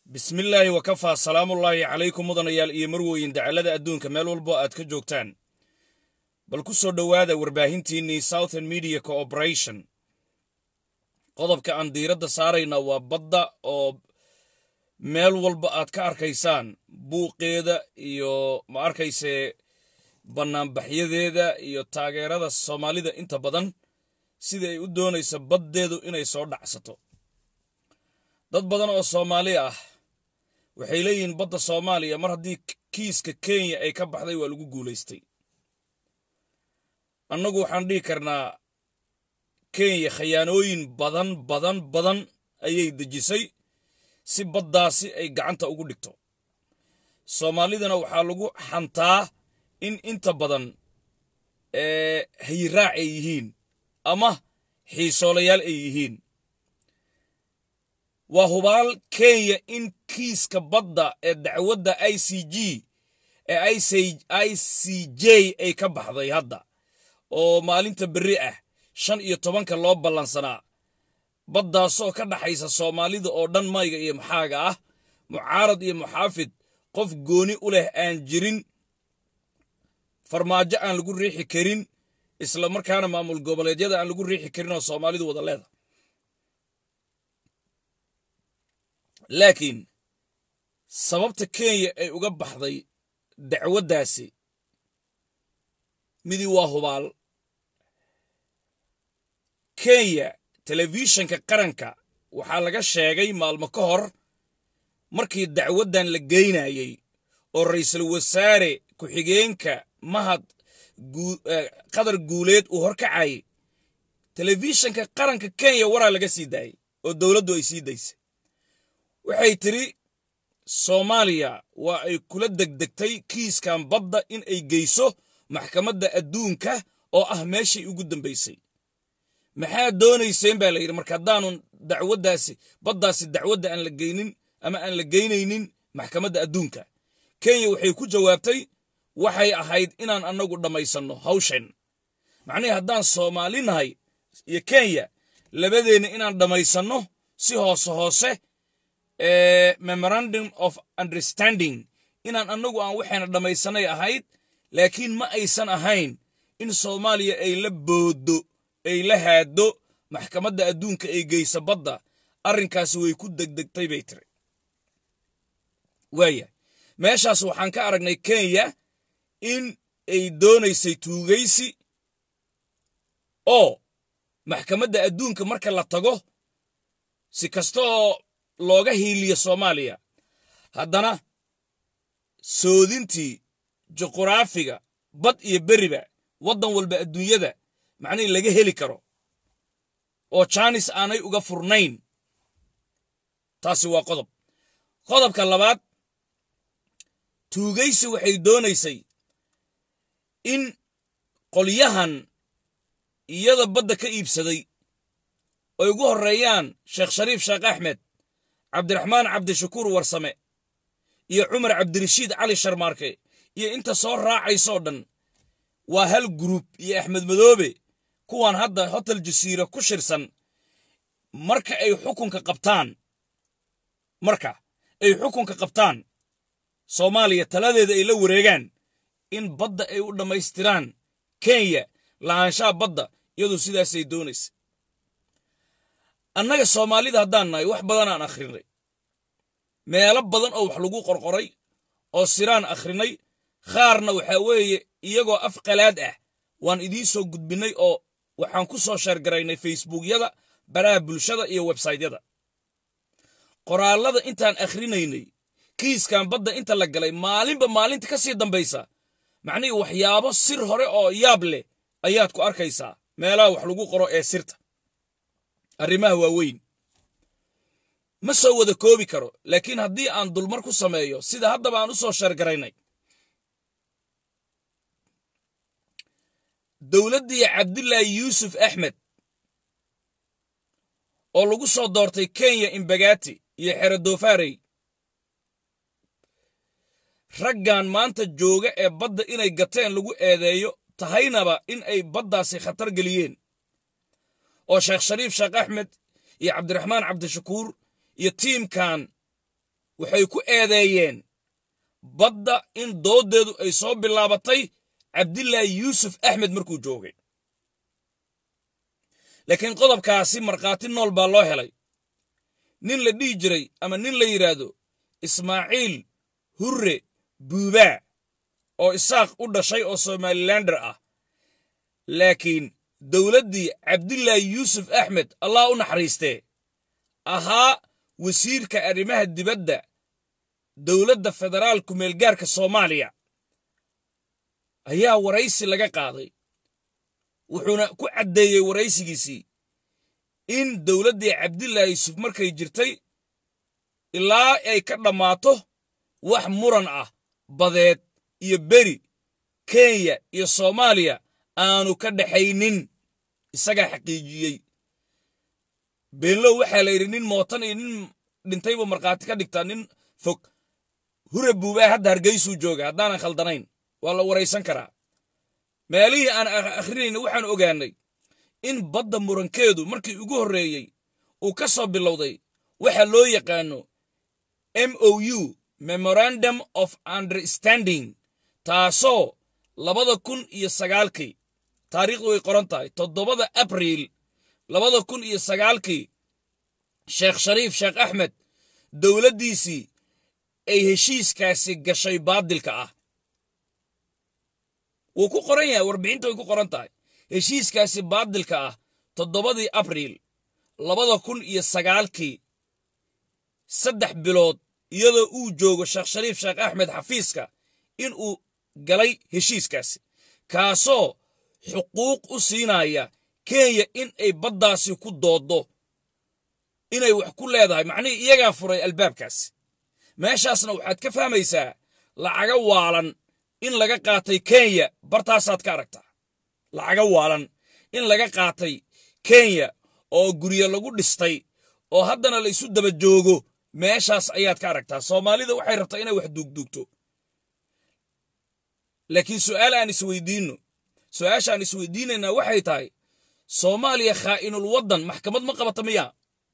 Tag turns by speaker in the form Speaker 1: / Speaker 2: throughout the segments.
Speaker 1: bismillaahi wakafaa salaamullaahi calaykum mudanayaal iyo marweyn dacallada adduunka meel walbo aad ka joogtaan bal ku soo dhowaada warbaahintiinnii southern media cooperation qodobka aan diiradda saarayna waa badda oo meel walba aad ka arkaysaan buuqeeda iyo ma arkayse bannaanbaxyadeeda iyo taageerada soomaalida inta badan sida ay u doonayso baddeedu inay soo dhacsato dad badan oo soomaali ah waxay leeyihiin badda soomaaliya mar haddii kiiska kenya ay ka baxday waa lagu guulaystay annagu waxaan dhihi karnaa kenya khayaanooyin badan badan badan ayay dejisay si baddaasi ay gacanta ugu dhigto soomaalidana waxaa lagu xantaa in inta badan hayiraac ay yihiin ama xiisoolayaal ay yihiin waa hubaal kenya in kiiska badda ee dacwadda i c g ee i c j ay ka baxday hadda oo maalinta berri ah shan iyo tobanka loo ballansanaa baddaasoo ka dhaxaysa soomaalida oo dhan mayga iyo maxaaga ah mucaarad iyo muxaafid qof gooni u leh aan jirin farmaajo aan lagu riixi karin isla markaana maamul goboleedyada aan lagu riixi karin oo soomaalidu wada leeda laakiin sababta kenya ay uga baxday dacwaddaasi midii waa hubaal kenya telefishanka qaranka waxaa laga sheegay maalmo ka hor markii dacwaddan la geynayey oo ra'iisul wasaare ku-xigeenka mahad qadar guuleed uu horkacayay telefishanka qaranka kenya waraa laga sii daayey oo dowladdu ay sii daysay waxay tidhi soomaaliya waa ay kula degdegtay kiiskan badda in ay geyso maxkamadda adduunka oo ah meeshii ugu dambaysay maxaa doonayseen baa la yidhi marka haddaanun dacwaddaasi baddaasi dacwadda aan la geynin ama aan la geynaynin maxkamadda adduunka kenya waxay ku jawaabtay waxay ahayd inaan annagu dhammaysanno hawshan macnihii haddaan soomaali nahay iyo kenya labadeenna inaan dhammaysanno si hoose hoose memorandum of understanding inaan annagu aan waxayna dhammaysanay ahayd laakiin ma aysan ahayn in soomaaliya ay la booddo ay la haaddo maxkamadda adduunka ay geyso badda arrinkaasi way ku degdegtay bay tiri waaya meeshaas waxaan ka aragnay kenya in ay doonaysay tuugaysi oo maxkamadda adduunka marka la tago si kasta oo looga hiiliyo soomaaliya haddana soodintii juquraafiga bad iyo beriba waddan walba adduunyada macnihii laga heli karo oo jaanis aanay uga furnayn taasi waa qodob qodobka labaad tuugaysi waxay doonaysay in qolyahan iyada badda ka iibsaday ay ugu horreeyaan sheekh shariif sheekh axmed cabdiraxmaan cabdishakuur warsame iyo cumar cabdirashiid cali sharmaarke iyo inta soo raacaysoo dhan waa hal guruub iyo axmed madoobe kuwan hadda hotel jasiira ku shirsan marka ay xukunka qabtaan marka ay xukunka qabtaan soomaaliya taladeeda ay la wareegaan in badda ay u dhammaystiraan kenya lahaanshaha badda iyadoo sidaasay doonaysa annaga soomaalida haddaan nahay wax badanaan akhrinay meelo badan oo wax lagu qorqoray oo siraan akhrinay qaarna waxaa weeye iyagoo af qalaad ah waan idiin soo gudbinnay oo waxaan ku soo sheergaraynay facebookyada baraha bulshada iyo websaytyada qoraallada intaan akhrinaynay kiiskan badda inta la galay maalinba maalinta ka sii dambaysa macnihii waxyaabo sir hore oo yaab leh ayaad ku arkaysaa meelaha wax lagu qoro ee sirta arrimaha waaweyn ma soo wada koobi karo laakiin haddii aan dulmar ku sameeyo sida haddaba aan u soo sheergaraynay dowladdii cabdilaahi yuusuf axmed oo lagu soo doortay kenya imbagati iyo xero doofaarey raggan maanta jooga ee badda inay gateen lagu eedeeyo tahaynaba in ay baddaasi khatar geliyeen oo sheekh shariif sheekh axmed iyo cabdiraxmaan cabdishakuur iyo tiimkan waxay ku eedeeyeen badda in dooddeedu ay soo bilaabatay cabdilaahi yuusuf axmed markuu joogay laakiin qodobkaasi markhaati nool baa loo helay nin la dhihi jiray ama nin la yidhaahdo ismaaciil hurre buubaa oo isaaq u dhashay oo somalilander ah laakiin dowladdii cabdilaahi yuusuf axmed allah u naxariistee ahaa wasiirka arrimaha dibadda dowladda federaalku meelgaarka soomaaliya ayaa waraysi laga qaaday wuxuuna ku caddeeyey waraysigiisii in dowladdii cabdilaahi yuusuf markay jirtay ilaa ay ka dhammaato wax muran ah badeed iyo beri kenya iyo soomaaliya aanu ka dhaxaynin isagaa xaqiijiyey beenlow waxaa la yidhi nin mootan iyo nin dhintaybu markhaati ka dhigtaa nin fog hure buubaa hadda hargeysuu jooga haddaanan khaldanayn waa la waraysan karaa meelihii aan akhrinayna waxaan ogaannay in badda murankeedu markii ugu horreeyey uu ka soo bilowday waxa loo yaqaano m o u memorandum of understanding taasoo labada kun iyo sagaalkii taariikhdu way qoran tahay toddobada abriil labada kun iyo sagaalkii sheekh shariif sheekh axmed dowladdiisii ay heshiiskaasi gashay baadilka ah wuu ku qoran yahay warbixinta way ku qoran tahay heshiiskaasi baadilka ah toddobadii abriil labada kun iyo sagaalkii saddex bilood iyadoo uu joogo sheekh shariif sheekh axmed xafiiska in uu galay heshiiskaasi kaasoo xuquuq u siinaya kenya in ay baddaasi ku dooddo inay wax ku leedahay macnihii iyagaa furay albaabkaasi meeshaasna waxaad ka fahmaysaa lacaga waalan in laga qaatay kenya bartaasaad ka aragtaa lacaga waalan in laga qaatay kenya oo guryo lagu dhistay oo haddana la isu daba joogo meeshaas ayaad ka aragtaa soomaalida waxay rabtaa inay wax duugduugto laakiin su'aal aan isweydiinno su'aasha aan isweydiinaynaa waxay tahay soomaaliya khaa'inul waddan maxkamad ma qabata miyaa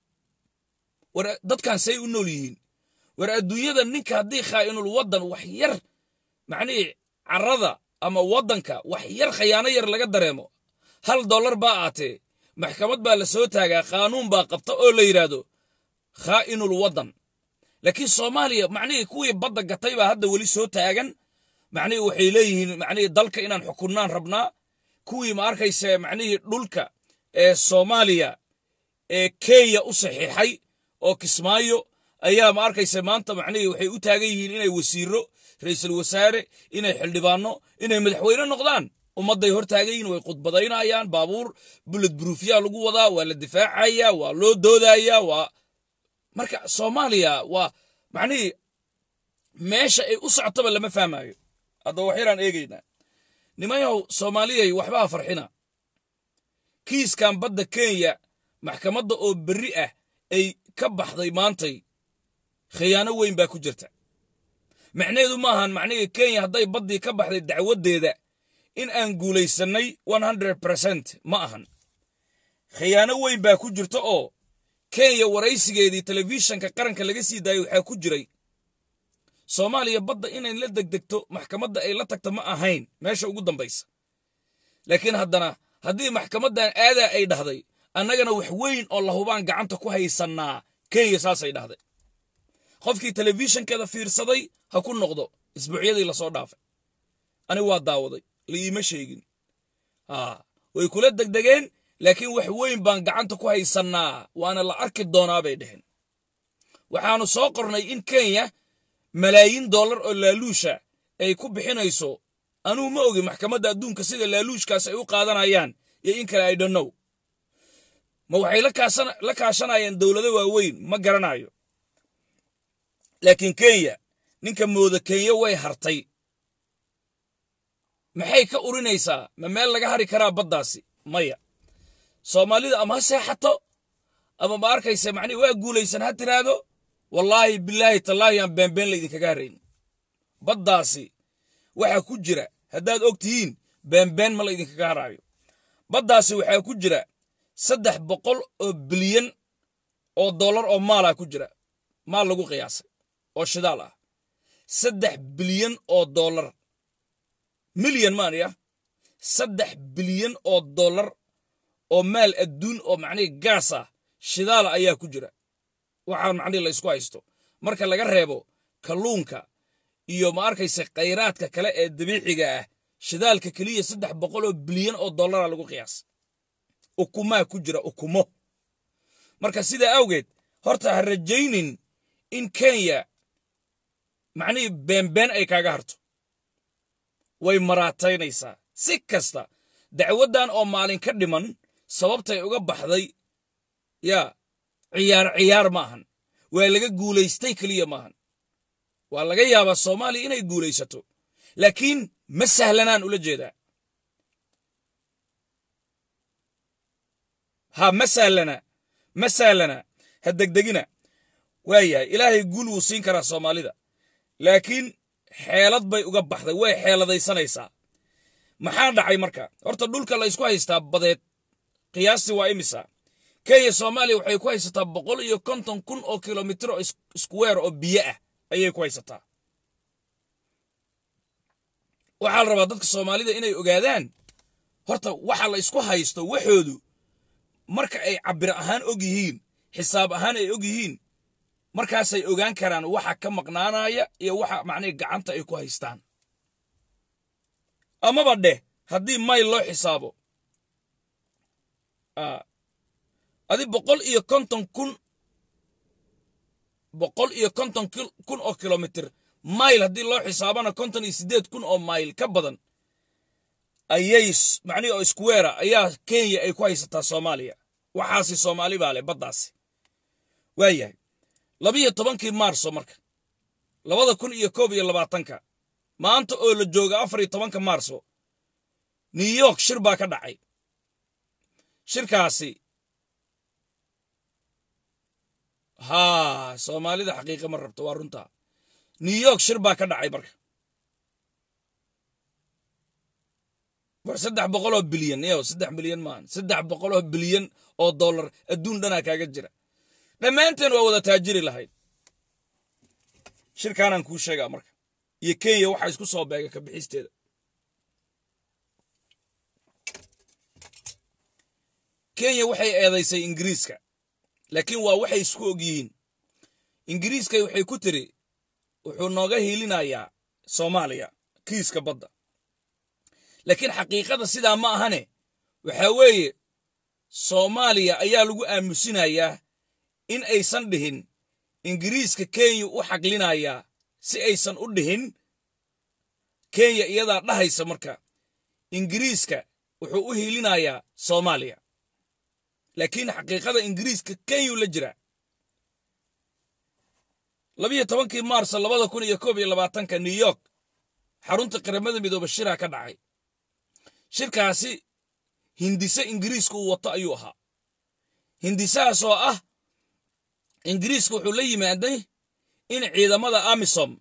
Speaker 1: war dadkan say u nool yihiin war adduunyada ninka haddii khaa'inul waddan wax yar macnihii carrada ama waddanka wax yar khayaano yar laga dareemo hal dollar baa aatee maxkamad baa la soo taagaa qaanuun baa qabta oo la yidhaahdo khaa'inul waddan laakiin soomaaliya macnihii kuwii badda gatay baa hadda weli soo taagan macnihii waxay leeyihiin macnihii dalka inaan xukunnaan rabnaa kuwii ma arkaysa macnihii dhulka ee soomaaliya ee kenya u saxiixay oo kismaayo ayaa ma arkaysa maanta macnihii waxay u taagan yihiin inay wasiiro ra'iisul wasaare inay xildhibaanno inay madaxweyne noqdaan ummadday hor taagan yihiin way khudbadaynayaan baabuur bullet bruufyaa lagu wadaa waa la difaacayaa waa loo doodayaa waa marka soomaaliya waa macnihii meesha ay u socotaba lama fahmayo haddaba wax yaraan eegaynaa nimanyahow soomaaliyay waxbaa farxina kiiskan badda kenya maxkamadda oo berri ah ay ka baxday maantay khiyaano weyn baa ku jirta macnaheedu ma ahan macnihii kenya hadday baddii ka baxday dacwaddeeda in aan guulaysannay bercent ma ahan khiyaano weyn baa ku jirta oo kenya waraysigeedii telefishanka qaranka laga sii daayay waxaa ku jiray soomaaliya badda inay la degdegto maxkamadda ay la tagta ma ahayn meesha ugu dambaysa laakiin haddana haddii maxkamaddan aadaa ay dhahday annagana wax weyn oo lahubaan gacanta ku haysannaa kenya saasay dhahday qofkii telefishankeeda fiirsaday ha ku noqdo isbuucyadii lasoo dhaafay ani waa daawaday laiima sheegin way kula degdegeen laakiin wax weyn baan gacanta ku haysannaa waana la arki doonaa bay dheheen waxaannu soo qornay in kenya malaayiin dollar oo laaluusha ay ku bixinayso anuu ma ogi maxkamadda adduunka sida laaluushkaas ay u qaadanayaan iyo in kale ay dhannow ma waxay la kaashanayaan dowlado waaweyn ma garanayo laakiin kenya ninka mooda kenya way hartay maxay ka urinaysaa ma meel laga hari karaa baddaasi maya soomaalida ama ha seexato ama ma arkaysa macnihi waa guulaysan ha tiraahdo wallaahi bilaahi tallaahi aan beenbeen laydinkaga harayn baddaasi waxaa ku jira haddaad og tihiin beenbeen ma laydinkaga haraayo baddaasi waxaa ku jira saddex boqol oo bilyan oo dollar oo maalaa ku jira maal lagu qiyaasay oo shidaal ah saddex bilyan oo dollar milyan maanaya saddex bilyan oo dollar oo maal adduun oo macnihi gaas ah shidaala ayaa ku jira waxaan macnihi la ysku haysto marka laga reebo kalluunka iyo ma arkaysa khayraadka kale ee dabiiciga ah shidaalka keliya saddex boqol oo bilyan oo dollara lagu qiyaas ukumaa ku jira ukumo marka sidaa awgeed horta ha rajaynin in kenya macnihii beenbeen ay kaaga harto way maraataynaysaa si kasta dacwaddan oo maalin ka dhiman sababtay uga baxday yaa ciyaar ciyaar maahan waa laga guulaystay keliya maahan waa laga yaabaa soomaaliya inay guulaysato laakiin ma sahlanaan ula jeedaa ha ma sahlana ma sahlana ha degdegina waayahay ilaahay guul wuu siin karaa soomaalida laakiin xeelad bay uga baxday way xeeladaysanaysaa maxaa dhacay marka horta dhulka la ysku haystaa badeed qiyaastii waa imisa kenya soomaaliya waxay ku haysataa boqol iyo konton kun oo kilomitir oo iskuweer oo biyo ah ayay ku haysataa waxaa la rabaa dadka soomaalida inay ogaadaan horta waxa la isku haysto waxoodu marka ay cabir ahaan og yihiin xisaab ahaan ay og yihiin markaasay ogaan karaan waxa ka maqnaanaya iyo waxa macnihi gacanta ay ku haystaan amaba dheh haddii mayl loo xisaabo adi boqol iyo konton kun boqol iyo konton kun oo kilomitir mayl haddii loo xisaabana konton iyo siddeed kun oo mayl ka badan ayay macnihi oo iskuweera ayaa kenya ay ku haysataa soomaaliya waxaasi soomaali baa leh baddaasi waayahay labiyo tobankii maarso marka labada kun iyo koob iyo labaatanka maanta oo la jooga afar iyo tobanka maarso new york shir baa ka dhacay shirkaasi haa soomaalida xaqiiqa ma rabto waa runtaa new york shir baa ka dhacay marka war saddex boqoloo bilyan yow saddex bilyan maahan saddex boqoloo bilyan oo dollar adduun dhanaa kaaga jira dhammaanteen waa wada taajiri lahayd shirkaanaan kuu sheegaa marka iyo kenya waxaa isku soo beega ka bixisteeda kenya waxay eedaysay ingiriiska laakiin waa waxay isku og yihiin ingiriiskay waxay ku tiri wuxuu nooga hiilinayaa soomaaliya kiiska badda laakiin xaqiiqada sidaa ma ahane waxaa weeye soomaaliya ayaa lagu aamusinayaa in aysan dhihin ingiriiska kenya u xaglinayaa si aysan u dhihin kenya iyadaa dhahaysa marka ingiriiska wuxuu u hiilinayaa soomaaliya laakiin xaqiiqada ingiriiska kenyuu la jira labiyo tobankii maarso labada kun iyo koob iyo labaatanka new york xarunta qaramada midooba shiraa ka dhacay shirkaasi hindise ingiriiska uu wato ayuu ahaa hindisahaas oo ah ingiriiska wuxuu la yimaaday in ciidamada amisom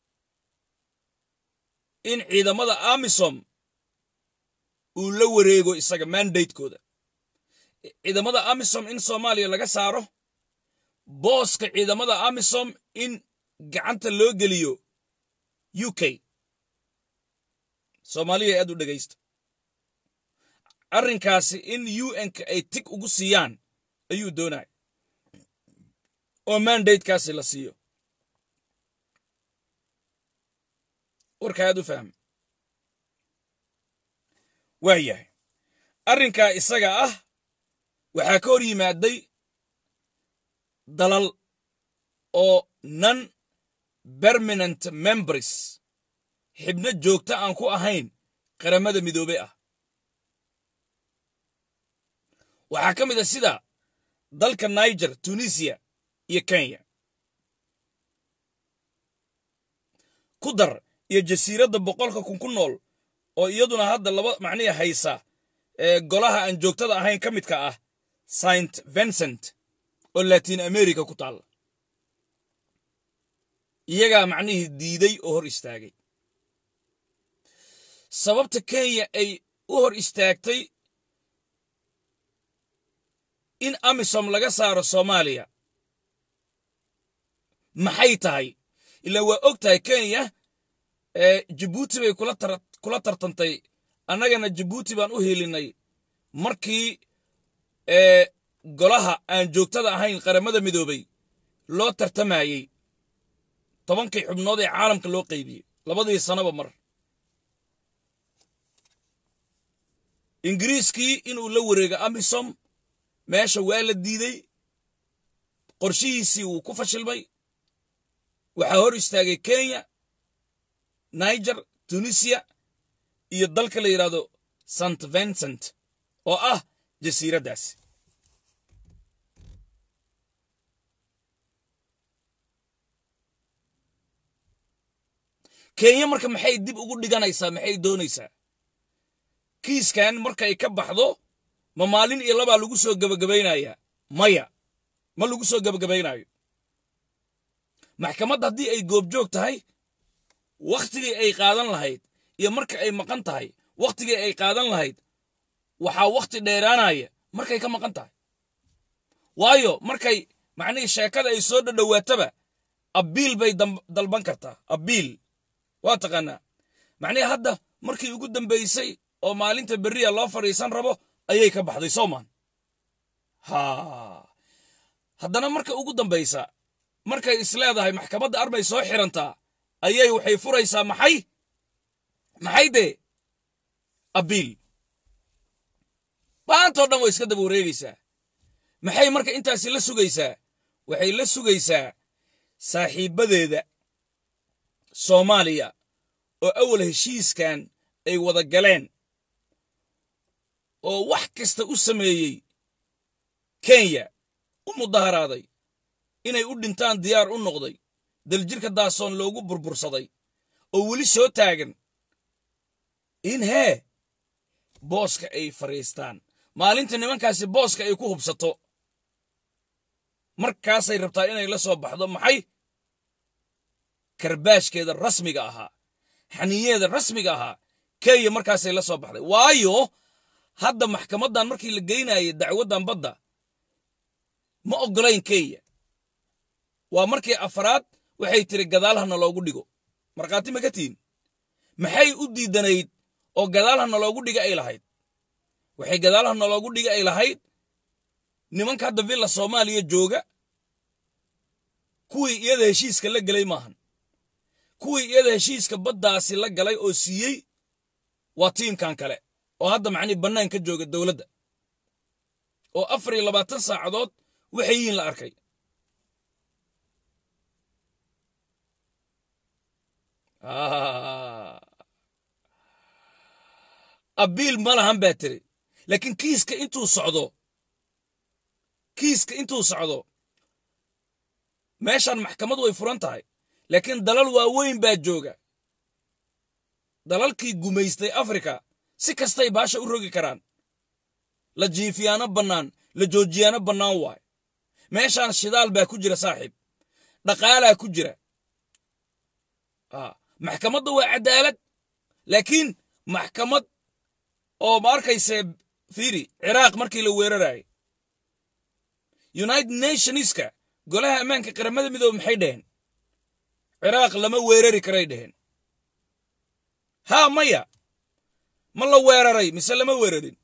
Speaker 1: in ciidamada amisom uu la wareego isaga mandatekooda ciidamada amisom in soomaaliya laga saaro booska ciidamada amisom in gacanta loo geliyo u k soomaaliya aad u dhegaysta arrinkaasi in un-ka ay tig ugu siiyaan ayuu doonaya oo mandatekaasi la siiyo warka aad u fahma waa yahay arrinkaa isaga ah waxaa ka hor yimaaday dalal oo non permanent members xibno joogta aan ku ahayn qaramada midoobe ah waxaa ka mid a sida dalka niger tunisiya iyo kenya ku dar iyo jasiiradda boqolka kun ku nool oo iyaduna hadda laba macnihi haysa ee golaha aan joogtada ahayn ka midka ah saint vincent oo latin america ku taalla iyagaa macnihii diiday oo hor istaagay sababta kenya ay u hor istaagtay in amisom laga saaro soomaaliya maxay tahay ilaa waa og tahay kenya jabuuti bay kula tartantay annagana jabuuti baan u helinay markii golaha aan joogtada ahayn qaramada midoobay loo tartamayey tobankii xubnood ee caalamka loo qaybiyey labadii sanaba mar ingiriiskii inuu la wareego amisom meesha waa la diiday qorshihiisii wuu ku fashilmay waxaa hor istaagay kenya niger tunisiya iyo dalka la yidhaahdo st vincent oo ah jasiiraddaas kenya marka maxay dib ugu dhiganaysaa maxay doonaysaa kiiskan markay ka baxdo ma maalin iyo labaa lagu soo gebagabaynayaa maya ma lagu soo gebagabaynaayo maxkamad haddii ay goobjoog tahay wakhtigii ay qaadan lahayd iyo marka ay maqan tahay wakhtigii ay qaadan lahayd waxaa wakhti dheeraanaya markay ka maqan tahay waayo markay macnihii sheekada ay soo dhadhowaataba abiil bay dalban kartaa abiil waa taqaanaa macnihii hadda markii ugu dambaysay oo maalinta berriya loo fadhiisan rabo ayay ka baxday soomaan ha haddana marka ugu dambaysa markay isleedahay maxkamadda arbay soo xirantaa ayay waxay furaysaa maxay maxay dee abiil baantoo dhan way iska daba wareegaysaa maxay marka intaasi la sugaysaa waxay la sugaysaa saaxiibbadeeda soomaaliya oo awal heshiiskan ay wada galeen oo wax kasta u sameeyey kenya u mudaharaaday inay u dhintaan diyaar u noqday daljirka daasoon loogu burbursaday oo weli soo taagan in hee booska ay fadhiistaan maalinta nimankaasi booska ay ku hubsato markaasay rabtaa inay la soo baxdo maxay karbaashkeeda rasmiga ahaa xaniyeeda rasmiga ahaa kenya markaasay la soo baxday waayo hadda maxkamaddan markii la geynayay dacwaddan badda ma oggolayn kenya waa markii afraad waxay tiri gadaalhana loogu dhigo markhaati ma ka tihin maxay u diidanayd oo gadaalhana loogu dhiga ay lahayd waxay gadaalhana loogu dhiga ay lahayd nimanka hadda villa soomaaliya jooga kuwii iyada heshiiska la gelay maahan kuwii iyada heshiiska baddaasi la galay oo siiyey waa tiimkan kale oo hadda macnii bannaan ka jooga dowladda oo afar iyo labaatan saacadood waxay yihiin la arkay abiil ma lahan baa tiri laakiin kiiska intuu socdo kiiska intuu socdo meeshan maxkamad way furan tahay laakiin dalal waaweyn baa jooga dalalkii gumaystay afrika si kastay baasha u rogi karaan la jiifiyaano bannaan la joojiyaano bannaan waay meeshaan shidaal baa ku jira saaxiib dhaqaalaa ku jira maxkamadda waa cadaalad laakiin maxkamad oo ma arkayse fiiri ciraaq markii la weerarayay united nationska golaha ammaanka qaramada midoobe maxay dhaheen ciraaq lama weerari karay dhaheen haa maya ma la weeraray mise lama weerarin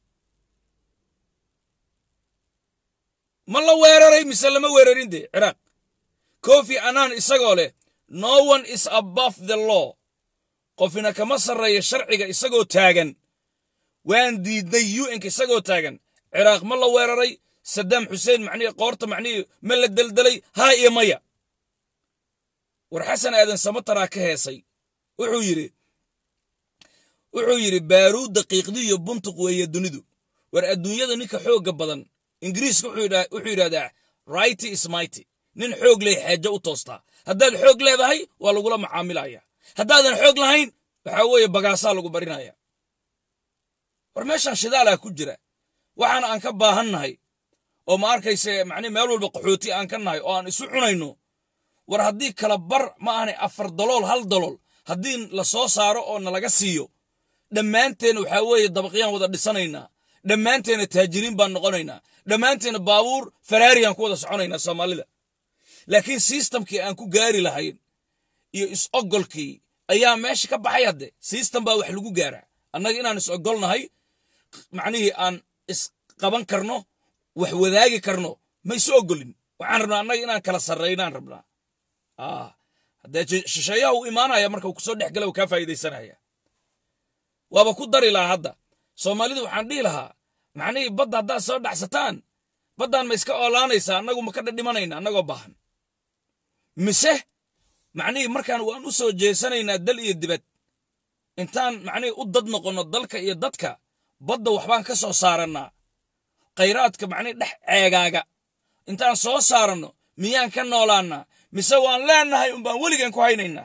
Speaker 1: ma la weeraray mise lama weerarin dee ciraaq kofi anaan isagoo leh no one is above the law qofina kama sarreeya sharciga isagoo taagan waan diidnay un-ka isagoo taagan ciraaq ma la weeraray sadaam xuseen macnihii qoorta macnihii ma la deldelay haa iyo maya war xasan aadan samataraa ka heesay wuxuu yidhi wuxuu yidhi baaruud daqiiqdiiyo buntuq weeye dunidu war adduunyada ninka xoogga badan ingiriiska wuxuu yidhahdaa righty is mighty nin xoog leh xaajo u toostaa haddaad xoog leedahay waa lagula macaamilaya haddaadan xoog lahayn waxaa weeye bagaasaa lagu barinaya war meeshaan shidaalaa ku jira waxaana aan ka baahannahay oo ma arkayse macnihi meel walba qaxooti aan ka nahay oo aan isu cunayno war haddii kala bar ma ahanay afar dalool hal dalool haddii la soo saaro oo nalaga siiyo dhammaanteen waxaa weeye dabaqyaan wada dhisanaynaa dhammaanteena taajiriin baan noqonaynaa dhammaanteena baabuur faraariyaan ku wada soconaynaa soomaalida laakiin sistamkii aan ku gaari lahayn iyo is-ogolkii ayaa meesha ka baxay hadde sistem baa wax lagu gaaraa annaga inaan is-ogolnahay macnihii aan isqaban karno wax wadaagi karno ma isu ogolin waxaan rabnaa annaga inaan kala sarraynaan rabnaa haddee shisheeyaha uu imaanaya marka uu kusoo dhex gala uu kaa faa'iidaysanaya waaba ku dari lahaa hadda soomaalidu waxaan dhihi lahaa macnihii badda haddaad soo dhacsataan baddaan ma iska oolaanaysaa annagu ma ka dhadhimanayna annagoo baahan mise macnihii markaan waan u soo jeesanaynaa dal iyo dibad intaan macnihii u dad noqonno dalka iyo dadka badda waxbaan ka soo saarannaa khayraadka macnihii dhex ceegaaga intaan soo saaranno miyaan ka noolaannaa mise waan leennahay unbaan weligan ku haynaynaa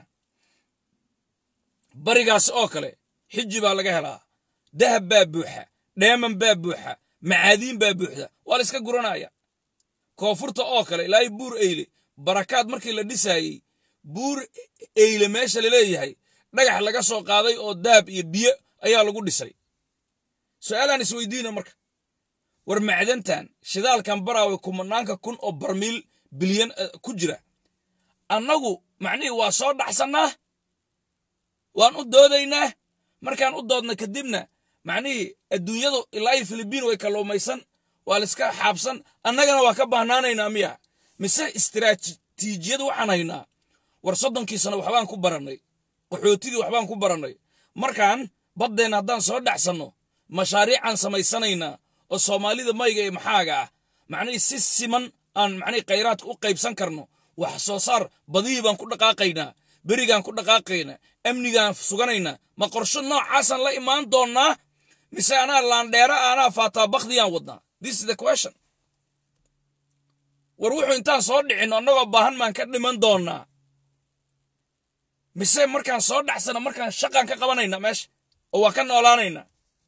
Speaker 1: barigaas oo kale xiji baa laga helaa dahab baa buuxa dheeman baa buuxa macaadiin baa buuxda waa la iska guranaya koonfurta oo kale ilaahay buur eyle barakaad markii la dhisaayey buur eyle meesha laleeyahay dhagax laga soo qaaday oo dahab iyo biyo ayaa lagu dhisay su'aalaan isweydiina marka war macdantan shidaalkan baraawe kumanaanka kun oo barmiil bilyan ku jira annagu macnihii waa soo dhacsannaa waan u doodaynaa markaan u doodna kadibna macnihii adduunyadu ilaa iyo filibiin way kalluumaysan waa layska xaabsan annagana waa ka bahnaanaynaa miya mise istiraatiijiyad waxaan haynaa war soddonkii sano waxbaan ku barannay qaxootigii waxbaan ku barannay markaan baddeenna haddaan soo dhacsanno mashaariicaan samaysanaynaa oo soomaalida mayga iyo maxaaga ah macnihii si siman aan macnihii khayraadka u qaybsan karno wax soo saar badihii baan ku dhaqaaqaynaa berigaan ku dhaqaaqaynaa amnigaan suganaynaa ma qorsho noocaasaan la imaan doonnaa mise anaa laandheera anaa faataa bakdiyaan wadnaa this is the question war wuxuu intaan soo dhicinno annagoo baahan maan ka dhiman doonnaa mise markaan soo dhacsana markaan shaqaan ka qabanayna meesha oo waa ka noolaanaynaa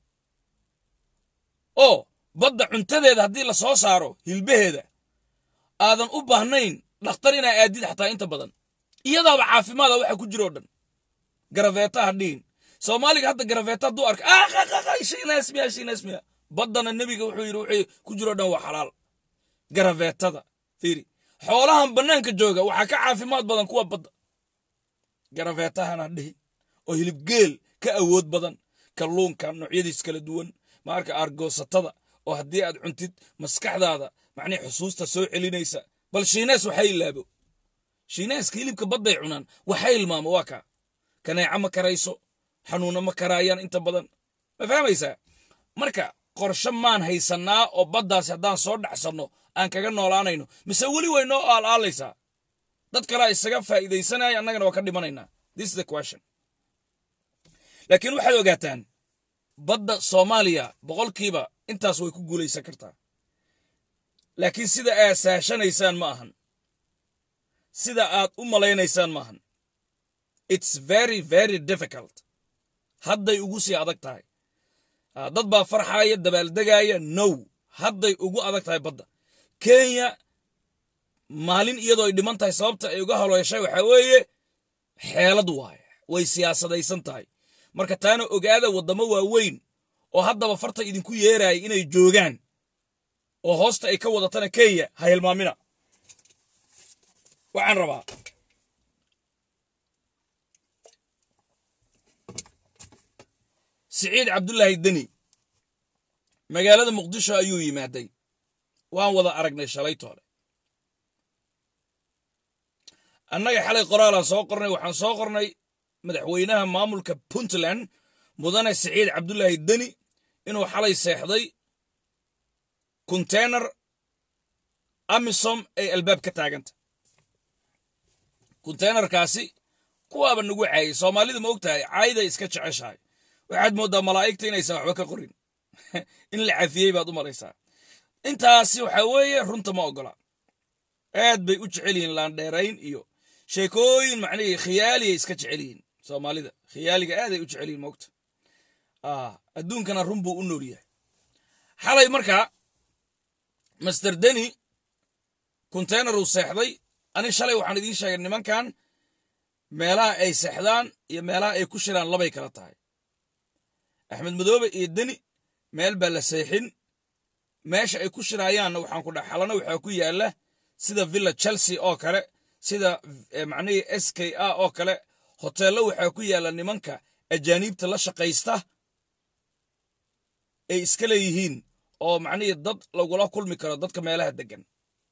Speaker 1: oo badda cuntadeeda haddii la soo saaro hilbaheeda aadan u baahnayn dhakhtar inaa aadid xataa inta badan iyadaaba caafimaada waxa ku jiroo dhan garafeeta ha dhihin soomaaliga hadda garafeeta hadduu arka shiinaasmiya shiinaasmiya baddana nebiga wuxuu yidhi wuxuu ku jiroo dhan waa xalaal garafeetada fiiri xoolahan bannaanka jooga waxaa ka caafimaad badan kuwa badda garafeetahan ha dhihin oo hilibgeel ka awood badan kalluunka noocyadiis kala duwan maarka argoosatada oo haddii aad cuntid maskaxdaada macnii xusuusta soo celinaysa bal shiinees waxay ilaabo shiineeska hilibka badday cunaan waxay ilmaamo waa kaa kaneeca ma karayso xanuuna ma karaayaan inta badan ma fahmaysaa marka qorshe maan haysannaa oo baddaasi haddaan soo dhacsanno aan kaga noolaanayno mise weli way noo aalaalaysaa dad kalea isaga faa'iidaysanaya annagana waa ka dhimanaynaa this is the question laakiin waxaad ogaataan badda soomaaliya boqolkiiba intaas way ku guulaysan kartaa laakiin sida aad saashanaysaan ma ahan sida aad u malaynaysaan ma ahan it's very very difficult hadday ugu sii adag tahay dad baa farxaaya dabaaldegaaya now hadday ugu adag tahay badda kenya maalin iyadoo ay dhiman tahay sababta ay uga haloeshay waxaa weeye xeelad waaye way siyaasadaysan tahay marka taana ogaada waddamo waaweyn oo haddaba farta idinku yeeraya inay joogaan oo hoosta ay ka wadatana kenya ha hilmaamina waxaan rabaa siciid cabdulaahi deni magaalada muqdisho ayuu yimaaday waan wada aragnay shalaytoole annaga xalay qoraalaan soo qornay waxaan soo qornay madaxweynaha maamulka puntland mudane siciid cabdulaahi deni inuu xalay seexday konteynar amisom ay albaab ka taaganta konteynarkaasi kuwaaba nagu caayay soomaalida ma og tahay caayiday iska jeceshahay waxaad mooddaa malaa'igta inaysan waxba ka qorin in la cafiyey baad u malaysaa intaasi waxaa weeye runta ma oggola aad bay u jecel yihiin laandheerayn iyo sheekooyin macnihii khiyaaliyay iska jecel yihiin soomaalida khiyaaliga aaday u jecel yihiin moogta adduunkana run buu u nool yahay xalay markaa master deni konteynar uu seexday ani shalay waxaan idiin sheegay nimankan meelaha ay seexdaan iyo meelaha ay ku shiraan labay kala tahay axmed madoobe iyo deni meel baa la seexin meesha ay ku shiraayaanna waxaan ku dhex xalana waxaa ku yaalla sida villa chelsea oo kale sida macnihii s k a oo kale hoteello waxaa ku yaalla nimanka ajaaniibta la shaqaysta ay iska leeyihiin oo macnihii dad lagula kulmi karo dadka meelaha deggan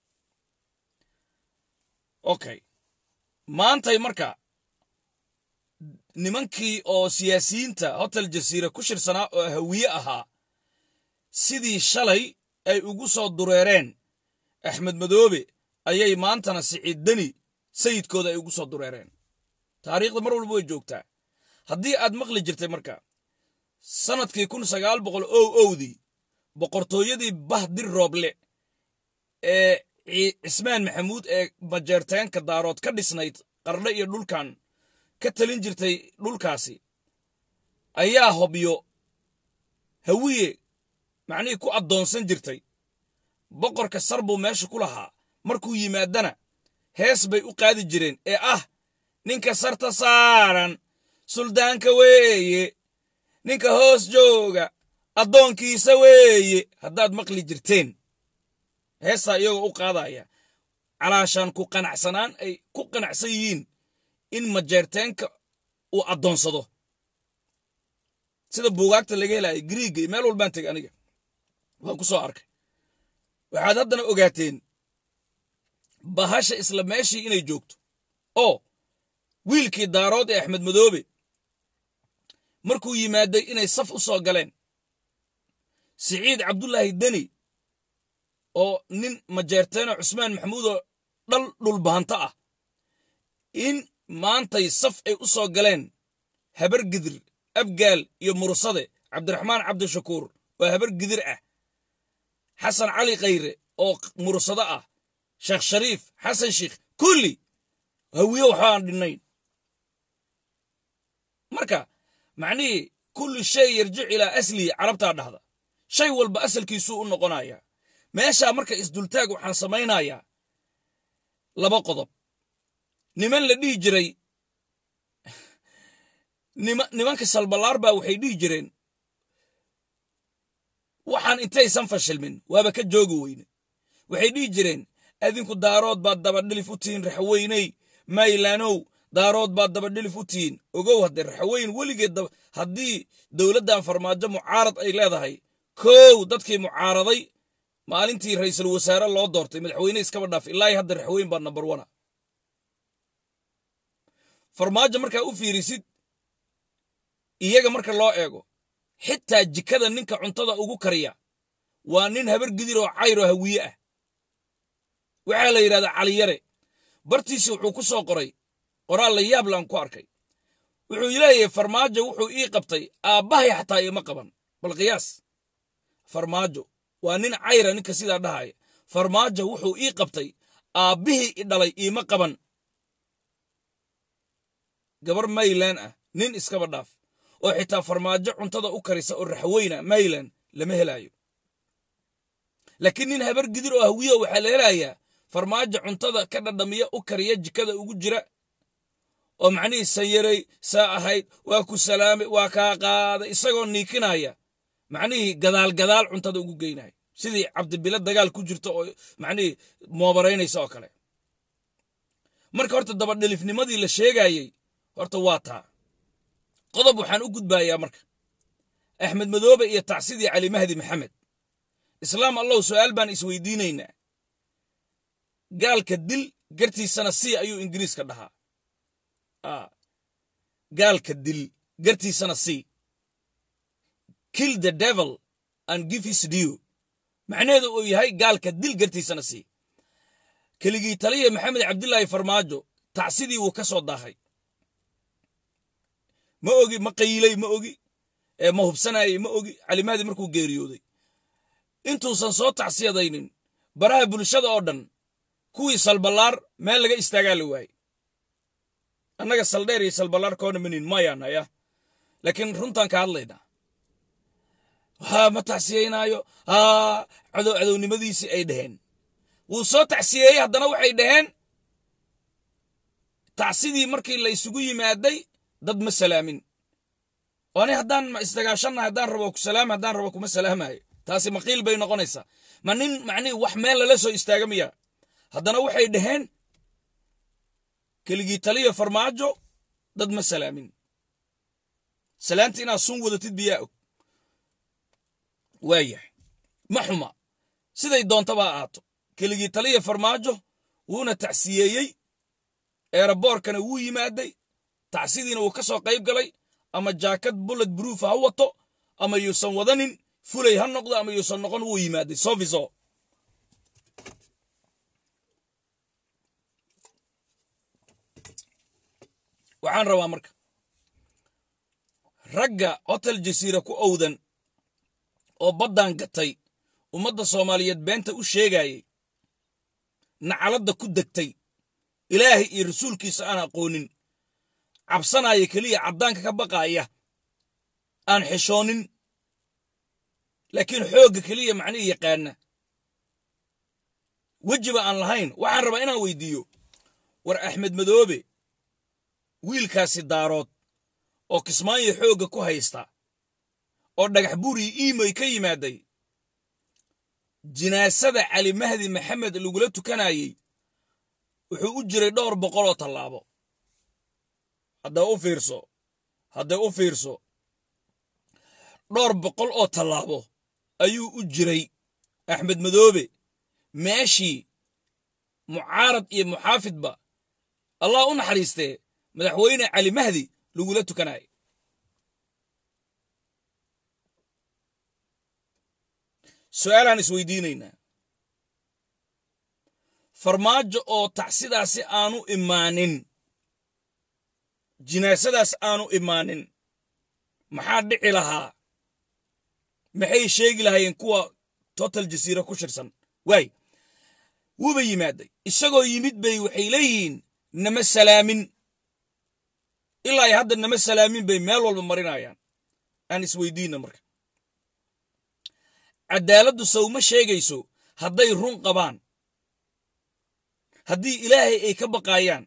Speaker 1: okay maantay marka nimankii oo siyaasiyiinta hotel jasiira ku shirsanaa oo hawiye ahaa sidii shalay ay ugu soo dureereen axmed madoobe ayay maantana siciid deni sayidkooda ay ugu soo dureereen taariikhda mar walba way joogtaa haddii aad maqli jirtay marka sannadkii kun sagaal boqol ow owdii boqortooyadii bahdir rooble ee cismaan maxamuud ee bajeerteenka daarood ka dhisnayd qardhe iyo dhulkan ka talin jirtay dhulkaasi ayaa hobyo hawiye macnihii ku addoonsan jirtay boqorka sar buu meesha ku lahaa markuu yimaadana hees bay u qaadi jireen ee ah ninka sarta saaran suldaanka weeye ninka hoos jooga addoonkiisa weeye haddaad maqli jirteen heestaa iyagoo u qaadaya calaashaan ku qanacsanaan ay ku qanacsan yihiin in majeerteenka uu addoonsado sida buugaagta laga helaya griiga iyo meel walbaan tegay aniga waan ku soo arkay waxaad haddana ogaateen bahasha isla meeshii inay joogto oo wiilkii daarood ee axmed madoobe markuu yimaaday inay saf u soo galeen siciid cabdulaahi deni oo nin majeerteeno cusmaan maxamuud oo dhal dhulbahanto ah in maantay saf ay u soo galeen habar gidir abgaal iyo mursade cabdiraxmaan cabdishakuur oo habar gidir ah xasan cali khayre oo mursado ah sheekh shariif xasan sheikh kulli hawiye waxbaan dhinnayn marka macnihii kulli shay yarjic ilaa aslihi carabtaa dhahda shay walba asalkiisuu u noqonayaa meeshaa marka isdultaag waxaan samaynayaa laba qodob niman la dhihi jiray nimanka salballaar baa waxay dhihi jireen waxaan intaysan fashilmin waaba ka joogi weyne waxay dhihi jireen adinku daarood baad dabadhilif u tihiin raxweyney maylaanow daarood baad dabadhilif u tihiin ogow haddee raxweyn weligeed haddii dowladdan farmaajo mucaarad ay leedahay kow dadkii mucaaraday maalintii ra'iisul wasaare loo doortay madaxweyne iskaba dhaaf ilaahi hadda raxweyn baa nambar wana farmaajo markaa u fiirisid iyaga marka loo eego xitaa jikada ninka cuntada ugu kariya waa nin habar gidir oo cayr oo hawiye ah waxaa la yidhahdaa caliyare bartiisi wuxuu ku soo qoray qoraal la yaab laan ku arkay wuxuu leeyahay farmaajo wuxuu ii qabtay aabbahay xataa iima qaban bal qiyaas farmaajo waa nin cayra ninka sidaa dhahaya farmaajo wuxuu ii qabtay aabbihii i dhalay iima qaban gabar maylan ah nin iskaba dhaaf oo xitaa farmaajo cuntada u karisa oo raxweyna maylan lama helaayo laakiin nin habar gidir oo hawiyo waxaa la helayaa farmaajo cuntada ka dhadhamiya u kariya jikada ugu jira oo macnihii sanyaray saa ahayd waa ku salaamay waa kaa qaaday isagoo niikinaya macnihii gadaal gadaal cuntada ugu geynaya sidii cabdibile dagaal ku jirta oo macnihii moobaraynaysa oo kale marka horta dabadhelifnimadii la sheegayey horta waa taa qodob waxaan u gudbayaa marka axmed madoobe iyo tacsidii cali mahdi maxamed islaam allow su'aal baan isweydiinaynaa gaalka dil gartiisana si ayuu ingiriiska dhahaa gaalka dil gartiisana si kill the devil and give his due macnaheedu uu yahay gaalka dil gartiisana si keligii taliya maxamed cabdilaahi farmaajo tacsidii wuu ka soo daahay ma ogi ma qaylay ma ogi ma hubsanayay ma ogi calimaadii markuu geeriyooday intuusan soo tacsiyadaynin baraha bulshada oo dhan kuwii salballaar meel laga istaagaa la waayey annaga saldheer iyo salballaar koona manin mayaanaya laakiin runtaan ka hadlaynaa haa ma tacsiyeynaayo haa cadow cadownimadiisii ay dhaheen wuu soo tacsiyeeyey haddana waxay dhaheen tacsidii markii la isugu yimaaday dad ma salaamin oo ani haddaan ma isdagaashannahay haddaan rabo ku salaama haddaan rabo kuma salaamayo taasi maqiil bay noqonaysaa ma nin macnihi wax meel lala soo istaaga miya haddana waxay dhaheen keligii taliya farmaajo dad ma salaamin salaanta inaad sun wadatid biyaa og waayahay ma xuma siday doontaba ha ahaato keligii taliya farmaajo wuuna tacsiyeeyey eeraboorkana wuu yimaaday tacsidiina wuu ka soo qayb galay ama jaakad bullet bruuf ha wato ama yuusan wadanin fulay ha noqdo ama yuusan noqon wuu yimaaday sofiso waxaan rabaa marka ragga hotel jasiira ku owdan oo baddan gatay ummadda soomaaliyeed beenta u sheegayay nacaladda ku degtay ilaahay iyo rasuulkiisa aan aqoonin cabsanaya keliya caddaanka ka baqaaya aan xishoonin laakiin xoogga keliya macnihii yaqaana wejiba aan lahayn waxaan rabaa inaan weydiiyo war axmed madoobe wiilkaasi daarood oo kismaayo xoogga ku haysta oo dhagax burii iimoy ka yimaaday jinaasada cali mahdi maxamed lagula tukanayey wuxuu u jiray dhowr boqol oo tallaabo hadday u fiirso hadday u fiirso dhowr boqol oo tallaabo ayuu u jiray axmed madoobe meeshii mucaarad iyo muxaafidba allah u naxariistee madaxweyne cali mahdi lagula tukanayay su'aalaan isweydiinaynaa farmaajo oo tacsidaasi aanu imaanin jinaasadaas aanu imaanin maxaa dhici lahaa maxay sheegi lahaayeen kuwa total jasiira ku shirsan waay wuuba yimaaday isagoo yimid bay waxay leeyihiin nama salaamin ilaa ay hadda nama salaamin bay meel walba marinayaan aan isweydiinna marka caddaaladdu sawma sheegayso hadday run qabaan haddii ilaahay ay ka baqaayaan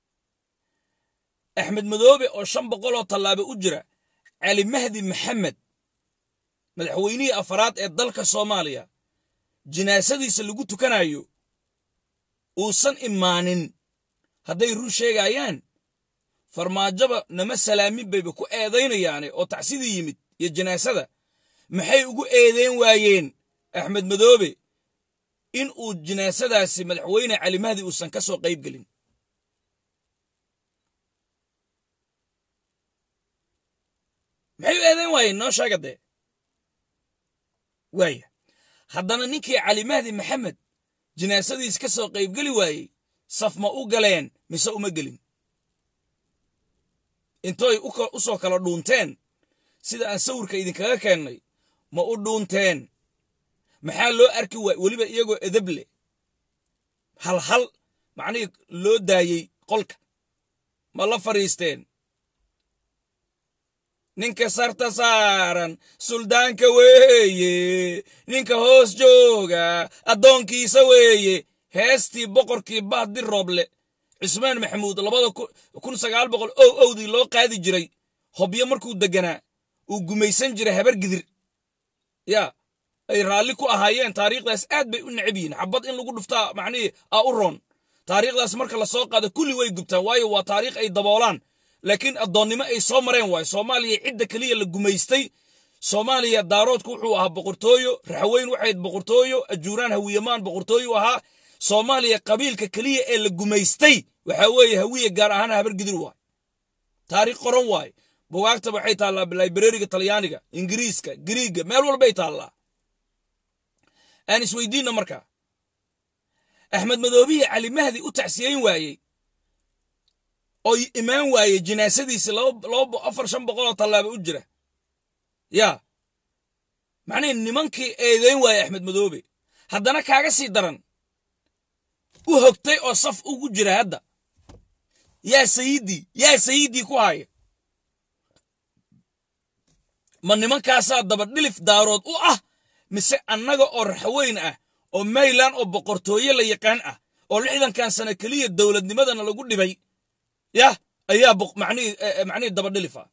Speaker 1: axmed madoobe oo shan boqoloo tallaabo u jira cali mahdi maxamed madaxweynihii afaraad ee dalka soomaaliya jinaasadiisa lagu tukanayo uusan imaanin hadday run sheegayaan farmaajoba nama salaamin bayba ku eedaynayaane oo tacsidii yimid iyo jinaasada maxay ugu eedeyn waayeen axmed madoobe in uu jinaasadaasi madaxweyne cali mahdi uusan ka soo qayb gelin maxay u eedeyn waayeen noo sheega dee waaya haddana ninkii cali mahdi maxamed jinaasadiis ka soo qaybgeli waayey saf ma u galeen mise uma gelin intooy u soo kala dhuunteen sida aan sawirka idinkaga keennay ma u dhuunteen maxaa loo arki waay weliba iyagoo edab leh hal hal macnihii loo daayey qolka ma la fadhiisteen ninka sarta saaran suldaanka weeye ninka hoos jooga addoonkiisa weeye heestii boqorkii bahdi rooble cusmaan maxamuud labada kun sagaal boqol ow owdii loo qaadi jiray hobyo markuu deganaa uu gumaysan jiray habar gidir yaa ay raalli ku ahaayeen taariikhdaas aad bay u necab yihiin xabad in lagu dhuftaa macnihii aa u roon taariikhdaas marka la soo qaado kulli way gubtaan waayo waa taariikh ay daboolaan laakiin addoonnimo ay soo mareen waayo soomaaliya cidda keliya la gumaystay soomaaliya daaroodku wuxuu ahaa boqortooyo raxweyn waxayd boqortooyo ajuuraan hawiyamaan boqortooyo ahaa soomaaliya qabiilka keliya ee la gumaystay waxaa weeye hawiye gaar ahaan habargidir waay taariikh qoran waaye bugaagta waxay taallaa librariga talyaaniga ingiriiska giriigga meel walbay taallaa aan isweydiinno markaa axmed madoobihi cali mahdi u tacsiyeyn waayey oo imaan waayey jinaasadiisi afar shan boqoloo tallaaba u jira yaa macnihi nimankii eedeyn waayey axmed madoobe haddana kaaga sii daran u hogtay oo saf ugu jira hadda yaa sayidii yaa sayidii ku haya ma nimankaasaa dabadhilif daarood u ah mise annaga oo raxweyn ah oo maylan oo boqortooye la yaqaan ah oo lixdankan sano keliya dowladnimadana lagu dhibay yah ayaa macnihii dabadhilif ah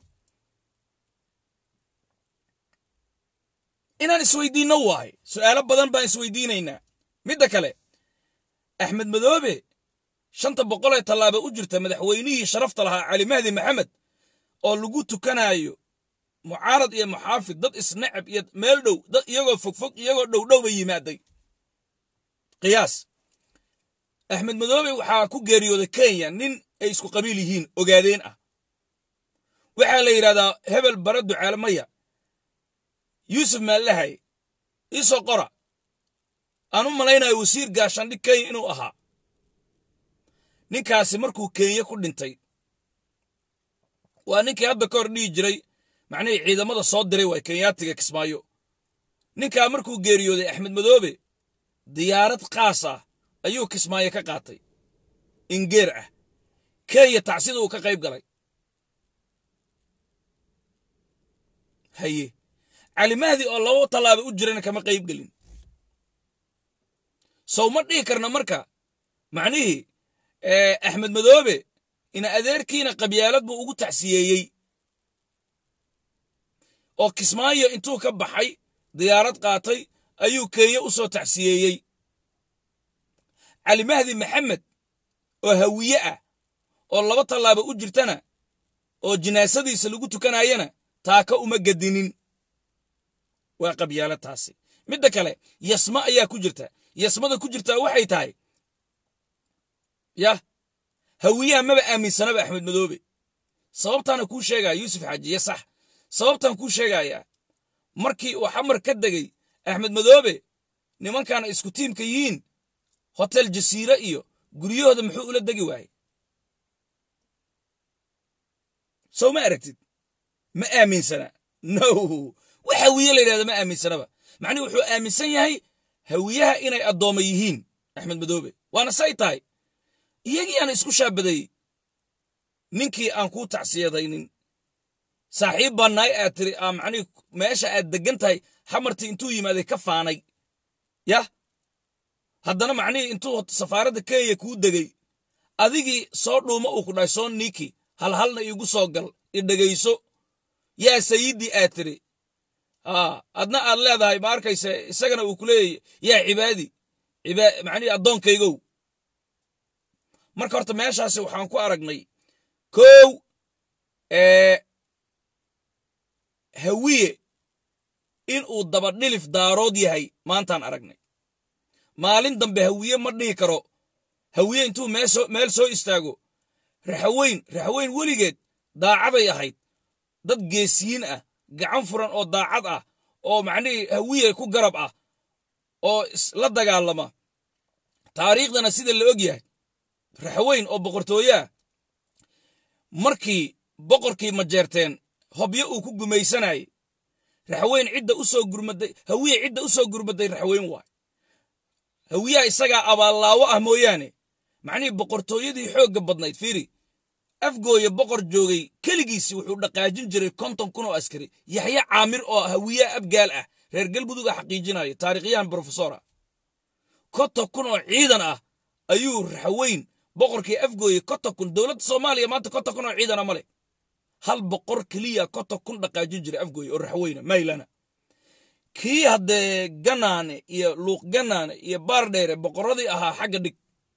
Speaker 1: inaan isweydiinno waahay su'aalo badan baan isweydiinaynaa midda kale axmed madoobe shanta boqol ee tallaaba u jirta madaxweynihii sharafta lahaa cali mahdi maxamed oo lagu tukanayo mucaarad iyo muxaafid dad isnacab iyo meel dhow dad iyagoo fogfog iyagoo dhowdhow bay yimaaday qiyaas axmed madoobe waxaa ku geeriyooday kenya nin ay isku qabiil yihiin ogaadeen ah waxaa la yidhahdaa hebel bara ducaale maya yuusuf maallahay iisoo qora aan u malaynayo wasiir gaashaandhig kenya inuu ahaa ninkaasi markuu kenya ku dhintay waa ninkii hadda ka hor dhihi jiray macnihii ciidamada soo diray waay kenyaatiga kismaayo ninkaa markuu geeriyooday axmed madoobe diyaarad kaas ah ayuu kismaayo ka qaatay ingeer ah kenya tacsida uu ka qayb galay haye cali mahdi oo laba tallaaba u jirana kama qayb gelin sow ma dhihi karna marka macnihii axmed madoobe ina adeerkiina qabyaalad buu ugu tacsiyeeyey oo kismaayo intuu ka baxay diyaarad qaatay ayuu kenya u soo tacsiyeeyey cali mahdi maxamed oo hawiye ah oo laba tallaaba u jirtana oo jinaasadiisa lagu tukanayana taaka uma gedinin waa qabyaalo taasi midda kale yasma ayaa ku jirta yasmada ku jirtaa waxay tahay yah hawiyaha maba aaminsanaba axmed madoobe sababtaana kuu sheegaya yuusuf xaajiye sax sababtaan kuu sheegayaa markii uu xamar ka degay axmed madoobe nimankaana isku tiimka yihiin hotel jasiire iyo guryahooda muxuu ula degi waayey sow ma aragtid ma aaminsana no wax hawiye la yidhahda ma aaminsanaba macnihi wuxuu aaminsan yahay hawiyaha inay addooma yihiin axmed madoobe waana say tahay iyagii aan isku shaabadeeyey ninkii aan kuu tacsiyadaynin saaxiib baa naay aad tiri aa macnihi meesha aad deggan tahay xamartii intuu yimaaday ka faanay yah haddana macnihii intuu safaaradda kenya kuu degay adigii soo dhuuma uu ku dhahay soo niiki halhalna iigu soo gal i dhegayso yaa sayidii aad tiri adna aad leedahay ma arkayse isagana uu ku leeyahy yaa cibaadi macnihi addoonkaygow marka horta meeshaasi waxaan ku aragnay kow hawiye inuu dabadhilif daarood yahay maantaan aragnay maalin dambe hawiye ma dhihi karo hawiye intuu meel soo istaago raxaweyn raxaweyn weligeed daacaday ahayd dad geesiyiin ah gacan furan oo daacad ah oo macnihii hawiye ku garab ah oo la dagaalama taariikhdana sida la og yahay raxaweyn oo boqortooyeah markii boqorkii majeerteen hobyo uu ku gumaysanayay raxaweyn cidda u soo gurmaday hawiye cidda u soo gurmaday raxaweyn waay hawiyaha isagaa abaallaawo ah mooyaane macnihii boqortooyadii xoogga badnayd fiiri afgooye boqor joogay keligiisi wuxuu dhaqaajin jiray konton kun oo askari yaxye caamir oo hawiyaha abgaal ah reer galmudug a xaqiijinaya taarikhyahan brofesora konton kun oo ciidan ah ayuu raxaweyn boqorkii afgooye konton kun dowladda soomaaliya maanta konton kun oo ciidana ma leh hal boqor keliya konton kun dhaqaajin jiray afgooye oo raxweyna maylana kii haddee ganaane iyo luuq ganaane iyo baardheere boqorradii ahaa xagga dhig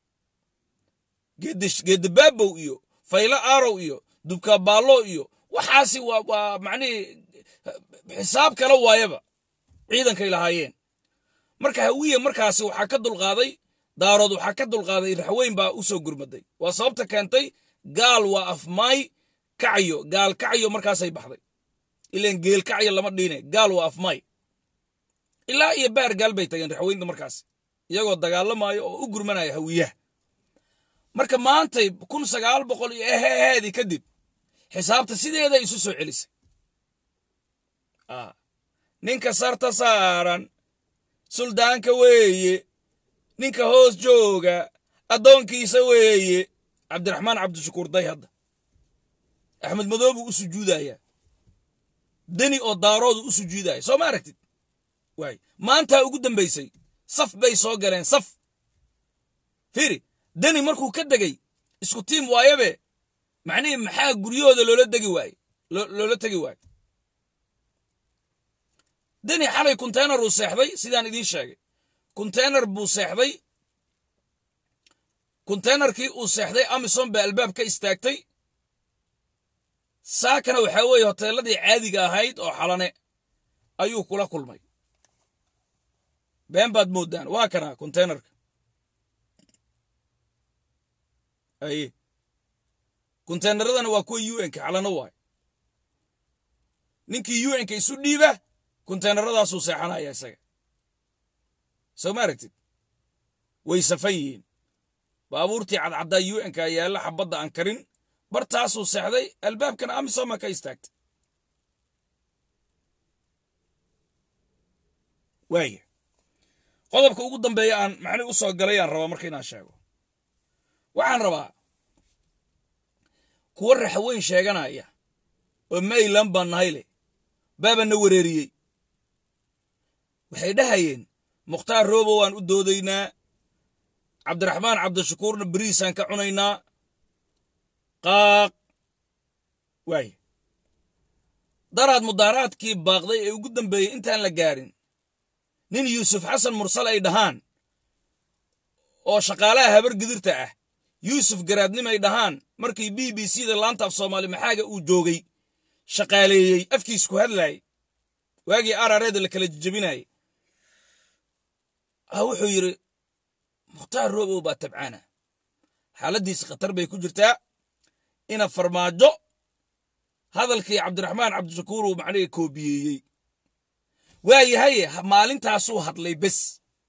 Speaker 1: geedabaabow iyo faylo aarow iyo dubkabaallo iyo waxaasi waa waa macnihii xisaab kala waayaba ciidankay lahaayeen marka hawiye markaasi waxaa ka dulqaaday daarood waxaa ka dulqaaday raxweyn baa u soo gurmaday waa sababta keentay gaal waa afmaay kacyo gaal kacyo markaasay baxday ilan geel kacyo lama dhiine gaal waa afmaay ilaa iyo baar gaal bay tageen raxweynta markaas iyagoo dagaalamayo oo u gurmanaya hawiyaha marka maantay kun sagaal boqol iyo eheheedii kadib xisaabta sideeday isu soo celisay ninka sarta saaran suldaanka weeye ninka hoos jooga addoonkiisa weeye cabdiraxmaan cabdishakuur day hadda axmed madoobu u sujuudaya deni oo daaroodu u sujuudaya soo ma aragtid waay maantaa ugu dambaysay saf bay soo galeen saf fiiri deni markuu ka degay isku tiim waayabe macnihii maxaa guryahooda loola degi waaye loola tegi waaye deni xalay konteynar uu seexday sidaan idiin sheegay konteynar buu seexday konteynerkii uu seexday amisom baa albaab ka istaagtay saakana waxaa weeye hoteelladii caadiga ahayd oo xalane ayuu kula kulmay been baad mooddaan waa kana konteynerka aye konteynaradana waa kuwa u nka xalano waay ninkii u nka isu dhiiba konteyneradaasuu seexanaya isaga soo ma aragtid way safan yihiin baabuurtii cadcaddaa u nka yaalla xabadda aan karin bartaasuu seexday albaabkana amisoma ka istaagtay waaya qodobka ugu dambeeya aan macni u soo galay aan rabaa marka inaan sheego waxaan rabaa kuwa raxweyn sheeganaya oo maylan baan nahay leh baabana wereeriyey waxay dhahayeen mukhtaar roobo waan u doodaynaa cabdiraxmaan cabdishakuurna beriisaan ka cunaynaa qaaq waaya daraad mudaaraadkii baaqday ee ugu dambeeyey intaan la gaarin nin yuusuf xasan mursal ay dhahaan oo shaqaalaha habar gidirta ah yuusuf garaadnim ay dhahaan markii b b c da laanta af soomaali maxaaga uu joogay shaqaaleeyey afkiis ku hadlaayay waagii arareeda la kala jejebinayay ah wuxuu yidhi mukhtaar roobow baa tabcaana xaaladdiisi khatar bay ku jirtaa ina farmaajo hadalkii cabdiraxmaan cabdishakuur uu macnihii koobiyeeyey waa yahaye maalintaasuu hadlay bes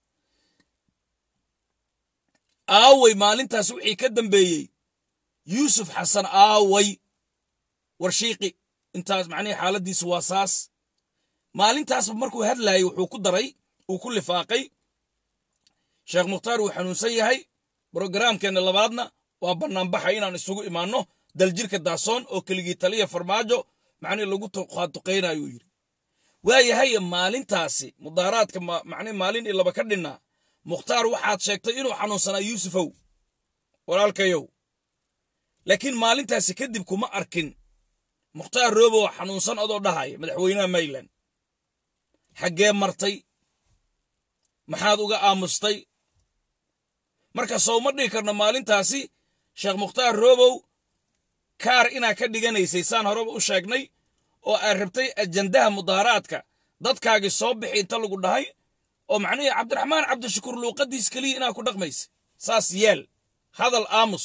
Speaker 1: aaway maalintaas wixii ka dambeeyey yuusuf xasan aaway warshiiqi intaas macnihii xaaladdiisu waa saas maalintaasba markuu hadlaayay wuxuu ku daray uu ku lifaaqay sheekh mukhtaar uu xanuunsan yahay brogaraamkeenna labaadna waa bannaanbaxa inaan isugu imaanno daljirka daasoon oo keligii taliya farmaajo macnihii lagu qaatuqaynayuu yidhi waa yahaye maalintaasi mudaaraadka macnihi maalin iyo laba ka dhinnaa mukhtaar waxaad sheegtay inuu xanuunsanaa yuusufow walaalkayow laakiin maalintaasi kadib kuma arkin mukhtaar roobow xanuunsan adoo dhahaya madaxweynaha mayland xaggee martay maxaad uga aamustay marka sowma dhigi karno maalintaasi sheekh mukhtaar roobow kaar inaa ka dhiganaysay saan horeba u sheegnay oo aad rabtay ajandaha mudaaraadka dadkaagii soo bixi inta lagu dhahay oo macnihii cabdiraxmaan cabdishakuur luuqaddiis keliya inaa ku dhaqmaysa saas yeel hadal aamus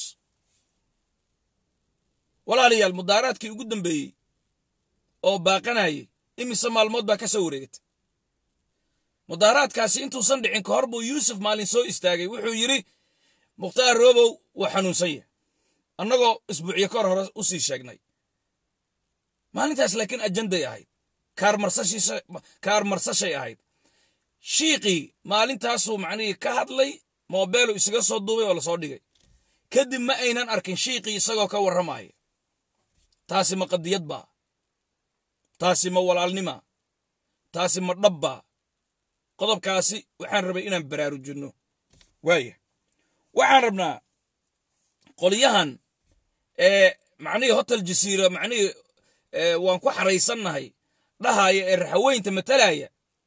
Speaker 1: walaalayaal mudaaraadkii ugu dambeeyey oo baaqanayay imise maalmood baa ka soo wareegatay mudaaraadkaasi intuusan dhicin ka hor buu yuusuf maalin soo istaagay wuxuu yidhi mukhtaar roobow wuu xanuunsan yahay annagoo isbuucyo ka hor hore u sii sheegnay maalintaas laakiin ajanday ahayd kaar marsashay ahayd shiiqii maalintaasuu macnihii ka hadlay moobeelu isaga soo duubay oo lasoo dhigay kadib ma aynan arkin shiiqii isagoo ka warramaya taasi ma qadiyad baa taasi ma walaalnima taasi ma dhabbaa qodobkaasi waxaan rabay inaan baraarujinno waaya waxaan rabnaa qolyahan ee macnihii hotel jasiira macnihii waan ku xaraysannahay dhahaya ee raxaweynta matalaya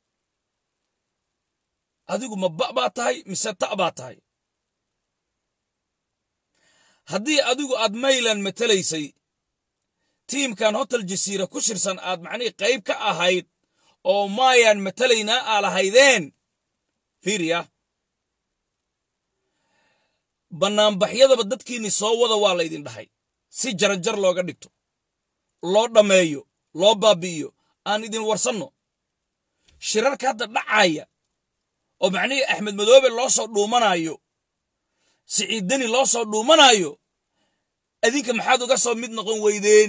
Speaker 1: adigu ma ba baa tahay mise ta' baa tahay haddii adigu aad mayland matalaysay tiimkan hotel jasiira ku shirsan aad macnihii qayb ka ahayd oo maayaan matalaynaa aa lahaydeen fiiriya bannaanbaxyadaba dadkiinni soo wada waa laydin dhahay si jaranjar looga dhigto loo dhammeeyo loo baabi'iyo aan idin warsanno shirarka hadda dhacaya oo macnihii axmed madoobe loo soo dhuumanaayo siciid deni loo soo dhuumanaayo adinka maxaad uga soo mid noqon weydeen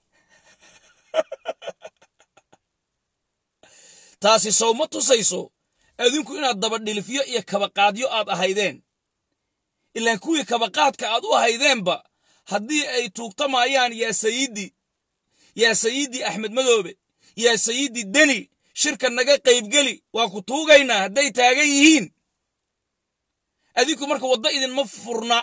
Speaker 1: taasi sowma tusayso adinku inaad dabadhilifyo iyo kabaqaadyo aad ahaydeen ilaan kuwii kabaqaadka aad u ahaydeenba haddii ay tuugtamayaan yaa sayidi yaa sayidi axmed madoobe yaa sayidi deni shirka naga qaybgeli waa ku tuugaynaa hadday taagan yihiin adinku marka waddo idinma furna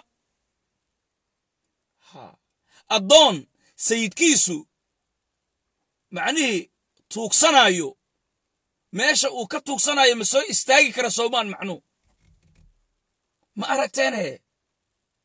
Speaker 1: addoon sayidkiisu macnihii tuugsanaayo meesha uu ka tuugsanayo ma soo istaagi kara soomaan macnuu ma aragteenhe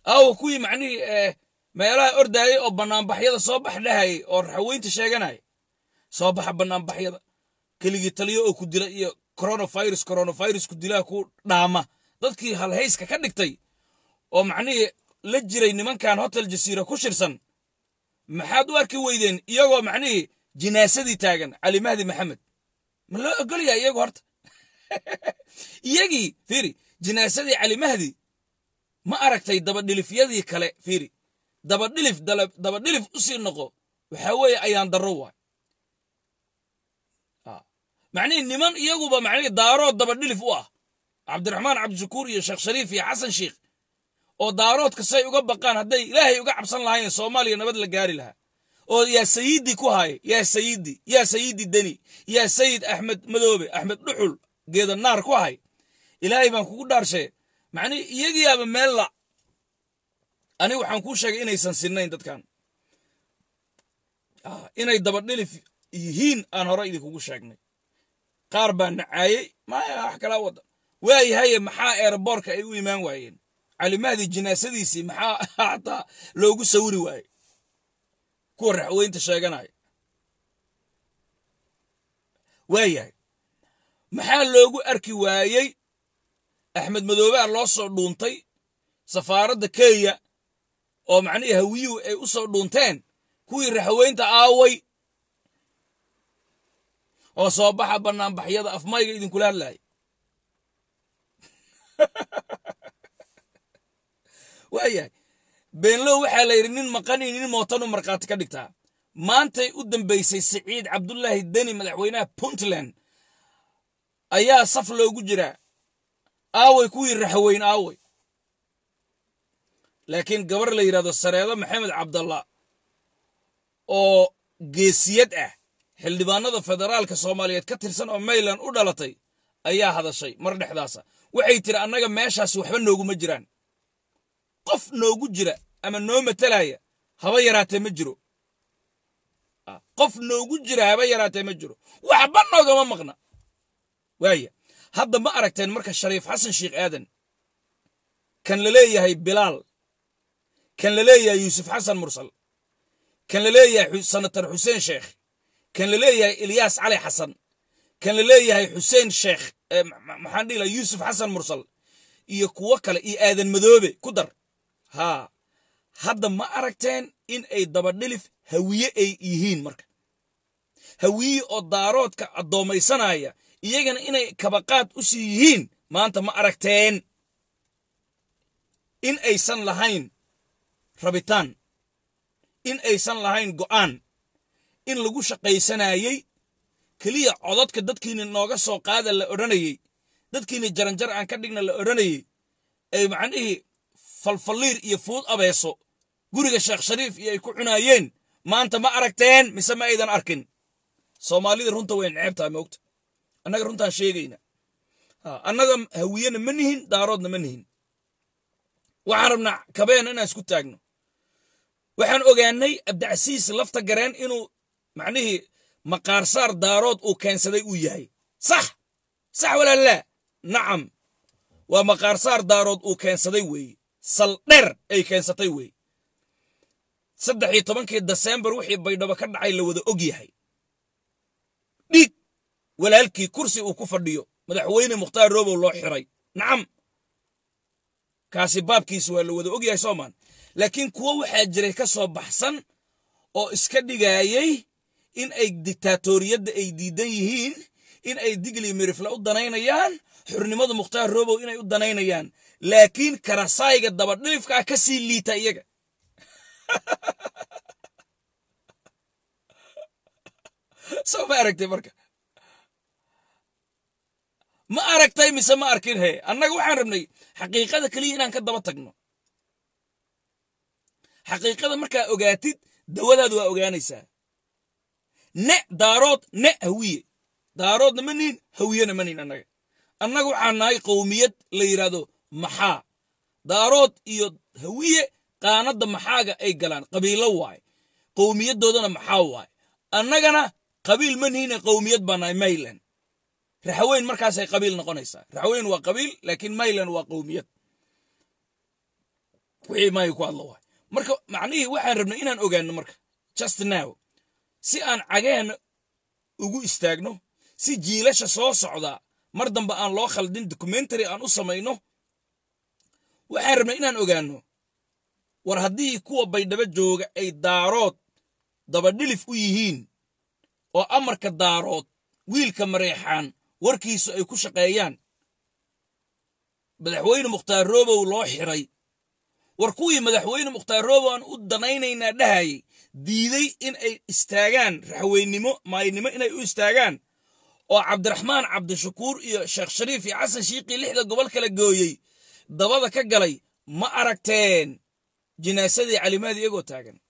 Speaker 1: aawa kuwii macnihii meelaha ordaayay oo bannaanbaxyada soo bax dhahayay oo raxaweynta sheeganaya soo baxa bannaanbaxyada keligii taliyo oo ku dila iyo coronavirus coronavirus ku dilaa ku dhaama dadkii halhayska ka dhigtay oo macnihii la jiray nimankan hotel jasiira ku shirsan maxaad u arki weydeen iyagoo macnihii jinaasadii taagan cali mahdi maxamed ma loo ogolyaa iyagu horta iyagii fiiri jinaasadii cali mahdi ma aragtay dabadhilifyadii kale fiiri dabadhilif dabadhilif u sii noqo waxaa weeye ayaan darro waay macnihii niman iyaguba macnihii daarood dabadhilif u ah cabdiraxmaan cabdishakuur iyo sheekh shariif iyo xasan sheikh oo daaroodka say uga baqaan hadday ilaahay uga cabsan lahayn soomaaliya nabad la gaari lahaa oo yaa sayidi ku haaya yaa sayidi yaa sayidi deni yaa sayid axmed madoobe axmed dhuxul geeda naar ku hay ilaahay baan kugu dhaarshe macnihi iyagiyaaba meel la aniga waxaan kuu sheegay inaysan sinnayn dadkan inay dabadhilif yihiin aan hore idinkugu sheegnay qaar baa nacaayey maya wax kalaa wada waayahaye maxaa eeraboorka ay u imaan waayeen calimahdi jinaasadiisii maxaa hataa loogu sawiri waaye kuwa raxweynta sheeganaya waayahay maxaa loogu arki waayey axmed madoobea loo soo dhuuntay safaaradda kenya oo macnihii hawiyuhu ay u soo dhuunteen kuwii raxweynta aaway oo soo baxa bannaanbaxyada afmayga idinkula hadlaaya waayahay beenlow waxaa la yidhi nin maqani nin mootanu markhaati ka dhigtaa maantay u dambaysay siciid cabdulaahi deni madaxweynaha puntland ayaa saf loogu jiraa aaway kuwii raxweyn aaway laakiin gabar la yidhahdo sareedo maxamed cabdalla oo geesiyad ah xildhibaanada federaalka soomaaliyeed ka tirsan oo mayland u dhalatay ayaa hadashay mar dhexdaasa waxay tiri annaga meeshaas waxba nooguma jiraan qof noogu jira ama noo matalaya haba yaraatee ma jiro qof noogu jira haba yaraatee ma jiro waxba noogama maqna waaya hadda ma aragteen marka shariif xasan sheikh aadan kan la leeyahay bilaal kan la leeyahay yuusuf xasan mursal kan la leeyahay sanatar xuseen sheekh kan la leeyahay ilyaas cali xasan kan la leeyahay xuseen sheekh maxaan dhihi laha yuusuf xasan mursal iyo kuwo kale iyo aadan madoobe ku dar haa hadda ma aragteen in ay dabadhilif hawiye ay yihiin marka hawiye oo daaroodka addoommaysanaya iyagana inay kabaqaad u sii yihiin maanta ma aragteen in aysan lahayn rabitaan in aysan lahayn go'aan in lagu shaqaysanayey keliya codadka dadkiina nooga soo qaada la odhanayey dadkiina jaranjar aan ka dhigna la odhanayey ay macnihii falfalliir iyo fuud abeeso guriga sheekh shariif iyo ay ku cunaayeen maanta ma aragteen mise ma aydan arkin soomaalida runta way necebtahay moogta annaga runtaan sheegayna annaga hawiyena ma nihin daaroodna ma nihin waxaan rabnaa kabeena inaan isku taagno waxaan ogaanay abdicasiis lafta gareen inuu macnihii maqaarsaar daarood uu keensaday uu yahay sax sax walaalaa nacam waa maqaarsaar daarood uu keensaday weeye saldher ay keensatay weeye saddex iyo tobankii desembar wixii baydhabo ka dhacay la wada og yahay dhiig walaalkii kursi uu ku fadhiyo madaxweyne mukhtaar roobow loo xiray nacam kaasi baabkiisa waa la wada og yahay soomaan laakiin kuwo waxaa jiray ka soo baxsan oo iska dhigaayey in ay diktaatoriyadda ay diidan yihiin in ay digli mirifle u danaynayaan xurnimada mukhtaar roobow inay u danaynayaan laakiin karasaayga dabadhilifkaa ka sii liita iyaga soo ma aragtay marka ma aragtay mise ma arkin he annaga waxaan rabnay xaqiiqada keliya inaan ka daba tagno xaqiiqada markaa ogaatid dawadaadu waa ogaanaysaa ne daarood ne hawiye daaroodna ma nihin hawiyena ma nihin annaga annaga waxaan nahay qowmiyad la yidhaahdo maxaa daarood iyo hawiye qaanadda maxaaga ay galaan qabiilo waaye qowmiyadoodana maxaa waaye annagana qabiil ma nihine qowmiyad baa nahay mayland raxweyn markaasay qabiil noqonaysaa raxweyn waa qabiil laakiin mayland waa qowmiyad wixii maayo ku hadlo waay marka macnihii waxaan rabnay inaan ogaano marka just now si aan cageen ugu istaagno si jiilasha soo socda mar dambe aan loo khaldin documentary aan u samayno waxaan rabnay inaan ogaano war haddii kuwa baydhabo jooga ay daarood dabadhilif u yihiin oo amarka daarood wiilka mareexaan warkiisu ay ku shaqeeyaan madaxweyne mukhtaar roobow loo xiray war kuwii madaxweyne mukhtaar roobow aan u danaynaynaa dhahayay diiday in ay istaagaan raxweynimo maaynimo inay u istaagaan oo cabdiraxmaan cabdishakuur iyo sheekh shariif iyo xasan shiiqii lixda gobol kala gooyey dabada ka galay ma aragteen jinaasadii calimaadi iyagoo taagan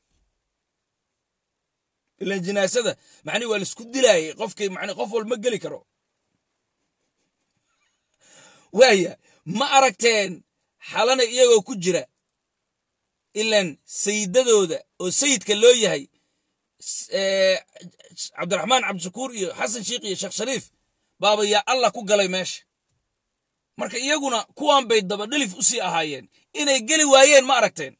Speaker 1: ilan jinaasada macnihi waa laisku dilaayay qofkii mani qof walba ma geli karo waaya ma aragteen xalana iyagoo ku jira ilan sayidadooda oo sayidka loo yahay cabdiraxmaan cabdishakuur iyo xasan shiikh iyo sheekh shariif baaba yaa allah ku galay meesha marka iyaguna kuwan bay dabadhilif u sii ahaayeen inay geli waayeen ma aragteen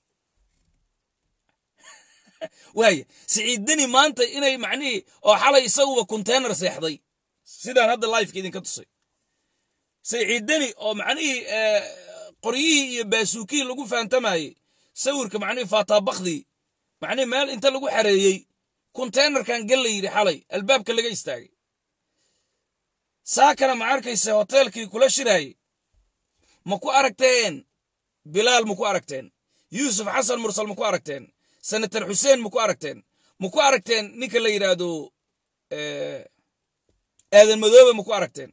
Speaker 1: waaya siciiddani maanta inay macnihii oo xalay isaguba konteynar seexday sidaan hadda lifeka idinka tusay siciiddani oo macnihii qoryihii iyo baasuukihii lagu fahantamayey sawirka macnihii faataabakhdii macnihii meel inta lagu xareeyey konteynarkan gal la yidhi xalay albaabka laga istaagay saakana ma arkayse hoteelkii kula shiraayey ma ku aragteen bilaal ma ku aragteen yuusuf xasan mursal ma ku aragteen senator xuseen ma ku aragteen ma ku aragteen ninka la yidhaahdo aadan madoobe ma ku aragteen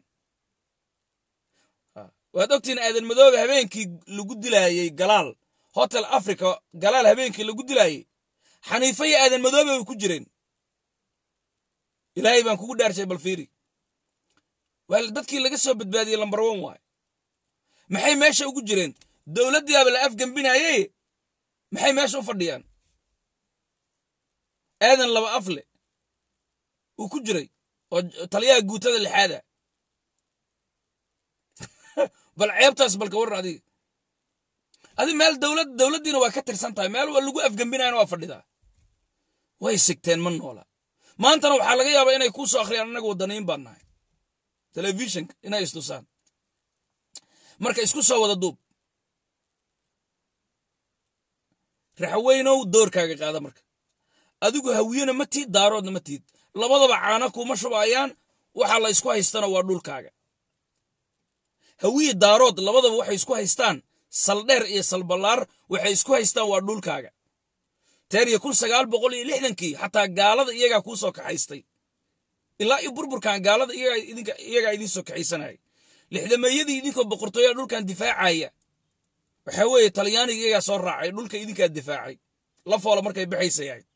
Speaker 1: waad ogtiin aadan madoobe habeenkii lagu dilaayey galaal hotel africa galaal habeenkii lagu dilaayey xaniife iyo aadan madoobe way ku jireen ilaahay baan kugu dhaarshay balfiiri waa dadkii laga soo badbaadiyey lambar one waay maxay meesha ugu jireen dowladdiiaba la afgembinaayey maxay meesha u fadhiyaan aadan laba afle uu ku jiray oo taliyaha guutada lixaada bal ceebtaas balka waran adiga adi meel dowlad dowladdiina waa ka tirsan tahay meel waa lagu afgembinayana waa fadhidaa way sigteen ma noola maantana waxaa laga yaabaa inay kuu soo akhriyaan annaga waddaniyin baan nahay telefishinka inay istusaan marka isku soo wada duub raxweynow doorkaaga qaada marka adigu hawiyena ma tiid daaroodna ma tiid labadaba caana kuma shubaayaan waxa la isku haystana waa dhulkaaga hawiye daarood labadaba waxay isku haystaan saldheer iyo salballaar waxay isku haystaan waa dhulkaaga teer iyo kun sagaal boqol iyo lixdankii xataa gaalada iyagaa kuu soo kaxaystay ilaa iyo burburkan gaalada iyagaa idiin soo kaxaysanaya lixdameeyadii idinkoo boqortooyaa dhulkan difaacaya waxaa weeye talyaaniga iyagaa soo raacay dhulka idinkaa difaacay la foola markay baxaysa yahayd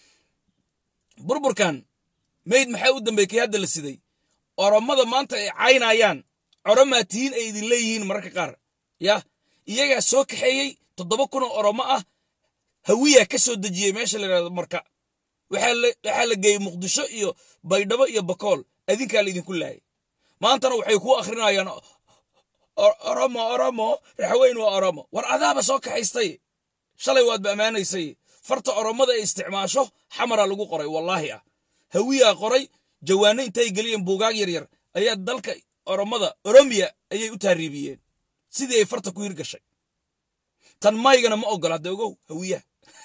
Speaker 1: burburkan mayd maxaa u dambeey kii hadda la siday oromada maanta ay caynayaan coromaa tihiin ay idin leeyihiin mararka qaar yah iyagaa soo kaxeeyey toddoba kunoo oromo ah hawiyaa ka soo dejiyey meesha la yidhahdo marka waxaa la geeyey muqdisho iyo baydhabo iyo bakool adinkaa laydinku laayay maantana waxay kuu akhrinayaan oromo oromo raxweyn waa oromo war adaaba soo kaxaystay shalay waadba ammaanaysay farta oromada ay isticmaasho xamara lagu qoray wallaahi ah hawiyaa qoray jawaano intay geliyeen buugaag yaryar ayaa dalka oromada oromiya ayay u taariibiyeen sidii ay farta ku hirgashay tan maygana ma ogola hadda ogow hawiyaha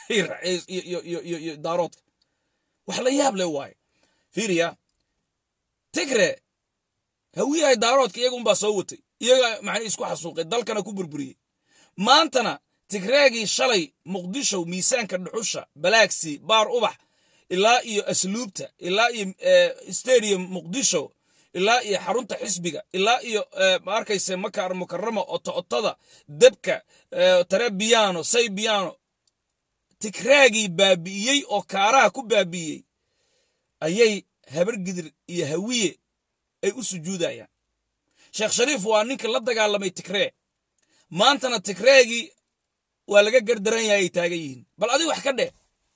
Speaker 1: iyo daaroodka wax la yaab leh waaye fiiriya tigre hawiyahay daaroodka iyaga unbaa soo watay iyaga macnii isku xasuuqay dalkana ku burburiyey maantana tigreegii shalay muqdisho miisaanka dhuxusha balaagsi baar ubax ilaa iyo asluubta ilaa iyo stadium muqdisho ilaa iyo xarunta xisbiga ilaa iyo ma arkayse makar mukarama oto-otada debka tare biyano say biyano tigreegii baabi'iyey oo kaaraha ku baabi'iyey ayay habargidir iyo hawiye ay u sujuudayaan sheekh shariif waa ninka la dagaalamay tigree maantana tigreegii waa laga gardaran yahay ay taagan yihiin bal adiga wax ka dheh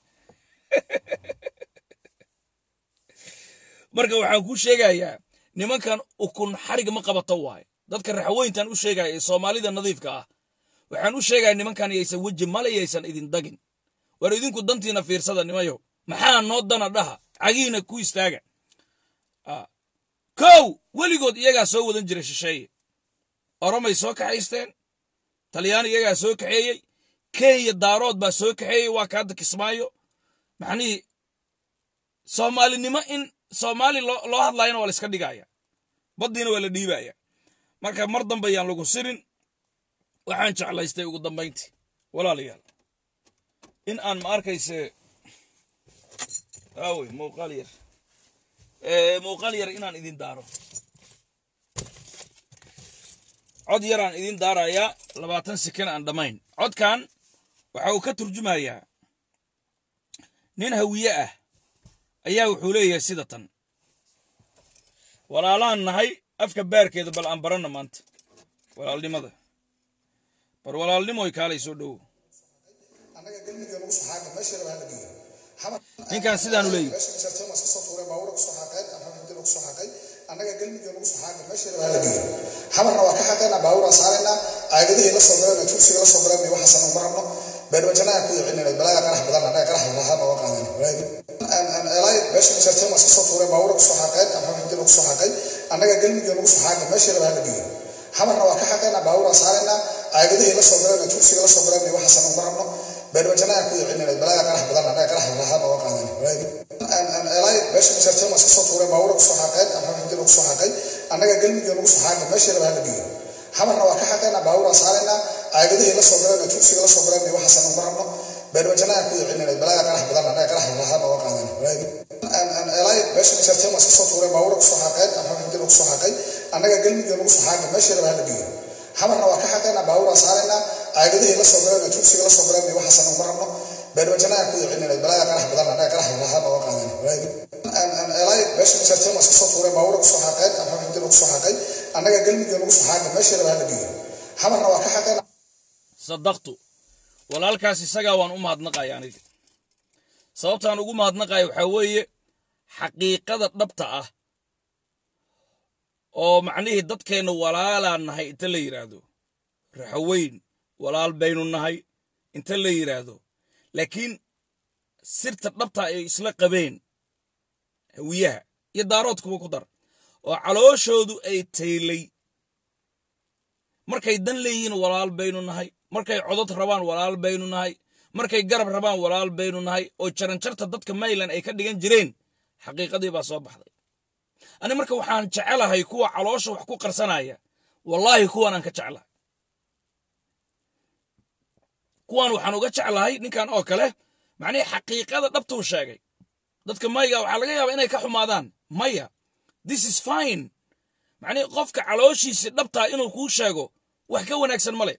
Speaker 1: marka waxaan kuu sheegayaa nimankan ukun xarig ma qabato waaye dadka raxweyntan u sheegaya ee soomaalida nadiifka ah waxaan u sheegaya nimankan yaysan weji male yaysan idin dagin war idinku dantiina fiirsada nimayo maxaa noo dana dhaha cagiina ku istaaga kow weligood iyagaa soo wadan jiray shisheeye oromay soo kaxaysteen talyaani iyagaa soo kaxeeyey kenya daarood baa soo kaxeeyey waa ka hadda kismaayo maxnihii soomaalinimo in soomaali loo hadlayana waa la iska dhigaya baddiina waa la dhiibaya marka mar dambe yaan lagu sirin waxaan jeclaystay ugu dambayntii walaalayaal in aan ma arkayse aawey muuqaal yar muuqaal yar inaan idin daaro cod yaraan idin daarayaa labaatan sekan aan dhammayn codkan waxa uu ka turjumayaa nin hawiye ah ayaa wuxuu leeyahay sida tan walaalaan nahay afka baarkeeda bal aan baranna maanta walaalnimada bar walaalnimoy kaalay soo dhowo ninkan sidaanu leeyahy
Speaker 2: annaga galmigii lagu soo xaaqay meesha rabaa la geeyo xamarna waa ka xaqaynaa baaburaa saaraynaa caagadihii la soo galeen tuugsiga la soo galeen waxaasan uma rabno beerwajanaa ku yicininay balaaga qarax badan annaga qarax lahaa nooga qaadeen elay meesha masarteen waa iska soo tuureen baabura ku soo xaaqeen alxamdulillah lagu soo xaaqay annaga galmigii lagu soo xaaqay meesha rabaa la geeyo xamarna waa ka xaqaynaa baaburaa saaraynaa caagadihii la soo galeen tuugsiga la soo galeen waxaasan uma rabno beerwajanaa ku yicininay balaaga qarax badan annaga qarax lahaa nooga qaadeen elay meesha masarteen waa iska soo tuureen baabura ku soo xaaqeen alxamdulillah lagu soo xaaqay annaga galmigii lagu soo xaaqay meesha rabaa la geeyo xamarna waa ka xaqaynaa baaburaa saaraynaa caagadihii la soo galeen tuugsiga la soo galeen waxaasan uma rabno beerwajanaa ku yicininay balaaga qarax badan annaga qarax lahaa nooga qaadeen elay meesha masarteen waa iska soo tuureen baabura ku soo xaaqeen alxamdulillah lagu soo xaaqay annaga galmigii lagu soo xaaqay meesha rabaa la geeyo xamarna waa ka xaqaynaa baaburaa saaraynaa caagadihii la soo galeen tuugsiga la soo galeen waxaasan uma rabno beerwajanaa ku yicininay balaaga qarax badan annaga qarax lahaa nooga qaadeen elay meesha masarteen waa iska soo tuureen baabura ku soo xaaqeen alxamdulillah lagu soo xaaqay annaga galmigii lagu soo xaaqay meesha rabaa la geeyo xamarna waa ka xaqaynaa
Speaker 1: sadaqtu walaalkaas isagaa waan u mahadnaqaya aniga sababtaan ugu mahadnaqaya waxaa weeye xaqiiqada dhabta ah oo macnihii dadkeenna walaalaan nahay inta la yidhaahdo raxaweyn walaal baynu nahay inta la yidhaahdo laakiin sirta dhabta ay isla qabeen hawiyaha iyo daaroodkuba ku dar oo calooshoodu ay taylay markay dan leeyihiin walaal baynu nahay markay codod rabaan walaal baynu nahay markay garab rabaan walaal baynu nahay oo jaranjarta dadka mayland ay ka dhigan jireen xaqiiqadii baa soo baxday ani marka waxaan jecelahay kuwa caloosha wax ku qarsanaya wallaahi kuwanaan ka jeclahay kuwan waxaan uga jeclahay ninkan oo kale macnihii xaqiiqada dhabtuu sheegay dadka mayga waxaa laga yaabaa inay ka xumaadaan maya this is fine macnihii qofka calooshiisii dhabtaa inuu kuu sheego wax ka wanaagsan ma leh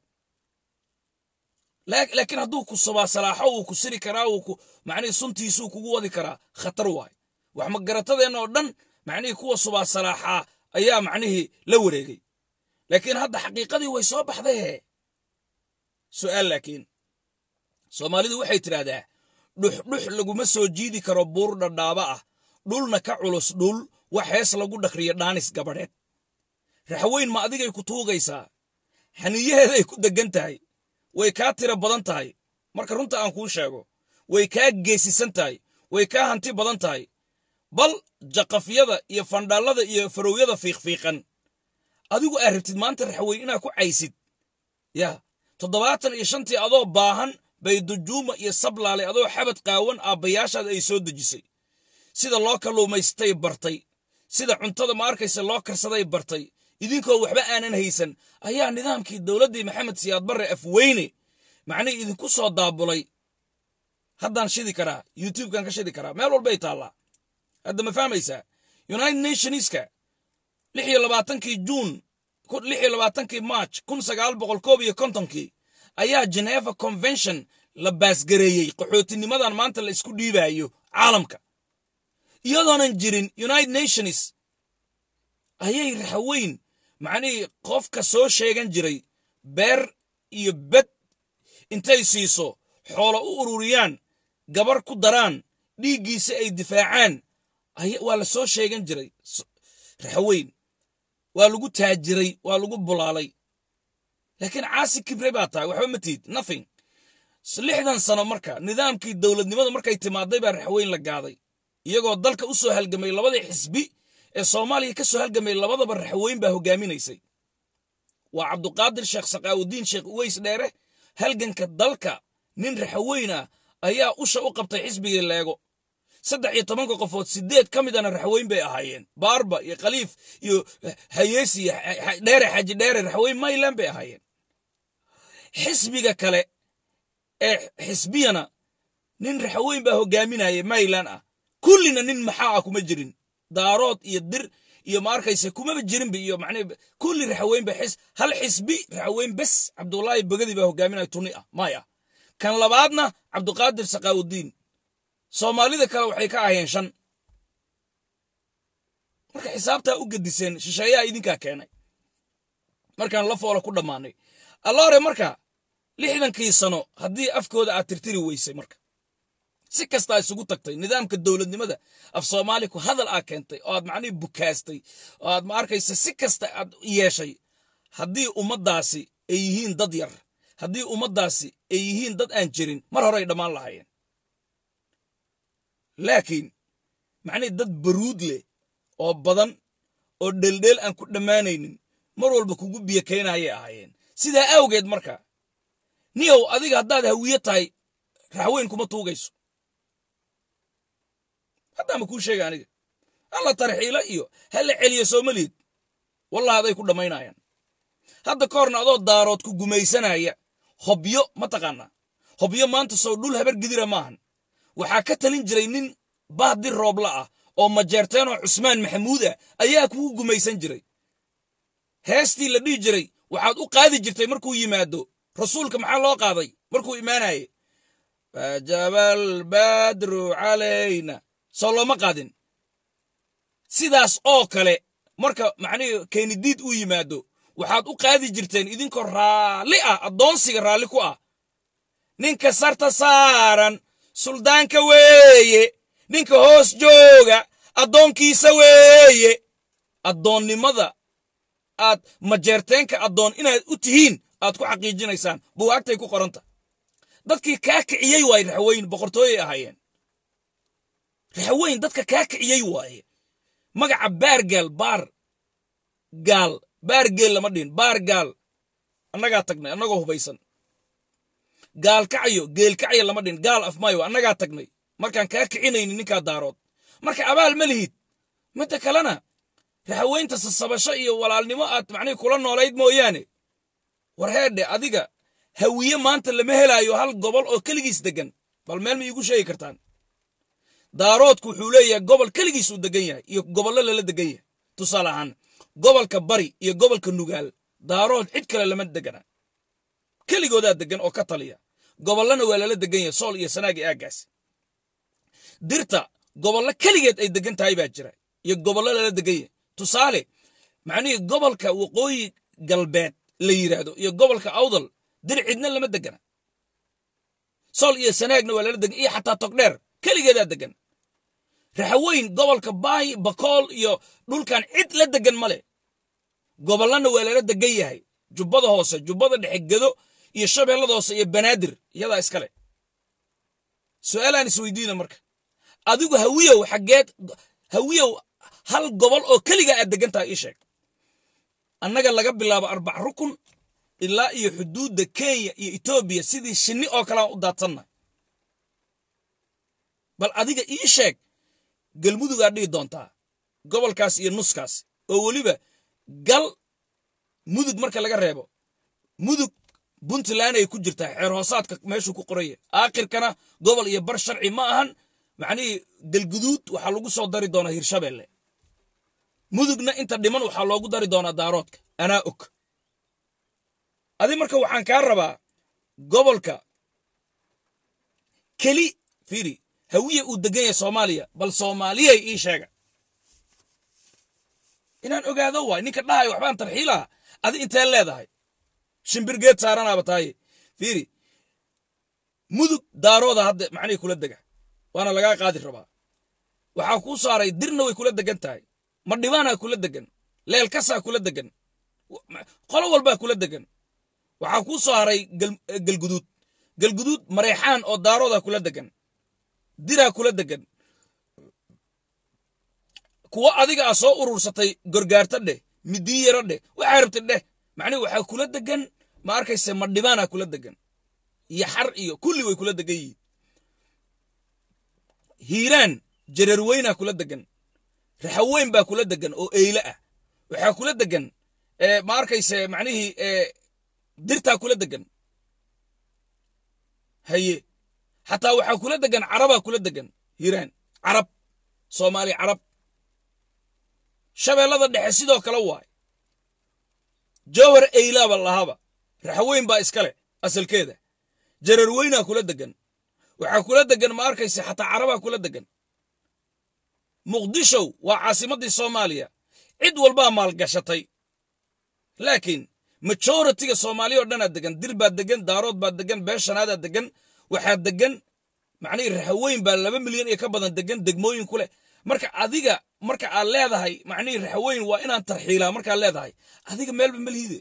Speaker 1: laakiin hadduu ku sabaasalaaxo wuu ku siri karaa wuu ku macnihii suntiisuu kugu wadi karaa khatar waay wax magaratadeenna oo dhan macnihii kuwa subaasalaaxaa ayaa macnihii la wareegay laakiin hadda xaqiiqadii way soo baxday he su'aal laakiin soomaalidu waxay tidhaahdaa dhuxdhux laguma soo jiidi karo buur dhadhaaba ah dhulna ka culus dhul wax hees lagu dhakriyo dhaanis gabadheed raxweyn ma adigay ku tuugaysaa xaniyaheeday ku deggan tahay way kaa tiro badan tahay marka runta aan kuu sheego way kaa geesisan tahay way kaa hanti badan tahay bal jaqafyada iyo fandhaallada iyo farowyada fiiqfiiqan adigu aad rabtid maanta raxweyn inaad ku caysid yaa toddobaatan iyo shantii adoo baahan bay dujuuma iyo sablaale adoo xabad qaawan aabbayaashaada ay soo dejisay sida loo kalluumaystay bartay sida cuntada ma arkaysa loo karsaday bartay idinkoo waxba aanan haysan ayaa nidaamkii dowladdii maxamed siyaad barre afweyne macnihii idinku soo daabulay haddaan shidi karaa youtubekan ka shidi karaa meel walbay taallaa hadda ma fahmaysaa united nationska lix iyo labaatankii juun lix iyo labaatankii march kun sagaal boqol koob iyo kontonkii ayaa geneva convention la baasgareeyey qaxootinimadan maanta la isku dhiibaayo caalamka iyadoonan jirin united nations ayay raxweyn macnihii qofka soo sheegan jiray beer iyo bed intay siiso xoolo u ururiyaan gabar ku daraan dhiiggiisa ay difaacaan waa la soo sheegan jiray raxweyn waa lagu taajiray waa lagu bulaalay laakiin caasi kibre baa tahay waxba ma tiid nothing lixdan sano marka nidaamkii dowladnimada markay timaaday baa raxweyn la gaaday iyagoo dalka u soo halgamay labadii xisbi ee soomaaliya ka soo halgamay labadaba raxweyn baa hogaaminaysay waa cabduqaadir sheekh sakaawudiin sheekh uweys dheere halganka dalka nin raxweyn ah ayaa usha u qabtay xisbigii leego saddex iyo tobanka qofood sideed ka midana raxweyn bay ahaayeen baarba iyo khaliif iyo hayeesi iyo dheere xaji dheere raxweyn mayland bay ahaayeen xisbiga kale ee xisbiyana nin raxweyn baa hogaaminaya mayland ah kullina nin maxaa ah kuma jirin daarood iyo dir iyo ma arkayse kumaba jirinba iyo macnii kulli raxweyn ba xis hal xisbi raxweyn bes cabdullaahi bogadi baa hogaaminaya tuni ah maya kan labaadna cabduqaadir sakaawudiin soomaalida kale waxay ka ahayeen shan marka xisaabtaa u gediseen shisheeyaha idinkaa keenay markaan la foola ku dhammaanay allaore marka lixdankii sano haddii afkooda aad tirtiri weysay marka si kastaa isugu tagtay nidaamka dowladnimada af soomaali ku hadal aa keentay oo aad macnihii bukaastay oo aad ma arkaysa si kasta aad yeeshay haddii ummaddaasi ay yihiin dad yar haddii ummaddaasi ay yihiin dad aan jirin mar horey dhammaan lahaayeen laakiin macnihii dad baruud leh oo badan oo dheeldheel aan ku dhammaanaynin mar walba kugu biyo keenayay ahaayeen sidaa awgeed marka niyow adiga haddaad hawiye tahay raxweyn kuma tuugayso haddaama kuu sheega aniga hala tarxiilo iyo hala celiyo soomaliid wallah aday ku dhammaynayaan hadda ka horna adoo daarood ku gumaysanaya hobyo ma taqaanaa hobyo maanta sow dhul habar gidira maahan waxaa ka talin jiray nin baahdir roobla ah oo majeerteenoo cusmaan maxamuud ah ayaa kugu gumaysan jiray heestii la dhihi jiray waxaad u qaadi jirtay markuu yimaado rasuulka maxaa loo qaaday markuu imaanaye fajabal badru calayna soo looma qaadin sidaas oo kale marka macnihii keenidiid uu yimaado waxaad u qaadi jirteen idinkoo raalli ah addoonsiga raalli ku ah ninka sarta saaran suldaanka weeye ninka hoos jooga addoonkiisa weeye addoonnimada aad majeerteenka addoon inaad u tihiin aad ku xaqiijinaysaan buwaagtay ku qoranta dadkii kaa kiciyey waaye raxweyn boqortooyay ahaayeen raxweyn dadka kaa kiciyey waaye magaca baargaal baar gaal baargeel lama dhihin baar gaal annagaa tagnay annagoo hubaysan gaal kacayo geel kacayo lama dhihin gaal afmaayo annagaa tagnay markaan kaa kicinaynin ninkaa daarood marka abaal ma lihid midda kalena raxweynta sasabasho iyo walaalnimo aad macnihi kula noolayd mooyaane war heedhe adiga hawiye maanta lama helaayo hal gobol oo keligiis deggan bal meel ma iigu sheegi kartaan daaroodku wuxuu leeyahay gobol keligiis uu degan yahay iyo gobollo lala degan yahay tusaale ahaan gobolka bari iyo gobolka nugaal daarood cid kale lama degana keligoodaa degan oo ka taliya gobollana waa lala degan yahay sool iyo sanaagi aaggaas dirta gobollo keligeed ay degan tahay baa jira iyo gobollo lala degan yahay tusaale macnihii gobolka waqooyi galbeed la yidhaahdo iyo gobolka awdal dir cidna lama degana sool iyo sanaagna waa lala degan iyo xataa togdheer keligeedaa degan raxaweyn gobolka baay bakool iyo dhulkan cid la degan male gobollana waa lala degan yahay jubbada hoose jubbada dhexe gedo iyo shabeellada hoose iyo banaadir iyadaa iskale su'aalaan isweydiina marka adigu hawiyow xaggeed hawiyow hal gobol oo keliga aad degan tahay ii sheeg annaga laga bilaabo arbac rukun ilaa iyo xuduudda kenya iyo etoobiya sidii shinni oo kalean u daadsanna bal adiga ii sheeg galmudugaa dhihi doontaa gobolkaas iyo nuskaas oo weliba gal mudug marka laga reebo mudug puntland ay ku jirtaa xeer hoosaadka meeshuu ku qoraya aakhirkana gobol iyo bar sharci ma ahan macnihii galguduud waxaa lagu soo dari doonaa hirshabeelle mudugna inta dhiman waxaa loogu dari doonaa daaroodka anaa og adi marka waxaan kaa rabaa gobolka keli fiiri hawiye uu degan yahay soomaaliya bal soomaaliyay ii sheega inaan ogaado waay ninka dhahay waxbaan tarxiilaha adi intee leedahay shimbirgeed saaranaaba taaye fiiri mudug daarooda hadda macnihii kula dega waana lagaa qaadi rabaa waxaa kuu saaray dirna way kula degan tahay madhibaanaa kula degan leelkasaa kula degan qolo walbaa kula degan waxaa kuu soo haray galguduud galguduud mareexaan oo daarooda kula degan diraa kula degan kuwo adiga a soo urursatay gorgaarta dheh midiyaro dheh waxaa rabtay dheh macnihi waxaa kula degan ma arkayse madhibaana kula degan iyo xar iyo kulli way kula degan yihiin hiiraan jararweynaa kula degan raxaweyn baa kula degan oo eyle ah waxaa kula degan ma arkayse macnihii dirtaa kula degan haye xataa waxaa kula degan carabaa kula degan hiiraan carab soomaali carab shabeellada dhexe sidoo kale waay jowhar eylaaba lahaba raxweyn baa iskale asalkeeda jararweynaa kula degan waxaa kula degan ma arkayse xataa carabaa kula degan muqdishow waa caasimaddii soomaaliya cid walbaa maalgashatay laakiin majoritiga soomaaliya oo dhanaa degan dir baa degan daarood baa degan beeshanaadaa degan waxaa degan macnihii raxaweyn baa laba milyan iyo ka badan degan degmooyin ku leh marka adiga marka aad leedahay macnihii raxaweyn waa inaan tarxiilaa markaad leedahay adiga meelba meliide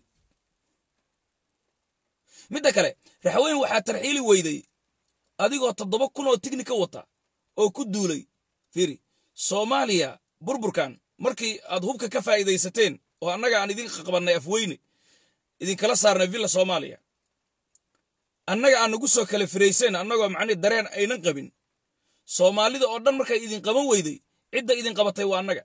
Speaker 1: midda kale raxaweyn waxaa tarxiili weyday adigoo toddoba kun oo tignika wata oo ku duulay fiiri soomaaliya burburkan markii aad hubka ka faa'iidaysateen oo annaga aan idin qabannay afweyne idinkala saarnay villa soomaaliya annaga aan nagu soo kala firayseen annagoo macnihi dareen aynan qabin soomaalida oo dhan markay idin qaban weyday cidda idin qabatay waa annaga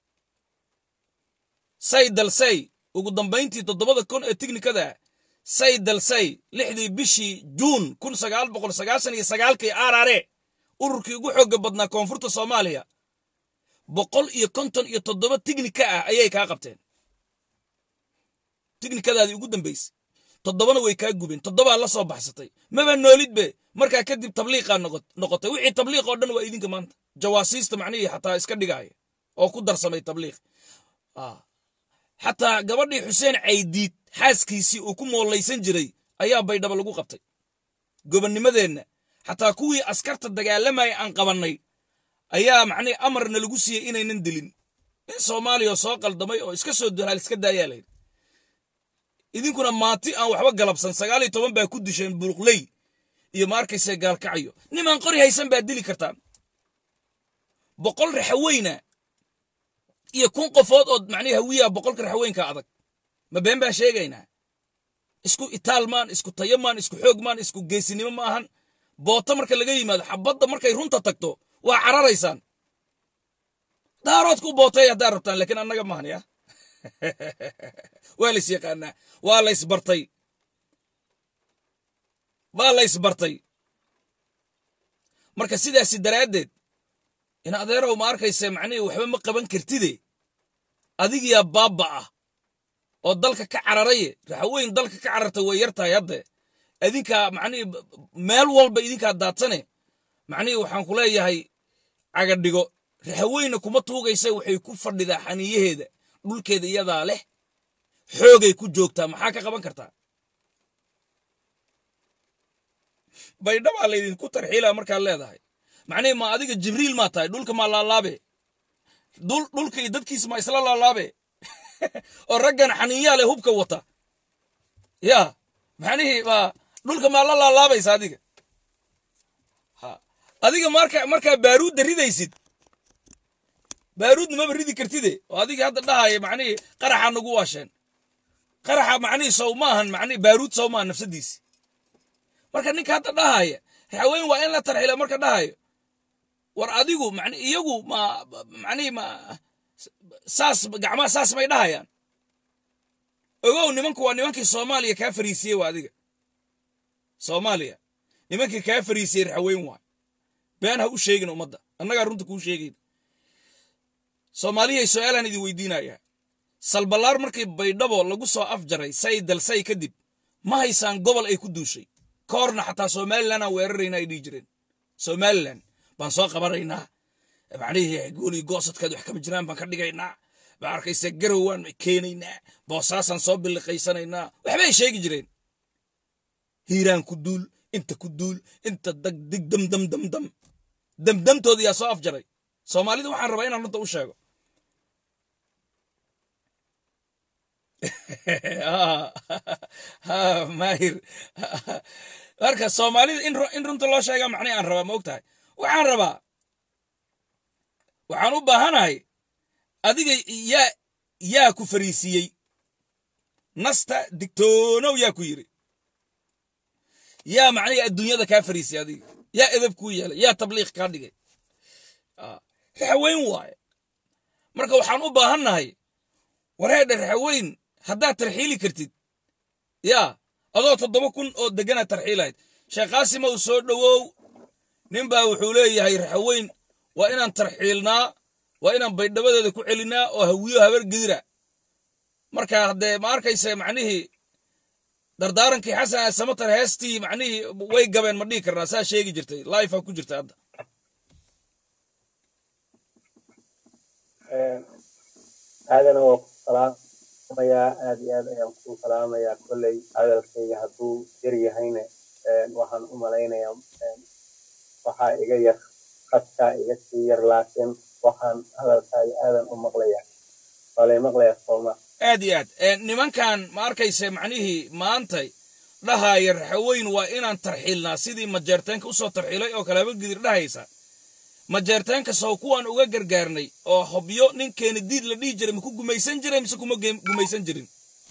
Speaker 1: say dalsay ugu dambayntii toddobada kun ee tignikada say dalsay lixdii bishii juun kun sagaal boqol sagaashan iyo sagaalkii aarare ururkii ugu xoogga badnaa koonfurta soomaaliya boqol iyo konton iyo toddoba tignika ah ayay kaa qabteen tignikadaadii ugu dambaysay toddobana way kaa gubeen toddobaa la soo baxsatay maba noolidbe markaa kadib tabliiqaa noqotay wixii tabliiq oo dhan waa idinka maanta jawaasiista macnihii xataa iska dhigaaya oo ku darsamay tabliiq xataa gabadhii xuseen caydiid xaaskiisii uu ku moollaysan jiray ayaa baydhaba lagu qabtay gobonnimadeenna xataa kuwii askarta dagaalamaya aan qabannay ayaa macnihi amarna lagu siiyey inaynan dilin in soomaaliya soo qaldamay oo iska soo duhaal iska daayaa layidhi idinkuna maati aan waxba galabsan sagaal iyo toban baa ku disheen buluqley iyo ma arkayse gaalkacyo nimaan qori haysan baad dili kartaan boqol raxaweyna iyo kun qofood oo macnihi hawiyaa boqolka raxaweynka adag ma been baan sheegaynaa isku itaal maan isku tayo maan isku xoog maan isku geesinimo ma ahan boota marka laga yimaado xabadda markay runta tagto waa cararaysaan daarood ku bootay haddaad rabtaan laakiin annaga maahan ya waa lays yaqaanaa waa lays bartay waa lays bartay marka sidaasi daraaddeed in adeerow ma arkayse macnihii waxba ma qaban kartide adigiyaa baabba ah oo dalka ka cararaye raxaweyn dalka ka cararta way yar tahay hadde idinkaa macnihii meel walba idinkaa daadsane macnihii waxaan ku leeyahay cagadhigo raxaweyna kuma tuugaysa waxay ku fadhidaa xaniiyaheeda dhulkeeda iyadaa leh xoogay ku joogtaa maxaa ka qaban kartaa baydhabaa laydinku tarxiilaa markaad leedahay macnihii ma adiga jibriil maa tahay dhulka maa laalaabe dhulka iyo dadkiisa maa isla laalaabe oo raggan xaniinyaa leh hubka wata yaa macnihii ma dhulka maa la laalaabaysa adiga adiga marka markaa baaruudda ridaysid baaruudna maba ridi kartide oo adiga hadda dhahaya macnihii qaraxa nagu waasheen qaraxa macnihii sow maahan macnihii baaruud sow maahan nafsadiisi marka ninka hadda dhahaya raxaweyn waa in la tarxila marka dhahayo war adigu man iyagu ma macnihii ma saas gacmaha saas may dhahayaan ogow nimanku waa nimankii soomaaliya kaa fariisiyey waa adiga soomaaliya nimankii kaa fariisiyey raxaweyn waay been ha u sheegin ummadda annagaa runta kuu sheegayna soomaaliyay su-aalaan idin weydiinayaa salballaar markii baydhabo lagu soo afjaray say dalsay kadib ma haysaan gobol ay ku duushay ka horna xataa somalilan aan weerarayna ay dhihi jireen somalilan baan soo qabanaynaa macnihii goolii goosadkeed wax kama jiraan baan ka dhigaynaa baa arkaysa garow waan keenaynaa boosaasaan soo biliqaysanaynaa waxbay sheegi jireen hiiraan ku duul inta ku duul inta dag dig dam dam dam dam damdamtooda yaa soo afjaray soomaalida waxaan rabaa inaan runta u sheego maahir marka soomaalida in runta loo sheegaa macnay aan rabaa ma og tahay waxaan rabaa waxaan u baahanahay adiga yaa yaa ku fariisiiyey nasta digtoonow yaa ku yidhi yaa macnihi adduunyada kaa fariisiyey adiga yaa edab kuu yeelay yaa tabliiq kaa dhigay raxaweyn waaye marka waxaan u baahannahay wareedha raxaweyn haddaad tarxiili kartid yaa adoo toddoba kun oo deganaad tarxiilahayd sheekh qaasima uu soo dhowow ninbaa wuxuu leeyahay raxaweyn waa inaan tarxiilnaa waa inaan baydhabadeeda ku celinaa oo hawiyo habar gedira marka haddee ma arkaysa macnihii dardaarankii xasan ee samatar heestii macnihii way gabeen ma dhihi karnaa saa sheegi jirtay lifea ku jirta hadda
Speaker 3: aadana waa ku salaamayaa aad iyo aad ayaan ku salaamayaa kolley hadalkayga hadduu yar yahayna waxaan u malaynayaa waxaa iga yar khadkaa iga sii yar laakiin waxaan hadalkaaga aadan u maqlayaa waa lay maqlayaa sooma
Speaker 1: aad iyo aad nimankan ma arkaysa macnihii maantay dhahaaya raxaweyn waa inaan tarxiilnaa sidii majeerteenka usoo tarxiilay oo kale habagidir dhahaysa majeerteenka sow kuwaan uga gargaarnay oo hobyo ninkeeni diid la dhihi jiray maku gumaysan jiray mise kuma gumaysan jirin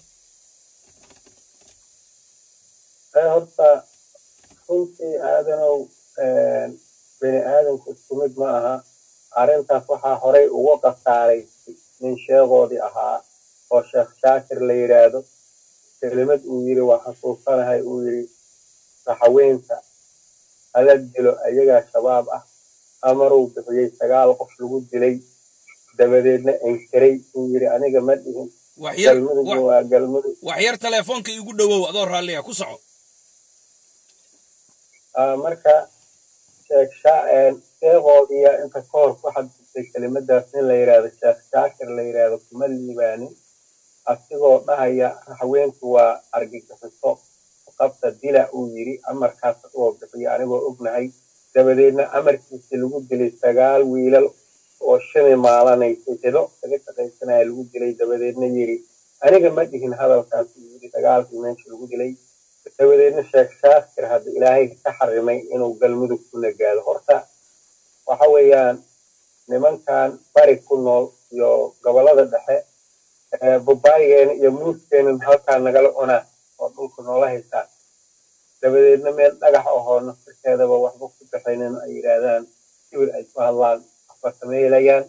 Speaker 3: horta runtii aadanow bini aadanku isku mid ma aha arrintaas waxaa horay uga qasaaray nin sheegoodii ahaa oo sheekh shaakir la yidhaahdo kelimad uu yidhi waa xasuusanahay uu yidhi raxaweynta hala dilo ayagaa shabaab ah amaruu bixiyey sagaal qof lagu dilay dabadeedna enkiray uu yidhi aniga ma dhihin galmudugna waa galmudug
Speaker 1: wax yar teleefoonka igu dhowow adoo raalliya ku soco
Speaker 3: marka sheekh sheegoodiya inta ka hor ku xadgudbay kelimadaas nin la yidhaahdo sheekh shaakir la yidhaahdo kuma liibaanin asigoo dhahaya raxweentu waa argagixiso qabta dila uu yidhi amarkaas oo bixiyo anigoo ognahay dabadeedna amarkiisi lagu dilay sagaal wiilal oo shami maalanaysay helo kaga shaqaysanaya lagu dilay dabadeedna yidhi aniga ma dhihin hadalkaas uu yidhi dagaalkii meesha lagu dilay dabadeedna sheekh shaakir hadda ilaahay ka xarimay inuu galmudug ku nagaado horta waxa weeyaan nimankan bari ku nool iyo gobolada dhexe babaaygeena iyo muuskeena halkaa nagala cunaa oo dhulka noola haystaan dabadeedna meel dhagax ahoo naftirkeedaba waxba ku baxaynin ay yidhaahdaan sibir ay ku hadlaan waxba sameelayaan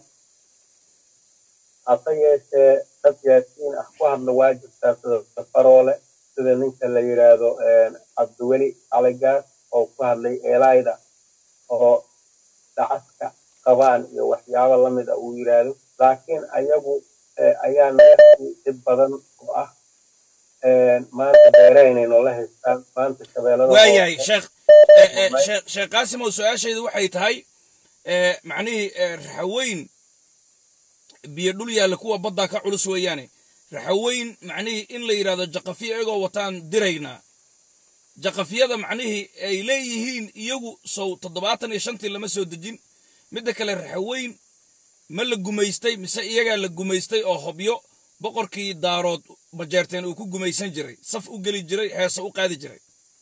Speaker 3: hase yeeshee dad yaasiin ah ku hadla waa jirtaa sida safaroole sida ninka la yidhaahdo cabdiweli caligaas oo ku hadlay eelaayda oo dacaska qabaan iyo waxyaabo lamid a uu yidhaahdo laakiin ayagu ayaa naga sii dhib badan oo ah maanta beeraynay noola haystaan maanta shabeellada
Speaker 1: waayahay sheekh sheekh qaasimow su-aashaydu waxay tahay macnihii raxaweyn biyo dhul yaalla kuwa baddaa ka culus weeyaane raxaweyn macnihii in la yidhahdo jaqafiya iyagoo wataan diraynaa jaqafiyada macnihii ay leeyihiin iyagu sow toddobaatan iyo shantii lama soo dejin midda kale raxaweyn ma la gumaystay mise iyagaa la gumaystay oo hobyo boqorkii daarood bajeerteen uu ku gumaysan jiray saf u geli jiray heese u qaadi jiray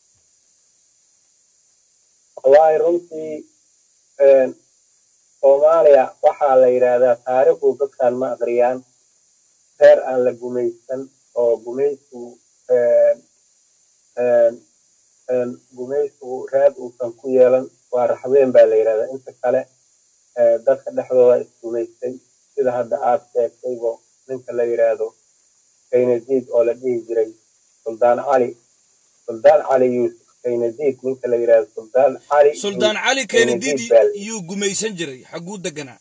Speaker 3: wallaahi runtii soomaaliya waxaa la yidhaahdaa taariikhdu dadkan ma aqriyaan reer aan la gumaysan oo gumaysigu gumaysigu raad uusan ku yeelan waa raxween baa la yidhahdaa inta kale dadka dhexdooda isgumaystay sida hadda aad sheegtaybo ninka la yidhaahdo kaynadiid oo la dhihi jiray suldaan cali suldaan cali yuusuf kaynadiid ninka la yidhaahdo suldaan cali
Speaker 1: suldaan cali kaynadiid yuu gumaysan jiray xagguu deganaa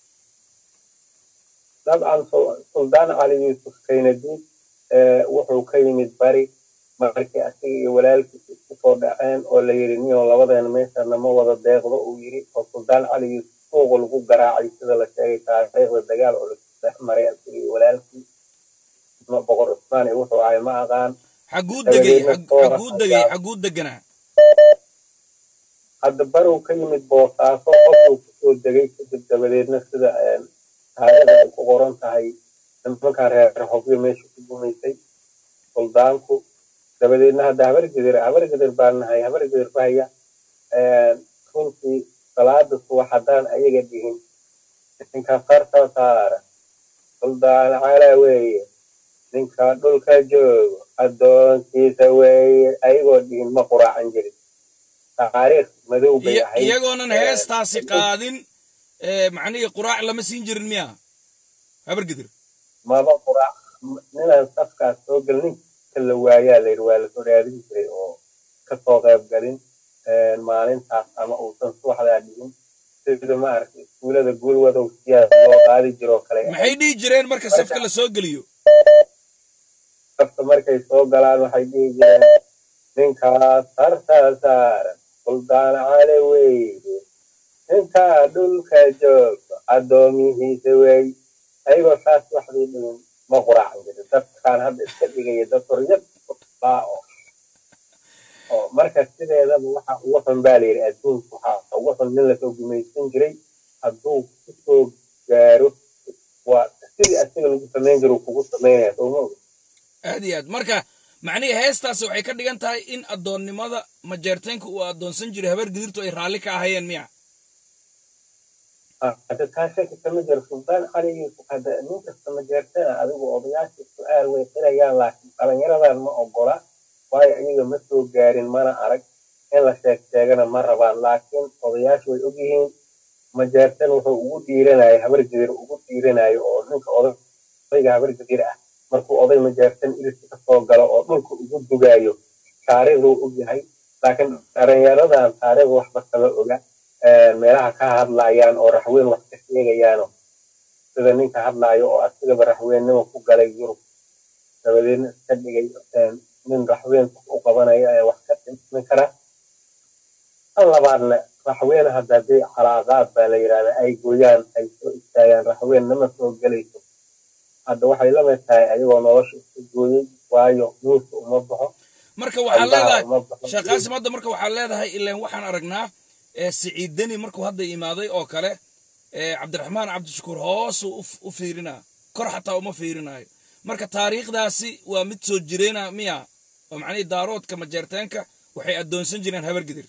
Speaker 3: dabcan suldaan cali yuusuf kaynadiid wuxuu ka yimid bari markii asiga iyo walaalkiis isku soo dhaceen oo la yidhi niyo labadeena meeshana ma wada deeqdo uu yidhi oo suldaan cali yuusuf suuqa lagu garaacay sida la sheegay taariikhda dagaal oo lasu dhex maray asiga iyo walaalkii boqor cusmaan iyo wuxuu ahay ma aqaan
Speaker 1: xagguu degay xagguu degay xagguu deganaa
Speaker 3: hadda barow ka yimid boosaaso qofuu kusoo degay kadib dabadeedna sida taariikhda ay ku qoran tahay nimankan reer hobyo meesha ku gumaysay suldaanku dabadeedna hadda habargedir habargedir baan nahay habargedir ku haya runtii salaada subax haddaan ayaga dhihin ninka farta saara suldaan cala weeye ninka dhulka joogo addoonkiisa weeye ayagoo dhihin ma quraacan jirin taariikh madow bay
Speaker 1: Iya-
Speaker 3: ahayd
Speaker 1: iyagoonan heestaasi qaadin ee, macnihii quraac lama siin jirin miya habargidir
Speaker 3: maba quraac ninaan safkaas soo gelin ninka la waayaa la yidhi waa lasoo raadin jiray oo kasoo qayb galin maalintaas ama uusan subaxdaa dhigin sida maaragtay iskuulada guulwadow siyaas loo qaadi jiroo kale
Speaker 1: maxay dhihi jireen marka safka la soo geliyo
Speaker 3: safka markay soo galaan waxay dhihi jireen ninkaas hartaa saaran suldaan cale weeye ninkaa dhulka joogo addoomihiisa weey ayagoo saas waxbay dhihin ma quraacan jirin dadkaan hadda iska dhigaya dad horyad baa oo oo marka sideedaba waxa ugu xun baa la yidhi adduunka waxaa ugu xun nin lasoo gumaysan jiray hadduu kusoo gaaro waa sidii asiga lagu samayn jiro kugu samaynaya soo ma oga
Speaker 1: aad iyo aad marka macnihii heestaasi waxay ka dhigan tahay in addoonnimada majeerteenka uu addoonsan jiray habargidirtu ay raalli ka ahayeen miya
Speaker 3: hadda taa shaki kama jiro sultaan cali yuusuf hadda nin kasta ma jeertana adigu odayaasha su-aal way xirayaan laakiin dhalinyaradan ma ogola waayo iyaga ma soo gaarin mana arag in la sheeg sheegana ma rabaan laakiin odayaashu way ogyihiin majeertan wuxuu ugu dhiiranaya habargidir ugu dhiiranayo oo ninka odayga habargidir ah markuu oday majeertan irisi kasoo galo oo dhulka ugu dugaayo taariikhduu ogyahay laakiin dhalinyaradan taariikhda waxba kama oga meelaha ka hadlayaan oo raxweyn wax ka sheegayaano sida ninka hadlaayo oo asigaba raxweennimo ku galay yurub dabadeedna iska dhigay nin raxweyn u qabanaya ee wax ka dhimin kara tan labaadna raxweyn hadda hadday calaaqaad baa la yidhahdaa ay gooyaan ay soo istaagaan raxweyn nama soo gelayso hadda waxay la mid tahay ayagoo nolosha iska gooyey waayo nuuska uma baxo
Speaker 1: marka waxaa
Speaker 3: Allaha
Speaker 1: leedahay
Speaker 3: uma baxo.
Speaker 1: sheekh qaasim hadda marka waxaa leedahay ilaan waxaan aragnaa ee siciid deni markuu hadda imaaday oo kale ee cabdiraxmaan cabdishakuur hoosuu u- u fiirinaa kor xataa uma fiirinayo marka taariikhdaasi waa mid soo jireena miya oo macnihii daaroodka majeerteenka waxay addoonsan jireen habargidir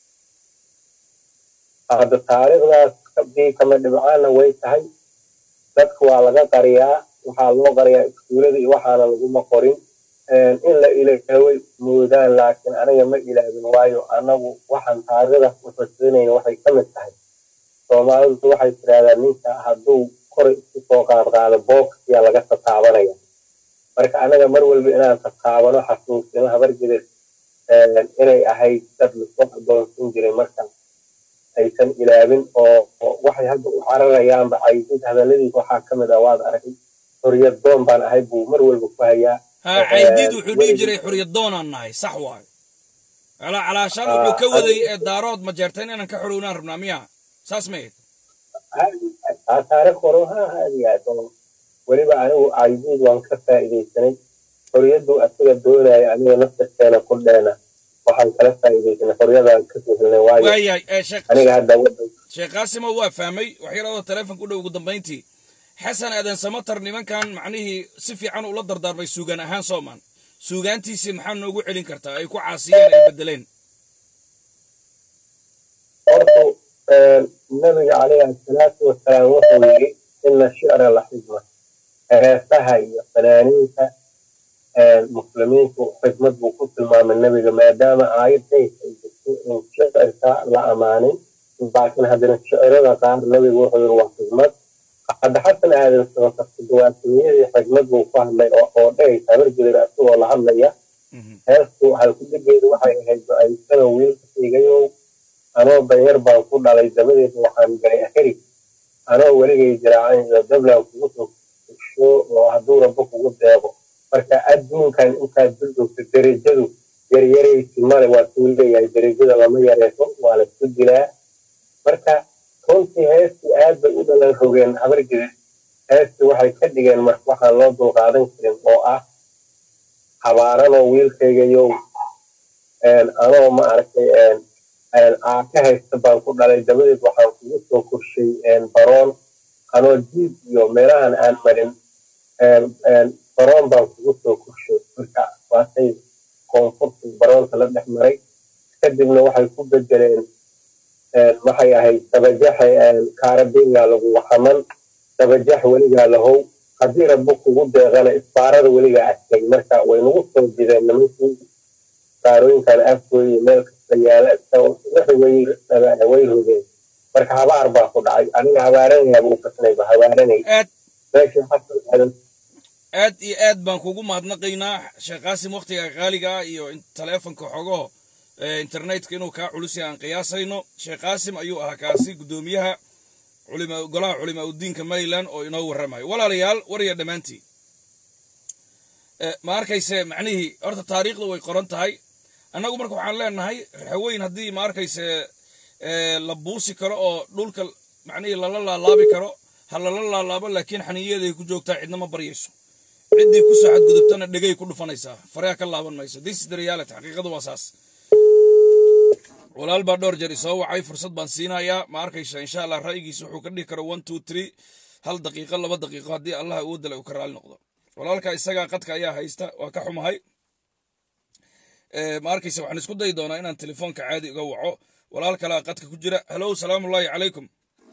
Speaker 3: hadda taariikhdaas bii kama dhibcaana way tahay dadka waa laga qariyaa waxaa loo qariyaa iskuulada iyo waxaana laguma qorin in la ilaaway moodaan laakiin aniga ma ilaabin waayo anagu waxaan taariikhdaas u xusinayn waxay ka mid tahay soomaalidu waxay tiraahdaa ninka hadduu kor isku soo qaadqaado boogsiya laga tataabanaya marka anaga mar walba inaan tataabano xasuusino habargidir inay ahayd dad lasoo adoonsan jiray marka aysan ilaabin oo oo waxay hadda u cararayaanba caydid hadalladiisa waxaa ka mid ah waad aragay xoriyad doon baan ahay buu mar walba ku hayaa
Speaker 1: ha caydiid wuxuu dhihi jiray xuriyad doonaan nahay sax waayo calaa calaashaan wuxuu ka waday ee daarood majeerteen inaan ka xorownaan rabnaa miya saas ma ahayd
Speaker 3: taa taariikh hore ha aad iyo aad oo weliba anigu caydiid waan ka faa'iidaysanay xoriyaddu asaga doonaya aniga naftakeena ku dheena waxaan kala faa'iidaysanay xoriyadaan ka sihilnay waayo
Speaker 1: waayahay ee sheekh
Speaker 3: aniga hadda wadan
Speaker 1: sheekh qaasimo waa fahmay waxyaradoo taleefonka u dhow ugu dambayntii xasan aadan samatar nimankan macnihii si fiican ula dardaarmay suugaan ahaan soomaan suugaantiisii maxaa noogu celin kartaa ay ku caasiyeen ay bedeleen
Speaker 3: horta nabiga calayhi asalaatu wasalaam wuxuu yidhi ina shicra la xikma heesaha iyo fanaaniinta muslimiinku xikmad buu ku tilmaamay nabiga maadaama aayaddays ay jirto in shicirka la amaanin laakiin haddana shicirada qaar nabiga wuxuu yidhi waa xikmad hadda xasan aadan sabatartadawaatiyadii xikmad buu ku hadlay oo oo dhehaysa habargelir asagoo la hadlaya heestu halkudegeedu waxay ahayd ba-aysana wiilka siigayow anoo danyar baan ku dhalay dabadeed waxaan galay aheri anoo weligay jiraacan iyo dablan kugu soo kusho oo hadduu rabbo kugu deeqo marka adduunkan intaad duljoogto derajadu yaryaraysi male waa kuu leeyahay derajada lama yareeso waa laisku dilaa marka runtii heestii aad bay u dhalan rogeen habargida heestii waxay ka dhigeen marka waxaan loo dulqaadan karin oo ah habaaranoo wiilkaygayow anoo ma aragtay aa ka haysta baan ku dhalay dabadeed waxaan kugu soo korshay baroon anoo jiib iyo meelahan aan marin baroon baan kugu soo korshay marka waatay koonfurta baroolka la dhex maray kadibna waxay ku bedeleen waxay ahayd dabajaxa kaarabiingaa lagu waxaman dabajax weligaa lahow haddii rabbo kugu deeqana isbaarada weligaa adkay marka way nagu soo jideen nimankii isbaarooyinkan afgooye meel kasta yaala way rogeen marka habaar baa ku dhacay aniga habaaranayaaba u kasnayba habaaranay
Speaker 1: aad
Speaker 3: meeshii xasan aadan
Speaker 1: aad iyo aad baan kugu mahadnaqaynaa sheekh qaasim wakhtiga qaaliga ah iyo in- taleefonka xogo ee, internetka inuu kaa culus yahay aan qiyaasayno sheekh qaasim ayuu ahaa kaasi guddoomiyaha culima golaha culimaa udiinka maryland oo inoo warramayo walaalayaal warya dhammaantiin Eh, ma arkayse macnihii horta taariikhda way qoran tahay annagu marka waxaan leenahay raxaweyn haddii ma arkayse eh, la buusi karo oo dhulka macnihii lala laalaabi karo ha lala laalaabo laakiin xaniiyaday ku joogtaa cidna ma baryayso ciddii ku soo xadgudubtana dhegay ku dhufanaysaa faraha ka laaban mayso this is the reality xaqiiqadu waa saas walaal baa dhowr jeer isoo wacay fursad baan siinayaa ma arkaysa insha allah ra'yigiisa wuxuu ka dhihi karo one two three hal daqiiqo laba daqiiqo haddii allah uu dala uu ka raali noqdo walaalka isagaa qadka ayaa haysta waa ka xumahay Eh, ma arkaysa waxaan isku dayi doonaa inaan telefoonka caadi uga waco walaal kalaa qadka ku jira halow salaamullaahi calaykum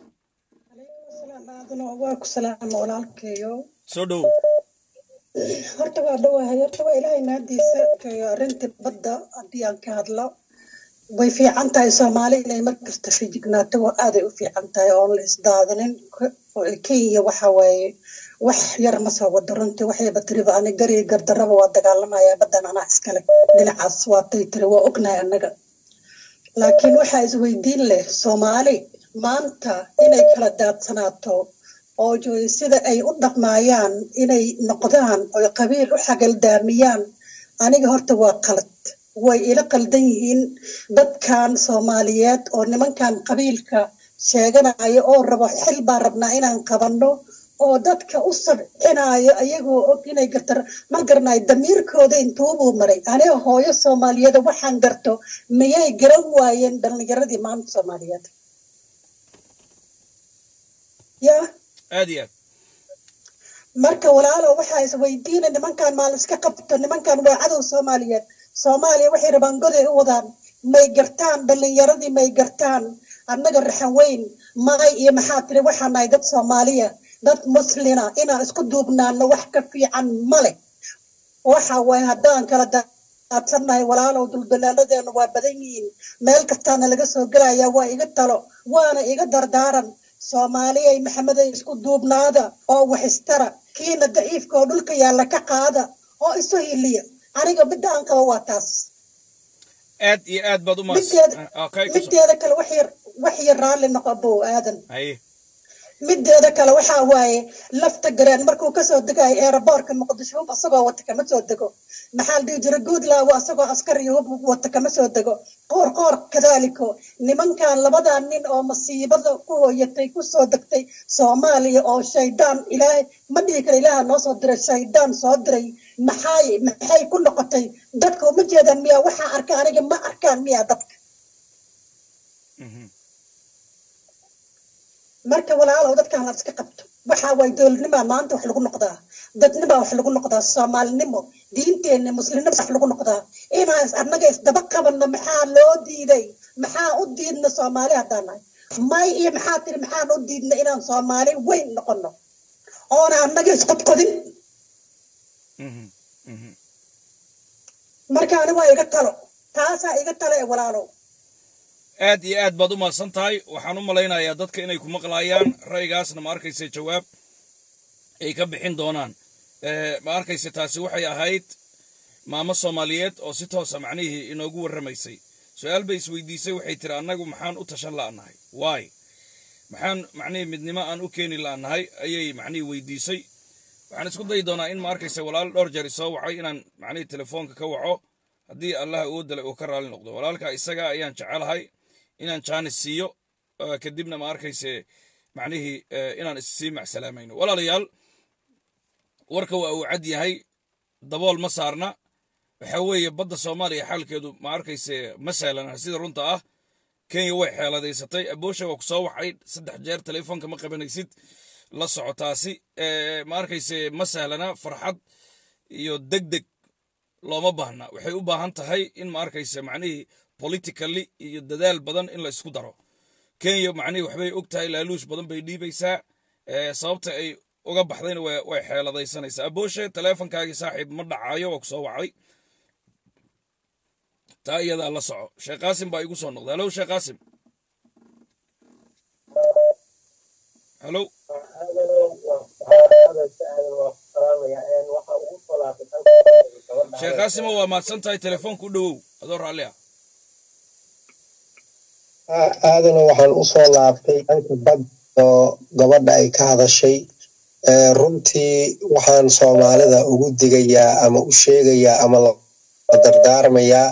Speaker 4: waa ku salaama walaalkeeyo
Speaker 1: soo dhow
Speaker 4: horta waa dhawahay horta waa ilaahay naadiisa arrintii badda haddii aan ka hadlo way fiican tahay soomaali inay markasta fijignaato waa aaday u fiican tahay oon la isdaadanin kenya waxa waaye wax yar ma soo wado runtii waxayba tiriba ani gari gardaraba waa dagaalamaya baddan anaa iskale dhinacaas waatay tiri waa ognahay annaga laakiin waxaa isweydiin leh soomaali maanta inay kala daadsanaato oo jooy sida ay u dhaqmaayaan inay noqdaan oy qabiil u xagaldaamiyaan aniga horta waa qalad way ila qaldan yihiin dadkan soomaaliyeed oo nimankan qabiilka sheeganaya oo rabo xil baan rabnaa inaan qabanno oo dadka u sabcinayo ayagoo og inay gartar ma garanayo damiirkooda intuubuu maray aniga hooyo soomaaliyeed waxaan garto miyay garan waayeen dhallinyaradii maanta soomaaliyeed ya
Speaker 1: aad iyo aad
Speaker 4: marka walaalo waxaa isweydiina nimankan maal iska qabto nimankan waa cadow soomaaliyeed soomaaliya waxay rabaan goday u wadaan may gartaan dhallinyaradii may gartaan annaga raxan weyn maay iyo maxaa tiri waxaan nahay dad soomaaliya dad muslina inaan isku duubnaano wax ka fiican male waxa waaye haddaan kala daadsannahay walaalow duldalaaladeenu waa badan yihiin meel kastaana laga soo gelaya waa iga talo waana iga dardaaran soomaaliyay maxameday isku duubnaada oo wax istara kiina daciifka oo dhulka yaalla ka qaada oo isu hiliya aniga midda aan qabo waa taas
Speaker 1: aad iyo aad baad u mahadsan
Speaker 4: mideeda
Speaker 1: okay ku soo
Speaker 4: mideeda kale wax yar wax yar raalli noqo bow aadan
Speaker 1: haye
Speaker 4: mideeda kale waxaa waaye lafta gareen markuu kasoo degayo eeraboorka muqdisho hub asagoo wata kama soo dego maxaa la dhihi jira guudlaawo asagoo askari hub wata kama soo dego qoor qoor kadaaliko nimankan labadaa nin oo masiibada ku hooyatay kusoo degtay soomaaliya oo shaydaan ilaahay ma dhihi kara ilaaha noo soo diray shaydaan soo diray maxay maxay ku noqotay dadka uma jeedaan miyaa waxaa arka aniga ma arkaan miyaa dadka
Speaker 1: Mhm.
Speaker 4: marka walaalow dadkaan la iska qabto waxaa waay dowladnimaa maanta wax lagu noqdaa dadnimaa wax lagu noqdaa soomaalinimo diinteenna muslimnimo wax lagu noqdaa inaan is- annaga isdaba qabanno maxaa loo diiday maxaa u diidna soomaali haddaan nahay may iyo maxaa tiri maxaan u diidna inaan soomaali weyn noqono oona annaga isqodqodin
Speaker 1: Mhm. Mhm.
Speaker 4: marka ani waa iga talo taasaa iga talo ee walaalow
Speaker 1: aad iyo aad baad u mahadsan tahay waxaan u malaynayaa dadka inay ku maqlaayaan ra'yigaasna ma arkaysa jawaab ay ka bixin doonaan Eh, ma arkaysa taasi waxay ahayd maamo soomaaliyeed oo si toosa macnihii inoogu warramaysay su-aal bay isweydiisay waxay tiri annagu maxaan u tashan la'nahay waay maxaan macnihii midnimo aan u keeni la'nahay ayay macnihii weydiisay waxaan isku dayi doonaa in ma arkaysa walaal dhowr jeer isoo wacay inaan macnihii telefoonka ka waco haddii allaha uu dalay uu ka raali noqdo walaalka isaga ayaan jecelahay inaan jaanis siiyo eh, kadibna ma arkayse macnihii eh, inaan issii macsalaamayno walaalayaal warka waa uu cad yahay dabool ma saarna waxa weeye badda soomaaliya xaalkeedu ma arkayse ma sahlana sida runta ah kenya way xeeladaysatay aboosha waa ku soo wacay saddex jeer telefoonka ma qabanaysid la socotaasi Eh, ma arkayse ma sahlana farxad iyo deg deg looma baahna waxay u baahan tahay in ma arkaysa macnihii politically iyo dadaal badan in la isku daro kenya macnihii waxbay og tahay laaluush badan bay dhiibaysaa sababta ay uga baxdayna way xeeladaysanaysaa abooshe taleefonkaagii saaxiib ma dhacayo waa ku soo wacday taa iyadaa la soco sheekh qaasim baa igu soo noqday halow sheekh qaasim halow sheekh qaasimo waa mahadsan tahay telefoonka u dhowow adoo raalli ah
Speaker 5: aadana waxaan u soo laabtay dhanka bad oo gabadha ay ka hadashay runtii waxaan soomaalida ugu digayaa ama u sheegayaa ama la dardaarmayaa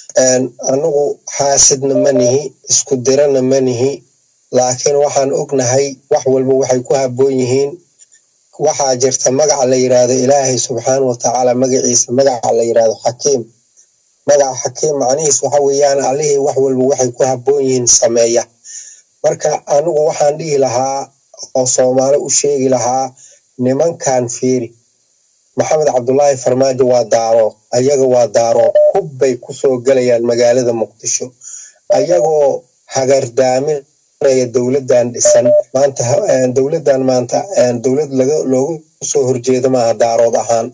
Speaker 5: anagu xaasidna ma nihi isku dirana ma nihi laakiin waxaan ognahay wax walba waxay ku habboon yihiin waxaa jirta magaca la yidhaahdo ilaahay subxaana watacaala magaciisa magaca la yidhaahdo xakiim magaca xakiim macnihiis waxa weeyaan allihii wax walba waxay ku habboon yihiin sameeya marka anigu waxaan dhihi lahaa oo soomaali u sheegi lahaa nimankan fiiri maxamed cabdulaahi farmaajo waa daaro ayaga waa daaro hub bay kusoo gelayaan magaalada muqdisho ayagoo hagardaaminaya dowladdan dhisan maanta dowladdan maanta dowlad laga loogu soo horjeeda maaha daarood ahaan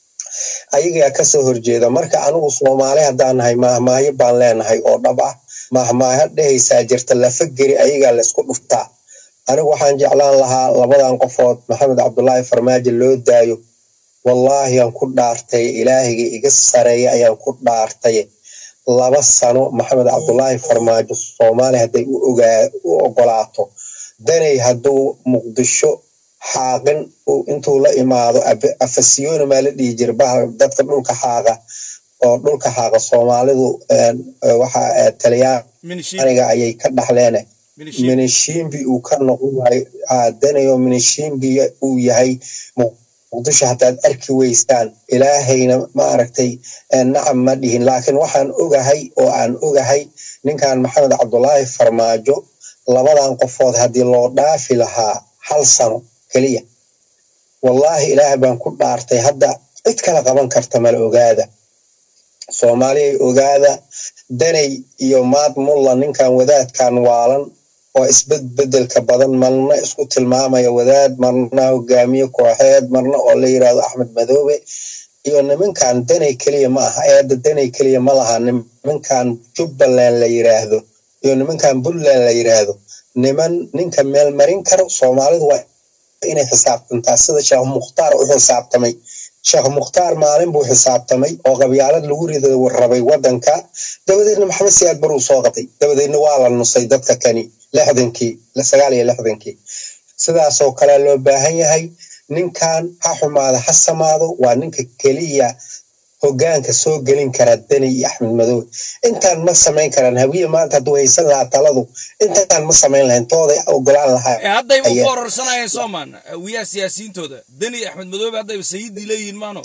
Speaker 5: ayagaa kasoo horjeeda marka anigu soomaali haddaan nahay maahmaahyo baan leenahay oo dhab ah maahmaaho dhehaysaa jirta lafa geri ayagaa laysku dhuftaa anigu waxaan jeclaan lahaa labadan qofood maxamed cabdulaahi farmaajo loo daayo wallaahi aan ku dhaartay ilaahiga iga sareeya ayaan ku dhaartay laba sano maxamed cabdulaahi farmaajo soomaaliya hadday u ogolaato danay hadduu muqdisho xaaqin intuu la imaado afasiyona maa la dhihi jira baha dadka dhulka xaaqa oo dhulka xaaqa soomaalidu waxa talyaaniga ayay ka dhaxleen minishimbi uu ka noqon yahay danayo minishimbi uu yahay muqdisho hadaad arki weystaan ilaahayna ma aragtay nacam ma dhihin laakiin waxaan ogahay oo aan ogahay ninkan maxamed cabdulaahi farmaajo labadan qofood haddii loo dhaafi lahaa hal sano keliya wallaahi ilaahay baan ku dhaartay hadda cid kala qaban karta mala ogaada soomaaliyay ogaada danay iyo maad mulla ninkan wadaadkan waalan oo isbedbedelka badan marna isku tilmaamaya wadaad marna hogaamiye kooxeed marna oo la yidhahdo axmed madoobe iyo nimankan danay keliya ma aha eedda danay keliya ma laha nimankan jubbaland la yidhaahdo iyo nimankan puntland la yidhaahdo niman ninka meel marin karo soomaalidu waa inay xisaabtantaa sida sheekh mukhtaar u xisaabtamay sheekh mukhtaar maalin buu xisaabtamay oo qabyaalad lagu rida rabay waddanka dabadeedna maxamed siyaad baruu soo qatay dabadeedna waa la nusay dadka kani lixdankii sagaal iyo lixdankii sidaasoo kale loo baahan yahay ninkan ha xumaado ha samaado waa ninka keliya hogaanka soo gelin kara deni iyo axmed madoobe intaan ma samayn karaan hawiye maanta hadduu haysan lahaa taladu intaan ma samayn lahayn tooday ogolaan lahaa
Speaker 1: haddayba u fororsanayeen soomaan hawiyaha siyaasiyiintooda deni axmed madoobe haddayba sayidii leeyihiin maano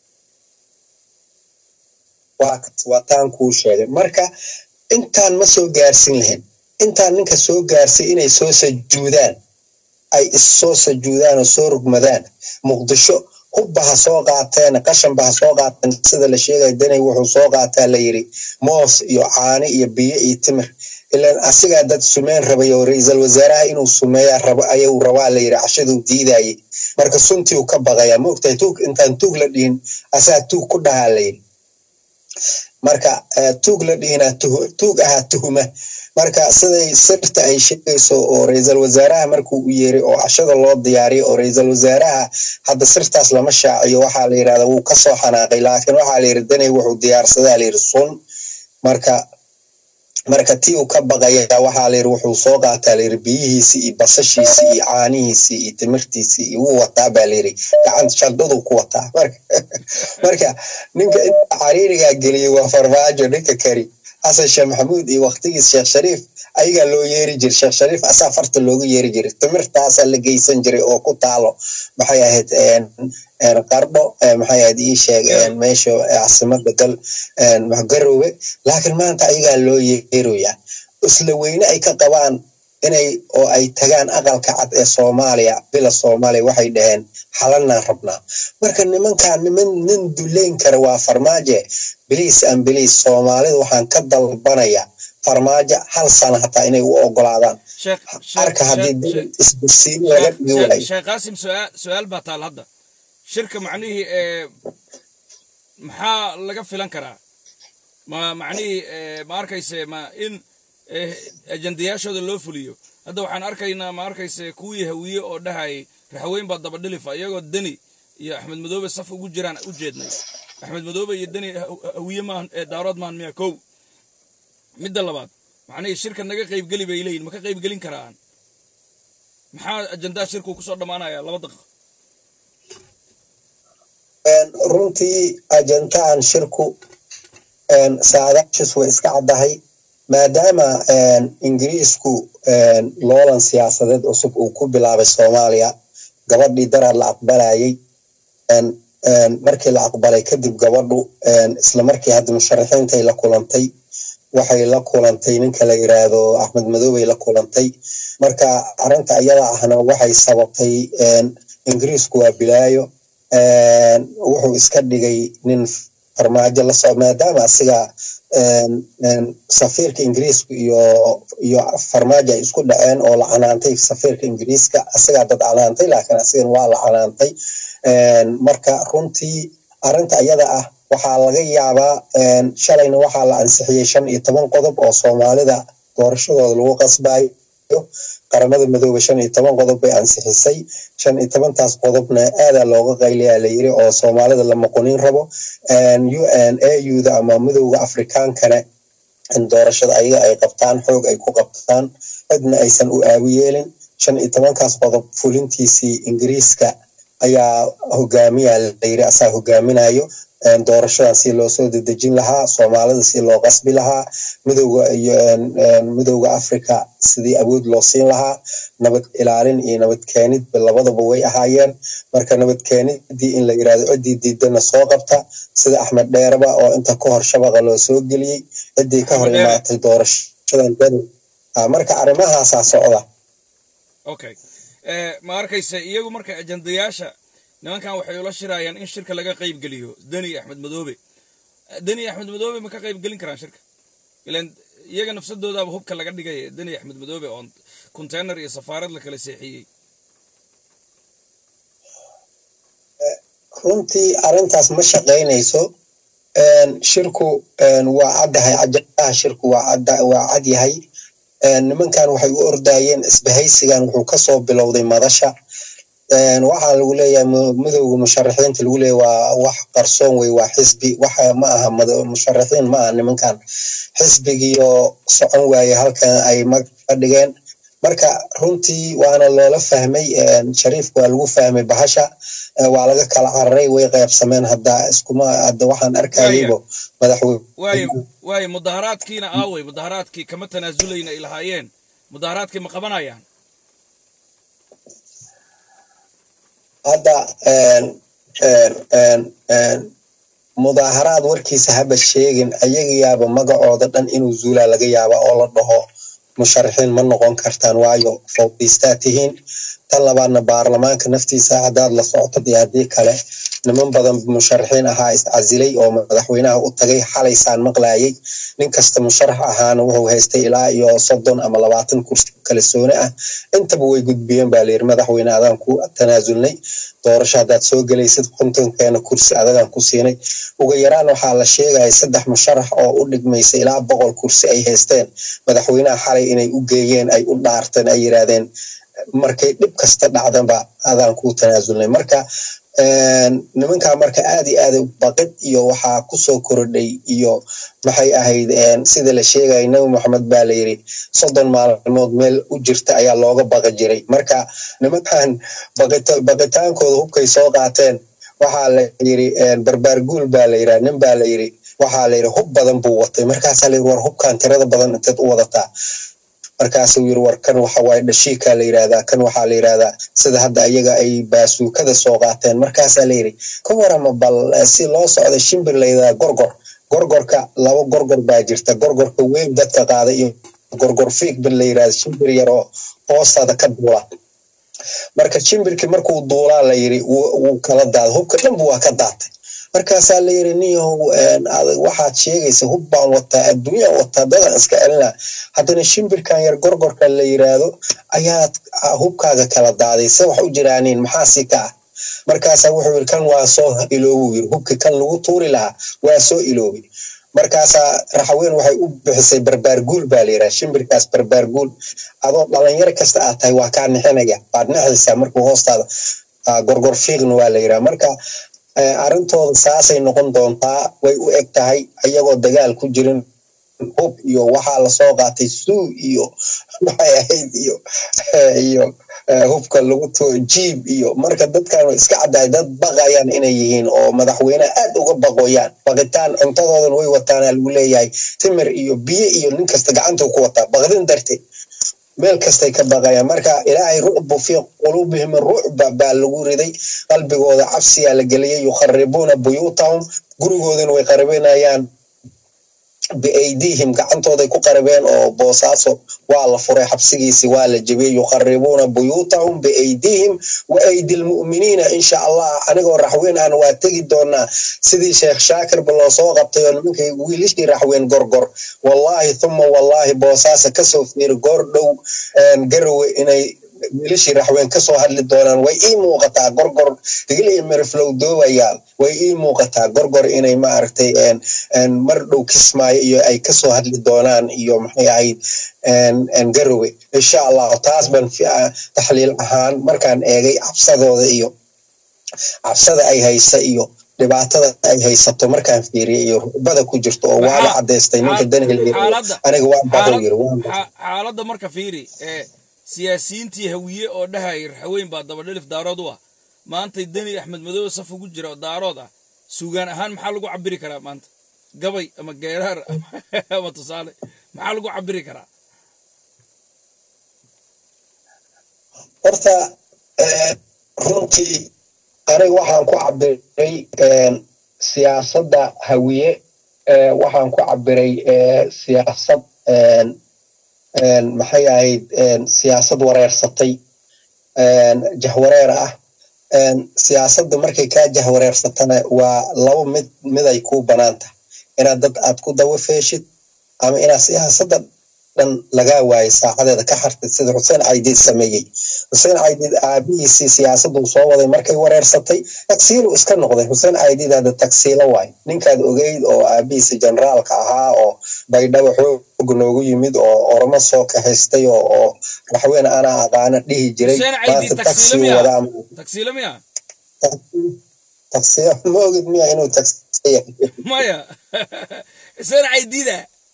Speaker 5: waa taan kuu sheegay marka intaan ma soo gaarsin lahayn intaan ninka soo gaarsay inay soo sajuudaan ay issoo sajuudaan oo soo rugmadaan muqdisho hubba ha soo qaateen qashanba ha soo qaateen sida la sheegaya danay wuxuu soo qaataa la yidhi moos iyo caani iyo biyo iyo timir ilaan asigaa dad sumeyn rabay oo ra-iisal wasaaraha inuu sumeeya rabo ayuu rabaa la yidhi cashaduu diidayay marka suntii uu ka baqaya ma ogtahay tuug intaan tuug la dhihin asaa tuug ku dhahaa la yidhi marka tuug la dhihinaa tuug ahaa tuhuma marka siday sirta ay sheegayso oo ra-iisal wasaaraha markuu u yeeray oo cashada loo diyaariyo oo ra-iisal wasaaraha hadda sirtaas lama shaaciyo waxaa la yidhahda wuu kasoo xanaaqay laakiin waxaa la yidhi danay wuxuu diyaarsadaa la yidhi sun marka marka tii uu ka baqaya waxaa la yidhi wuxuu soo qaataa la yidhi biyihiisii iyo basashiisii iyo caanihiisii iyo timirtiisii iyo wuu wataa baa la yidhi gacanta shaldaduu ku wataa marka marka ninka inta cariirigaa geliyey waa farmaajo ninka kari xasan sheekh maxamuud iyo waktigiis sheekh shariif ayagaa loo yeeri jiray sheekh shariif asaa farta loogu yeeri jiray timirtaasaa la geysan jiray oo ku taalo maxay ahayd qardho maxay ahayd ii sheeg meesha caasimada dal garoobe laakiin maanta ayagaa loo yeeroyaa isla weyne ay ka qabaan inay oo ay tagaan aqalka cad ee soomaaliya bila soomaaliya waxay dhaheen xalanaan rabnaa marka nimankaa niman nin duleyn kara waa farmaaje biliis an biliis soomaalida waxaan ka dalbanaya farmaajo hal sana hataa inay u ogolaadaan
Speaker 1: sheekh
Speaker 5: arka haddii
Speaker 1: sheekh-
Speaker 5: dad
Speaker 1: sheekh-
Speaker 5: isbirsiin laga dhigi
Speaker 1: sheekh
Speaker 5: waayo
Speaker 1: sheekh qaasim su-aal su-aal baa taal hadda shirka macnihii ee maxaa laga filan karaa ma macnihii ee, ma arkayse ma in ee, ajandayaashooda loo fuliyo hadda waxaan arkaynaa ma arkayse kuwii hawiye oo dhahayay raxweyn baa daba dhilifa iyagoo deni iyo axmed madoobe saf ugu jiraan u jeednay axmed madoobe iyo deni ha- hawiye maahan ee daarood maahan miya kow midda labaad macnihii shirka naga qaybgeli bay leeyihin ma ka qaybgelin karaan maxaa ajandaa shirku kusoo dhammaanaya laba daqiiqo
Speaker 5: Een, runtii ajantaan shirku een, saadaashis way iska caddahay maadaama een, ingiriisku een, loolan siyaasadeed cusub uu ku bilaabay soomaaliya gabadhii daraad la aqbalayay een, een, markii la aqbalay kadib gabadhu een, isla markii hadda musharaxiintay la kulantay waxay la kulantay ninka la yiraahdo axmed madoobay la kulantay marka arrinta iyada ahna waxay sababtay een, ingiriisku waa bilaayo een, wuxuu iska dhigay nin farmaajo la soo maadaama asiga een, een, safiirka ingiriiska iyo iyo farmaajo ay isku dhaceen oo la canaantay safiirka ingiriiska asigaa dad canaantay laakiin asigana waa la canaantay een, marka runtii arrinta iyada ah waxaa laga yaabaa een, shalayna waxaa la ansixiyey shan iyo toban qodob oo soomaalida doorashadooda lagu qasbayo qaramada madoobe shan iyo toban qodob bay ansixisay shan iyo tobantaas qodobna aadaa looga qayliyaa la yiri oo soomaalida la muqunin rabo un auda ama midowda afrikaankana in doorashada ayaga ay qabtaan xoog ay ku qabtaan cidna aysan u aawi yeelin shan iyo tobankaas qodob fulintiisii ingiriiska ayaa hogaamiya la yiri asaa hogaaminayo een, doorashadan si loo soo dedejin lahaa soomaalida si loo qasbi lahaa midowga iyo een, een, midowga africa sidii awood loo siin lahaa nabad ilaalin iyo nabad keenidba labadaba way ahaayeen marka nabad keenidii in la yirahdo ciddii diidana soo qabta sida axmed dheereba oo inta ka hor shabaqa loo soo geliyey ciddii ka hor
Speaker 1: Axmed Dheere.
Speaker 5: imaatay doorashadan dani Ah, marka arrimahaasaa socda
Speaker 1: okay Eh, ma arkayse iyagu marka ajandayaasha nimankan waxay ula shirayaan in shirka laga qaybgeliyo deni iyo axmed madoobe Eh, deni iyo axmed madoobe ma ka qaybgelin karaan shirka ilan iyaga nafsadoodaaba hubka laga dhigay deni iyo axmed madoobe oo container iyo safaarad la kala seexiyey
Speaker 5: runtii arrintaas ma shaqaynayso Een, shirku een, waa caddahay ajandaha shirku waa cadda- waa cad yahay Een, nimankan waxay u ordayeen isbahaysigan wuxuu kasoo bilowday madasha Een, waxaa lagu leeyahay mu- midowga musharaxiinta lagu leeyahay waa wax qarsoon wey waa xisbi waxa ma aha mado- musharaxiin ma aha nimankan xisbigiioo socon waaye halkan ay mag ka dhigeen marka runtii waana loola fahmay een, shariifka waa lagu fahmay bahasha Ee, waa laga kala cararay way qaybsameen hadda iskuma hadda waxaan arkayaybo madaxweyne
Speaker 1: waayo waayo mudaharaadkiina aaway mudaharaadkii kama tanaazulayna ay lahaayeen mudaharaadkii ma qabanayaan
Speaker 5: hadda een, een, een, een, mudaaharaad warkiisa haba sheegin ayagayaaba magacooda dhan inuu zuulaa laga yaaba oo la dhaho musharaxiin ma noqon kartaan waayo fawdiistaa tihiin tan labaadna baarlamaanka naftiisa haddaad la socotod iyo haddii kale niman badan musharaxiin ahaa iscasilay oo madaxweynaha u tagay xalaysaan maqlayay nin kasta musharax ahaana wuxuu haystay ilaa iyo soddon ama labaatan kursi kala soone ah intaba way gudbiyeen baa layiri madaxweyne adaan ku tanaasulnay doorasho haddaad soo gelaysid kontonkeena kursi adagaan ku siinay ugu yaraan waxaa la sheegaya saddex musharax oo u dhigmaysa ilaa boqol kursi ay haysteen madaxweynaha xalay inay u geeyeen ay u dhaarteen ay yiraahdeen markay dhib kasta dhacdanba adaan ku tanaasulnay marka nimankaa marka aad iyo aad baqid iyo waxaa kusoo korodhay iyo maxay ahayd sida la sheegaya nabi moxamed baa la yiri soddon maalmood meel u jirta ayaa looga baqi jiray marka nimankan baqitaankooda hubkay soo qaateen waxaa la yiri barbaar guul baa la yiraa nin baa la yiri waxaa la yiri hub badan buu watay markaasaa la yiri war hubkan tirada badan inteed u wadataa markaasuu yiri war kan waxa waaye dhashiikaa la yirahdaa kan waxaa la yirahdaa sida hadda iyaga ay baasuukada soo qaateen markaasaa la yiri ka warama bal si loo socda shimbir la yirahdaa gorgor gorgorka laba gorgor baa jirta gorgorka weyn dadka qaada iyo gorgor fiig ba la yirahda shimbir yar oo hoostaada ka duula marka shimbirkii markuu duulaa la yiri wuu kala daada hubka dhanba waa ka daatay markaasaa la yiri niyow adag waxaad sheegaysa hub baan wataa adduunyaan wataa dadan iska celinaa haddana shimbirkan yar gorgorka la yiraahdo ayaad hubkaaga kala daaday se wax u jiraaniin maxaa si ka ah markaasaa wuxuu yiri kan waa soo iloobuu yiri hubki kan lagu tuuri lahaa waa soo iloobay markaasaa raxweyn waxay u bixisay barbaarguul baa la yiraha shimbirkaas barbaarguul adoo dhalinyaro kasta aad tahay waa kaa nixinaya waad nixaysaa markuu hoostaada gorgor fiiqna waa la yiraha marka arrintooda saasay noqon doontaa way u eg tahay iyagoo dagaal ku jirin hub iyo waxaa lasoo qaatay suu iyo maxay ahayd iyo iyo hubka lagu too jiib iyo marka dadkan iska caddaay dad baqayaan inay yihiin oo madaxweyneha aad uga baqoyaan baqitaan cuntadoodan way wataana lagu leeyahay timir iyo biyo iyo nin kasta gacantuu ku wataa baqdin darteed meel kastay ka baqayaan marka ilaahay rucbu fii quluubihim rucba baa lagu riday qalbigooda cabsiyaa la geliyay yukharibuuna buyuutahum gurigoodana way qaribinayaan biaydihim gacantooday ku qaribeen oo boosaaso waa la furay xabsigiisi waa la jebiyey yukharibuuna buyuutahum biaydihim wa aydi lmu'miniina insha allah anigoo raxweyn ahna waa tegi doonaa sidii sheekh shaakirba loo soo qabtay oo nimankay wiilishii raxweyn gorgor wallahi thuma wallahi boosaasa kasoo fiiri goor dhow garowe inay wiilashii raxween kasoo hadli doonaan way ii muuqataa gorgor digil iyo miriflow doobayaal way ii muuqataa gorgor inay maaragtay mar dhow kismaayo iyo ay kasoo hadli doonaan iyo maxay ahayd garowe insha allahu taas ban taxliil ahaan markaan eegay cabsadooda iyo cabsada ay haysa iyo dhibaatada ay haysato markaan fiiriyay iyo rubada ku jirto oo waala cadaystay ninka danhel aniga waa baqo yiri
Speaker 1: xaaladda marka fiiri siyaasiyiintii hawiye oo dhahayay raxweyn baa dabadhelif daarood u ah maantay deni axmed madoobe saf ugu jira oo daarood ah suugaan ahaan maxaa lagu cabiri karaa maanta gabay ama geeraar ama tusaale maxaa lagu cabiri karaa
Speaker 5: horta runtii aniga waxaan ku cabiray siyaasadda hawiye waxaan ku cabiray siyaasad maxay ahayd siyaasad wareersatay jahwareer ah siyaasadda markay kaa jahwareersatana waa laba mid miday kuu banaan tahay inaad dad aad ku dawa feeshid ama inaad siyaasadda dhan lagaa waayay saacadeeda ka hartid sida xuseen caydiid sameeyey xuseen caydiid aabihiisii siyaasaddu soo waday markay wareersatay tagsiilu iska noqday xuseen caydiid hadda tagsiilo waay ninkaad ogeyd oo aabihiisi generaalka ahaa oo baydhaba xoog noogu yimid oo ormo soo kaxaystay oo raxween ana aqaana dhihi jiray maanta tagsi wadaa tagsiilo ma ogid miya inuu tagsiya
Speaker 1: maya xuseen caydiida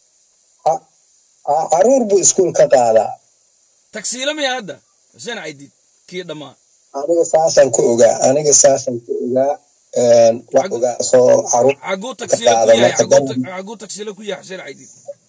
Speaker 5: caruur buu iskuul ka qaadaa
Speaker 1: tagsiilo miya hadda xuseen caydiid kii dhammaa
Speaker 5: aniga saasaan ku ogaa aniga saasaan ku ogaa wax ogaa soo caruur
Speaker 1: xaguu tagsiilo ku yahay xaguu tagsiilo ku yahay xuseen caydiid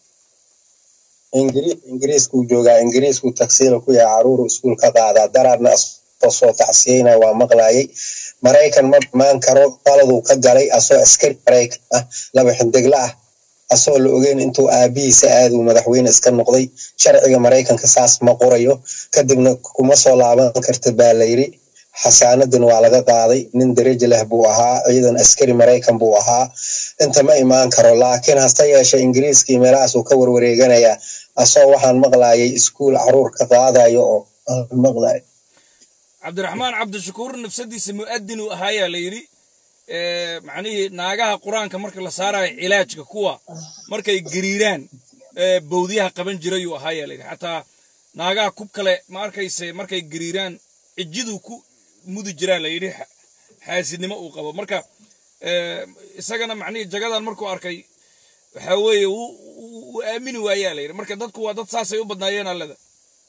Speaker 5: ingiriiskuu joogaa ingiriiskuu tagsiilo ku yahay caruuru iskuul ka qaadaa daraadna soo tacsiyeyna waa maqlayay maraykan ma imaan karo qaladuu ka galay asoo askari maraykan ah laba xindigla ah asoo la ogeyn intuu aabihiisa aaduu madaxweyne iska noqday sharciga maraykanka saas ma qorayo kadibna kuma soo laaban karta baa layiri xasaanadan waa laga qaaday nin daraja leh buu ahaa ciidan askari maraykan buu ahaa inta ma imaan karo laakiin hase yeeshe ingiriiskii meelahaasuu ka warwareeganayaa asoo waxaan maqlayay iskuul caruur ka qaadayo oo maqlay
Speaker 1: cabdiraxmaan cabdishakuur nafsadiisa mu'adin uu ahaayaa la yidhi macnihii naagaha qur-aanka marka la saarayo cilaajka kuwa markay gariiraan bowdyaha qaban jirayuu ahaayaa layidhi xataa naagaha kub kale ma arkayse markay gariiraan cijiduu ku mudi jiraan la yidhi xaasidnimo uu qabo marka isagana macnihii jagadan markuu arkay waxaa weeye wuu aamini waayaa la yidhi marka dadku waa dad saasay u badnaayeen allada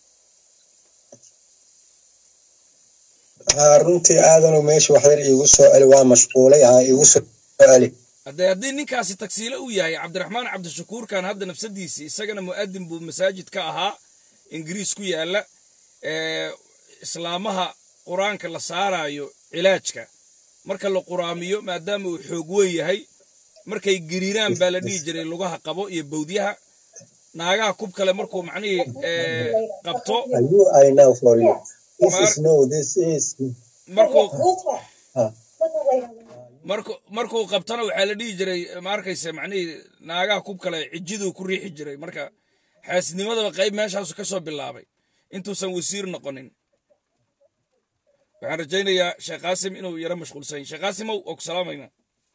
Speaker 5: runtii aadanu meesha waxyar iigu soo celi waa mashquulay ha iigu soo celi
Speaker 1: haddee haddii ninkaasi tagsiilo uu yahay cabdiraxmaan cabdishakuurkan hadda nafsadiisii isagana mu'adin buu masaajid ka ahaa ingiriis ku yaalla islaamaha qur-aanka la saarayo cilaajka marka la quraamiyo maadaama uu xoog weyn yahay markay gariiraan baa la dhihi jiray lugaha qabo iyo bowdyaha naagaha kub kale markuu macnihii eh, qabto
Speaker 5: Are you I know for you? This
Speaker 1: Mar-
Speaker 5: is no, this is
Speaker 1: markuu
Speaker 5: ah,
Speaker 1: marku markuu qabtana waxaa la dhihi jiray ma arkaysa macnihii naagaha kub kale cijiduu ku riixi jiray marka xaasidnimadaba qayb meeshaasu ka soo bilaabay intuusan wasiir noqonin waxaan rajaynayaa sheekh qaasim inuu yaro mashquulsan yahay sheekh qaasimow oo ku salaamayna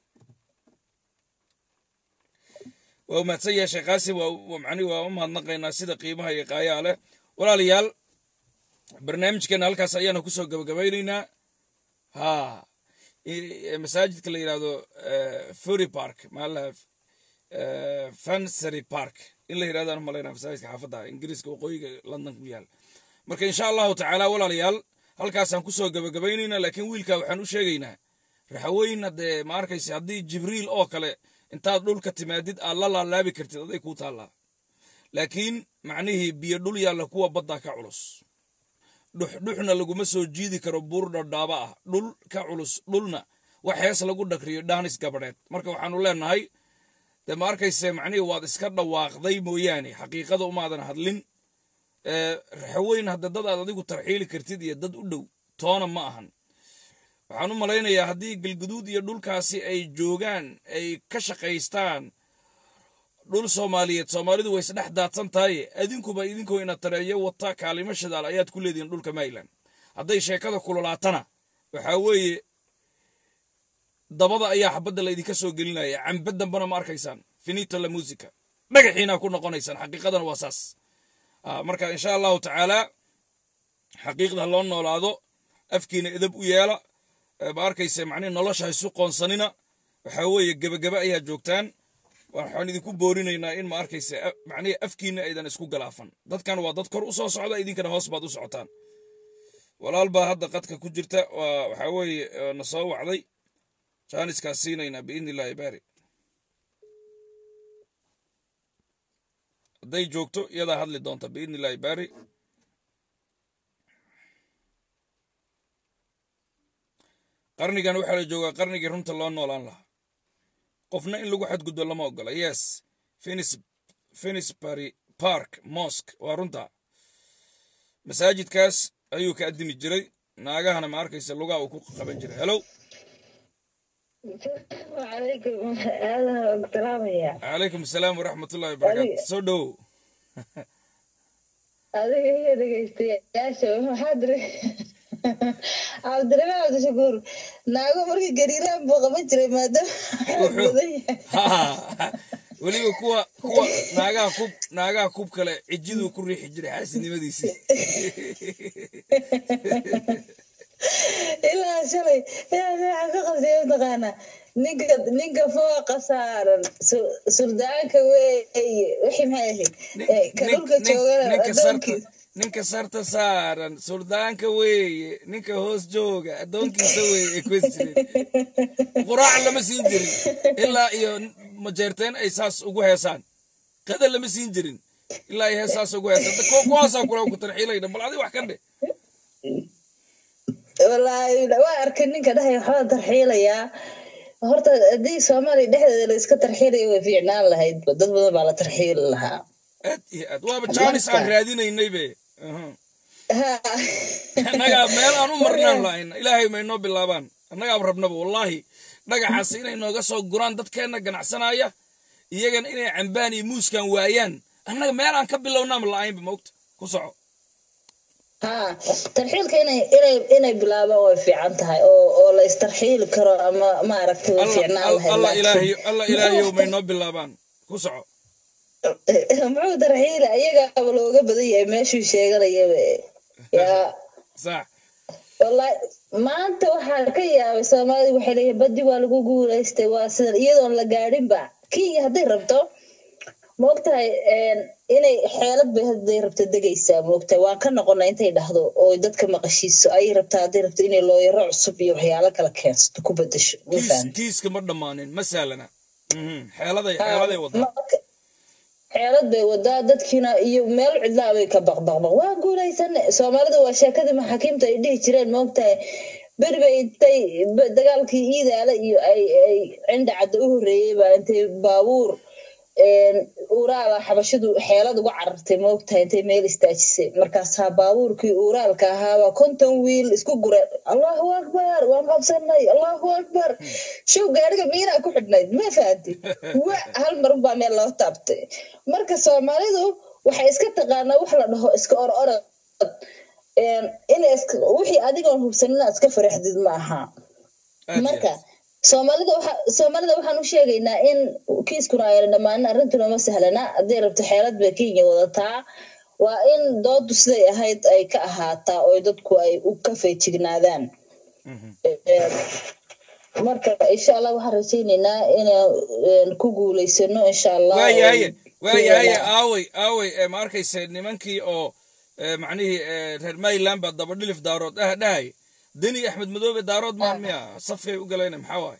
Speaker 1: waa u mahadsan yahay sheekh qaasim waa waa macnihi waa u mahadnaqaynaa sida qiimaha iyo qaayaha leh walaalayaal barnaamijkeena halkaas ayaanu kusoo gabagabaynaynaa ha i- masaajidka la yidhahdo fury park maalaha fansery park in la yidhahdo aan malaynaa masaajidka xaafadda ingiriiska waqooyiga london ku yaal marka insha allahu tacaala walaalayaal halkaasaan kusoo gabagabaynaynaa laakiin wiilka waxaan u sheegaynaa raxaweyn haddee ma arkaysa haddii jibriil oo kale intaad dhulka timaadid aad la laalaabi kartid aday kuu taallaa laakiin macnihii biyo dhul yaalla kuwa badda ka culus dhuxdhuxna laguma soo jiidi karo buur dhadhaaba ah dhul ka culus dhulna wax hees lagu dhakriyo dhaanis gabadheed marka waxaanu leenahay dee ma arkayse macnihii waad iska dhawaaqday mooyaane xaqiiqada umaadan hadlin ee raxaweyn hadda dad aad adigu tarxiili kartid iyo dad u dhow toona ma ahan waxaan u malaynayaa haddii galguduud iyo dhulkaasi ay joogaan ay ka shaqaystaan dhul soomaaliyeed soomaalidu way isdhex daadsan tahay adinkuba idinkoo ina tareeyo wata kaalimo shidaal ayaad ku leedihiin dhulka mayland hadday sheekada kululaatana waxaa weeye dabada ayaa xabadda laydinka soo gelinaya cambe dambana ma arkaysaan finito la musica dhagaxiina ku noqonaysaan xaqiiqadana waa saas Ah, marka insha allahu tacaala xaqiiqda loo noolaado afkiina edab u yeela Eh, ma arkayse macnihi nolosha haysu qoonsanina waxaa weeye gebagebe ayaa joogtaan waxaan idinku boorinaynaa in ma arkayse a- macnihi afkiina aydan isku galaafan dadkan waa dad kor u soo socda idinkana hoos baad u socotaan walaal baa hadda qadka ku jirta waa waxaa weeye eh, na soo wacday jaaniskaa siinaynaa biidni illaahi baari hadday joogto iyadaa hadli doonta biidni illaahi baari qarnigan waxaa la joogaa qarnigii runta loo noolaan lahaa qofna in lagu xadgudbo lama ogola yes Finis- finisbury park mosque waa runta masaajidkaas ayuu ka addimi jiray naagahana ma arkaysa lugaa uu ku qaban jiray hello
Speaker 6: وعليكم هذا السلام يا
Speaker 1: calaykum asalaam waraxmatullahi wabarakaatu soo dhowow
Speaker 6: adiga iyo dhegeystayaasha waxaa diri cabdiraxmaan cabdishakuur naago markii gariiraan buu qaban jiray maadaama xoog badan yahay
Speaker 1: Ha, weliba kuwa kuwa naagaha kub naagaha kub kale cijiduu ku riixi jiray xaasidnimadiisii
Speaker 6: ilaa shalay ilaa waxaan ka qabsay mataqaanaa ninka ninka fooqa saaran su- surdaanka weeye wixii maxay ahayd Eh, ka dhulka joogana
Speaker 1: ninka sarta
Speaker 6: adoonkiisa
Speaker 1: ninka sarta saaran suldaanka weeye ninka hoos jooga addoonkiisa weeye ay kuwes jireen quraac lama siin jirin ilaa iyo majeerteen ay saas ugu heesaan qada lama siin jirin ilaa ay heesaas ugu heesaan kuwa kuwaasaa kula ku tarxiilayna bal adi wax ka dhe
Speaker 6: wallaahi waa arkay ninka dhahaya waxbaan tarxiilayaa horta haddii soomaaliya dhexdeeda la iska tarxiilaya way fiicnaan lahayd dad badan baa la tarxiili lahaa
Speaker 1: aad iyo aad waaba jaanis aan raadinaynay be Aha.
Speaker 6: Ha.
Speaker 1: annagaa meel aan u marnaan lahayn ilaahay ma inoo bilaabaan annagaaba rabnaba wallaahi dhagaxaas inay nooga soo guraan dadkeenna ganacsanaya iyagana inay cambaan iyo muuskan waayaan annaga meel aan ka bilownaan la-aynba moogta ku soco
Speaker 6: ha tarxiilka inay inay inay bilaabaan way fiican tahay oo oo la istarxiili karo ama maaragtay way
Speaker 1: alla
Speaker 6: fiicnaan
Speaker 1: alla-
Speaker 6: lahayd
Speaker 1: alla
Speaker 6: laakiin-
Speaker 1: ilaahiyo alla ilaahiyow ma inoo bilaabaan ku soco
Speaker 6: muxuu tarxiila iyagaaba looga badan yahay meeshuu sheeganayaba yaa
Speaker 1: sax
Speaker 6: wallahi maanta waxaa ka yaabay soomaalida waxay leeyihin baddi waa lagu guulaystay waa sidan iyadoon la gaadhinba kenya hadday rabto maogtahay inay xeelad bay hadday rabto degaysaa maogtahay waan ka noqonaa intay dhahdo oo dadka maqashiiso ayay rabtaa hadday rabto inay looyaro cusub iyo waxyaalo kala keensato ku bedasho ma
Speaker 1: kiis
Speaker 6: fahamtid
Speaker 1: kiiska ma dhammaanin ma sahlana Mhm. xeeladay xeeladay wadaa
Speaker 6: marka xeelad bay wadaa dadkiina iyo meel cidlaa bay ka baqbaqbaq waa guulaysane soomaalida waa sheekadii maxaakiimta ay dhihi jireen maogtahay beri bay intay ba- dagaalkii iidaala iyo ay ay cindha cadda u horreeyey baa intay baabuur een, uuraala xabashidu xeelad uga carartay moogtahay intay meel istaajisay markaasaa baabuurkii uuraalka ahaabaa konton wiil isku gure allahu akbar waan qabsanay allahu akbar show gaariga miinaa ku xidhnayd ma fahanti wa hal mar unbaa meel loo taabtay marka soomaalidu waxay iska taqaanaa wax la dhaho iska or orod inay iska wixii adigoon hubsanin inaad iska faraxdid ma aha
Speaker 1: aad iyo
Speaker 6: marka
Speaker 1: aad.
Speaker 6: soomaalida waxa soomaalida waxaan u sheegaynaa in kiiskuna ayna dhammaanin arrintuna ma sahlana hadday rabto xeelad bay kenya wadataa waa in doodu siday ahayd ay ka ahaataa oo dadku ay u ka feejignaadaan
Speaker 1: Mhm.
Speaker 6: Ee, marka insha allah waxaan rajaynaynaa inaan ku guulaysano insha allah
Speaker 1: waayahaye
Speaker 6: oo
Speaker 1: waayahaye
Speaker 6: Kenya-
Speaker 1: aaway aaway ee ma arkaysa nimankii oo ee, macnihii ee, reer mayland baa dabadhilif daarood ah dhahay deni axmed madoobe daarood maan miya safkay u galayna maxaa waaye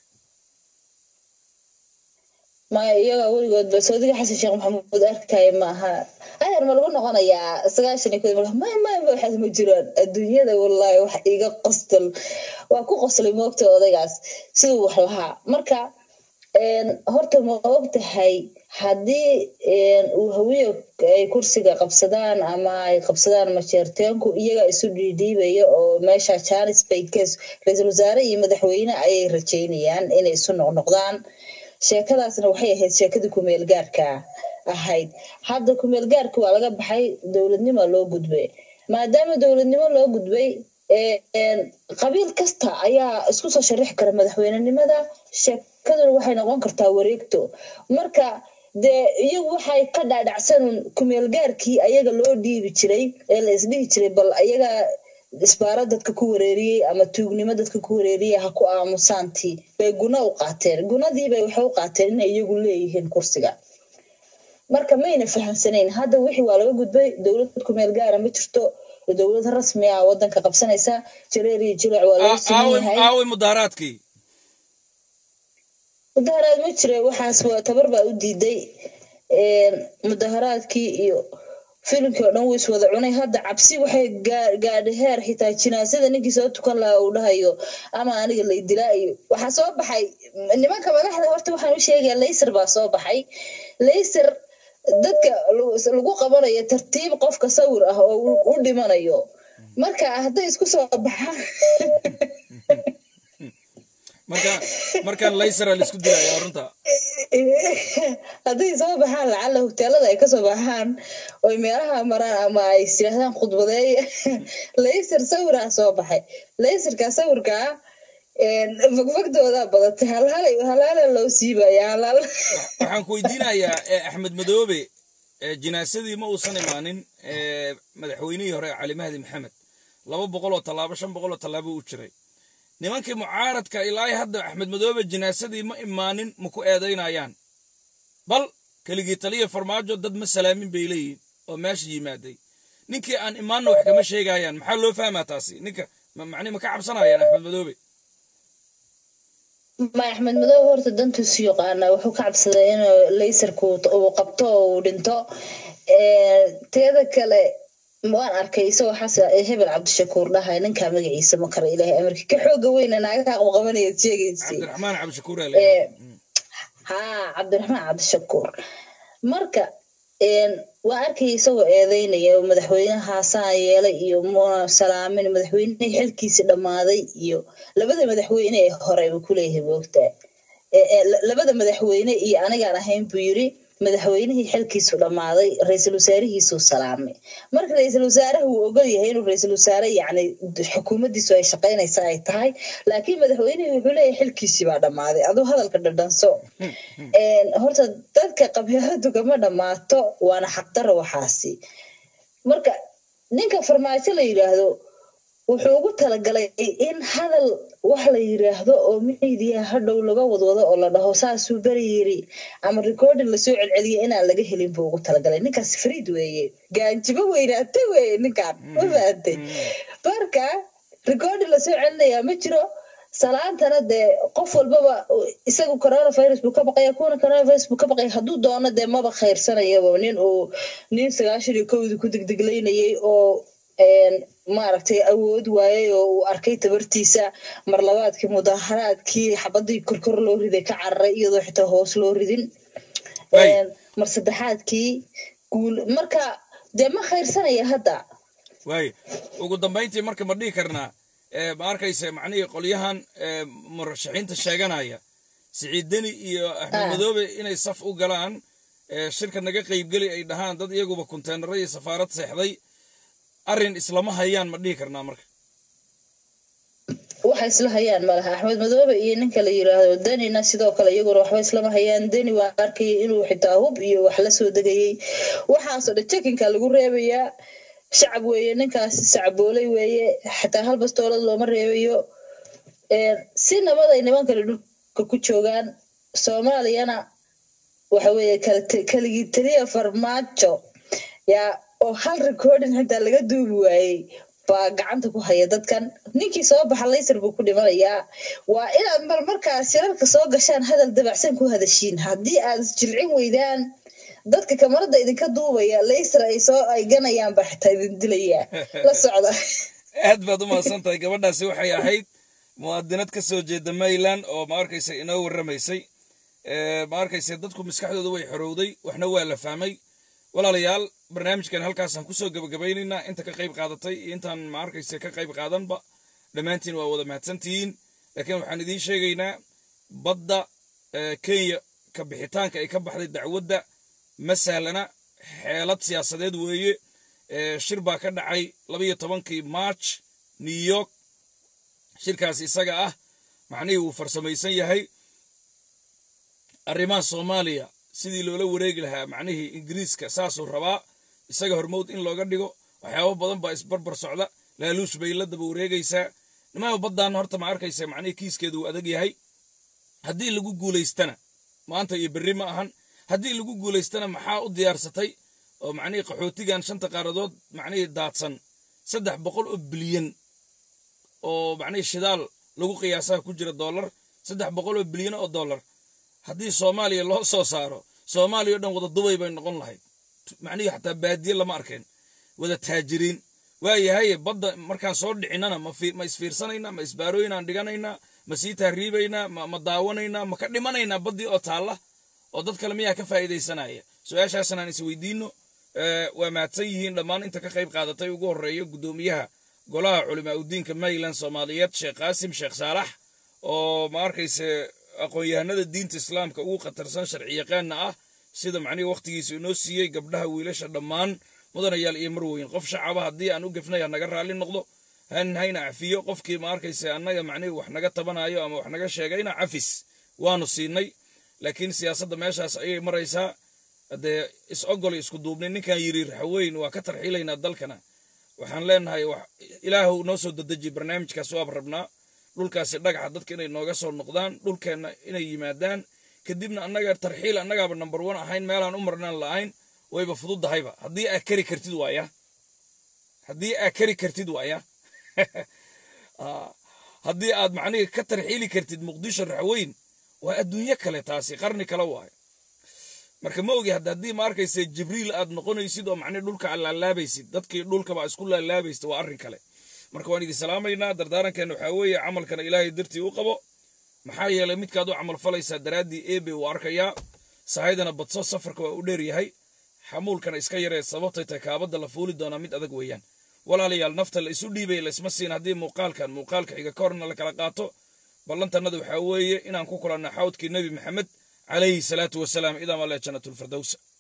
Speaker 6: maya iyaga weligoodba sacuudiga xasan sheekh maxamuud arkaya ma aha ayar ma lagu noqonayaa sagaashan iyo kod mal maya maya ma waxaas ma jiraan adduunyada wallahi wax iga qostal waa ku qoslay moogta odaygaas siduu wax lahaa marka een, horta ma og tahay haddii een, uu hawiyo ay kursiga qabsadaan ama ay qabsadaan majeerteenku iyaga isu dhiidhiibaya oo meesha janis bay kes ra-iisul wasaare iyo madaxweyne ayay rajaynayaan inay isu noqnoqdaan sheekadaasna waxay ahayd sheekadii kumeel gaarka ahayd hadda kumeel gaarka waa laga baxay dowladnimo loo gudbay maadaama dowladnimo loo gudbay ee, een, qabiil kasta ayaa isku soo sharixi kara madaxweynenimada sheekaduna waxay noqon kartaa wareegto marka dee iyagu waxay ka dhaadhacsan kumeel gaarkii ayaga loo dhiibi jiray ee la isdhihi jiray bal ayaga isbaaro dadka ku wareeriyey ama tuugnimo dadka ku wareeriyey ha ku aamusaantii bay guna u qaateen gunadiibay waxay u qaateen inay iyagu leeyihiin kursiga marka mayna fahamsanayn hadda wixii waa laga gudbay dowlad kumeel gaara ma jirto dowlad rasmi ah wadanka qabsanaysa jareer iyo jileec waa laga
Speaker 1: Aa-
Speaker 6: siman
Speaker 1: aaway
Speaker 6: yahay
Speaker 1: aaway mudaaraadkii
Speaker 6: mudaharaad ma jira waxaas waa tabar baa u diiday een, mudaharaadkii iyo filimkii oo dhan wuu iswada cunay hadda cabsi waxay gaa- gaadhay heer xitaa jinaasada ninkii soo tukan lahaa uu dhahayo ama aniga la idilaa iyo waxaa soo baxay nimanka madaxda horta waxaan u sheegaya laysar baa soo baxay laysar dadka lagu lagu qabanayo tartiib qofka sawir ah oo u- u dhimanayo marka hadday isku soo baxaan
Speaker 1: marka markaan laysara la isku dilaya runta
Speaker 6: hadday soo baxaan lacala hoteelada ay kasoo baxaan oy meelaha maraan ama ay istirahdaan khudbadeeya laysar sawiraa soo baxay laysarka sawirkaa fogfogdooda badatay halhalay halhala loo siibaya halhal
Speaker 1: waxaan ku weydiinayaa ee, axmed madoobe ee, jinaasadii ma uusan imaanin ee, madaxweynihii hore cali mahdi maxamed laba boqol oo tallaabo shan boqol oo tallaabo u jiray nimankii mucaaradka ilaa hadda axmed madoobe jinaasadii ma imaanin ma ku eedaynayaan bal keligii taliya farmaajo dad ma salaamin bay leeyihin oo meesha yimaaday ninkii aan imaanna wax kama sheegayaan maxaa loo fahmaa taasi ninka ma- macni ma ka cabsanayaan axmed madoobe
Speaker 6: ma axmed madoobe horta dantiisu yaqaana wuxuu ka cabsaday inuu laysarku uu qabto oo uu dhinto Ee, teeda kale waan arkay isagoo xasan hebel cabdishakuur dhahay ninkaa magaciisa ma kara ilaahay amarki ka xooga weyna naagaha qabqabanaya sheegaysay
Speaker 1: cabdiraxmaan cabdishakuur aa
Speaker 6: Ee,
Speaker 1: leeyahay
Speaker 6: haa cabdiraxmaan cabdishakuur marka een, waa arkay isagoo eedeynaya oo madaxweynahaasaan yeelay iyo muna salaamin madaxweynihii xilkiisi dhammaaday iyo labada madaxweyne ee hore buu kuleeyahay moogtaa Ee, ee, la- labada madaxweyne iyo anigaan ahayn buu yiri madaxweynihii xilkiisu dhammaaday ra-iisul wasaarihiisuu salaamay marka ra-iisul wasaaraha wuu ogol yahay inuu ra-iisul wasaare yacni xukuumaddiisu ay shaqaynaysa ay tahay laakiin madaxweynihii wuxuu leeyahay xilkiisii baa dhammaaday aduu hadalka dhadhanso Een, horta dadka qabyaaladu kama dhammaato waana xaqdaro waxaasi marka ninka farmaajo la yidhaahdo wuxuu ugu talagalay in hadal wax la yiraahdo oo miidiya hadhow laga wadwado oo la dhaho saasuu beri yiri ama recording lasoo celceliyo inaan laga helin buu ugu talagalay ninkaas fariid weeye gaanjibo weynaata weeye ninkaan ma fahamtay marka recording lasoo celinayaa ma jiro salaantana dee qof walbaba isagu coronavirus buu ka baqaya kuwana coronavirus buu ka baqaya hadduu doono dee maba khayrsanayaba nin uu nin sagaashan iyo kowdii ku degdeglaynayay oo een, maaragtay awood waayay oo uu arkay tabartiisa marlabaadkii mudaharaadkii xabadii korkor loo riday ka cararay iyadoo xitaa hoos loo ridin
Speaker 1: Waay.
Speaker 6: een, mar saddexaadkii guul marka dee ma khayrsanaya hadda
Speaker 1: waaye ugu dambayntii marka ma dhihi karnaa eh, ma arkaysa macnihii qolyahan eh, murashaxiinta sheeganaya siciid deni iyo axmed
Speaker 6: Ah.
Speaker 1: madoobe inay saf u galaan eh, shirka naga qaybgeli ay dhahaan dad iyaguba konteenaro iyo safaarad seexday arrin islama hayaan ma dhihi karnaa marka
Speaker 6: waxa isla hayaan malaha axmed madoobe iyo ninka la yiraahdo denina sidoo kale iyaguna waxba islama hayaan deni waa arkayay inuu xitaa hub iyo wax la soo degayey waxaasoo dhan jekinka lagu reebayaa shacab weeye ninkaasi sacboolay weeye xataa hal bastoolad looma reebayo Een, si nabad ay nimankani dhulka ku joogaan soomaaliyana waxa weeye kal- kaligii taliya farmaajo yaa oo hal recording xitaa laga duubi waayey baa gacanta ku haya dadkan ninkii soo baxa laysar buu ku dhimanayaa waa inaad marmarkaa shirarka soo gashaan hadal dabacsan ku hadashiin haddii aad isjilcin weydaan dadka kamarada idinka duubaya laysar ay soo ay ganayaan baa xitaa idin dilayaa la socda
Speaker 1: aad baad u mahadsan tahay gabadhaasi waxay ahayd muwaadinad ka soo jeeda mayland oo ma arkaysa inoo warramaysay Eh, ma arkaysa dadku maskaxdooda way xorowday waxna waa la fahmay walaalayaal barnaamijkan halkaasaan kusoo gabagabaynaynaa inta ka qayb qaadatay iyo intaan ma arkaysa ka qayb qaadanba dhammaantiin waa wada mahadsantihiin laakiin waxaan idiin sheegaynaa badda eh, kenya ka bixitaanka ay ka baxday dacwadda ma sahlana xeelad siyaasadeed weeye Eh, shir baa ka dhacay labayo tobankii march new york shirkaas isaga ah macnihii wuu farsamaysan yahay arrimaha soomaaliya sidii loola wareegi lahaa macnihii ingiriiska saasuu rabaa isaga hormowd in looga dhigo waxyaabo badan baa isbarbar socda laaluush bay la daba wareegaysaa nimaa baddan horta ma arkaysa macnihii kiiskeedu uu adag yahay haddii lagu guulaystana maanta iyo berri ma ahan haddii lagu guulaystana maxaa u diyaarsatay oo macnihii qaxootigan shanta qaaradood macnihii daadsan saddex boqol oo bilyan oo macnihii shidaal lagu qiyaasaha ku jira dollar saddex boqol oo bilyan oo dollar haddii soomaaliya loo soo saaro soomaaliya o dhan wada dubay bay noqon lahayd macnihii xataa baadiye lama arkeen wada taajiriin waayahay badda markaan soo dhicinana ma fi- ma isfiirsanaynaa ma isbaarooyinaan dhiganaynaa ma sii tahriibaynaa ma ma daawanaynaa ma ka dhimanaynaa baddii oo taalla oo dad kale miyaa ka faa'iidaysanaya su-aashaasna aan isweydiino Eh, waa mahadsan yihiin dhammaan inta ka qayb qaadatay ugu horreeya guddoomiyaha golaha culimaa udiinka mayland soomaaliyeed sheekh qaasim sheekh saalax oo ma arkayse aqoon-yahanada diinta islaamka ugu khatarsan sharci yaqaana ah sida macnihii wakhtigiisa inoo siiyey gabdhaha wiilasha dhammaan mudanayaal iyo marweyn qof shacaba haddii aan u gefnay ha naga raalli noqdo han hayna cafiyo qofkii ma arkayse annaga macnihii wax naga tabanayo ama wax naga sheegayna cafis waanu siinay laakiin siyaasadda meeshaas ayay maraysaa haddee is ogol isku duubnay ninkan yiri raxweyn waa ka tarxiilaynaa dalkana waxaan leenahay wax ilaahu noo soo dadeji barnaamijkaas waaba rabnaa dhulkaasi dhagaxa dadka inay nooga soo noqdaan dhulkeenna inay yimaadaan kadibna annaga tarxiil annagaaba number one ahayn meelaan u marnaan la'ayn wayba fududahayba haddii aa kari kartid waaya haddii aa kari kartid waaya Ah, haddii aad macnihii ka tarxiili kartid muqdisho raxweyn waa adduunyo kale taasi qarni kale waayo marka ma ogi hadda haddii ma arkaysa jibriil aad noqonaysid oo macnihi dhulka aad laalaabaysid dadkii dhulkaba isku laalaabaysid waa arrin kale marka waan idin salaamaynaa dardaarankeena waxaa weeye camalkana ilaahay dartii u qabo maxaa yeelay midkaad u camal falaysaa daraaddii eebe uu arkayaa sahaydana badso safarka waa u dheer yahay xamuulkana iska yaree sababtay tahay kaabadda la fuuli doonaa mid adag weeyaan walaalayaal nafta la isu dhiibay laysma siin haddii muuqaalkan muuqaalka xiga ka horna la kala qaato ballantannada waxaa weeye inaan ku kulanno xawdkii nebi maxamed calayhi salaatu wasalaam idaa male jannatulfirdowsa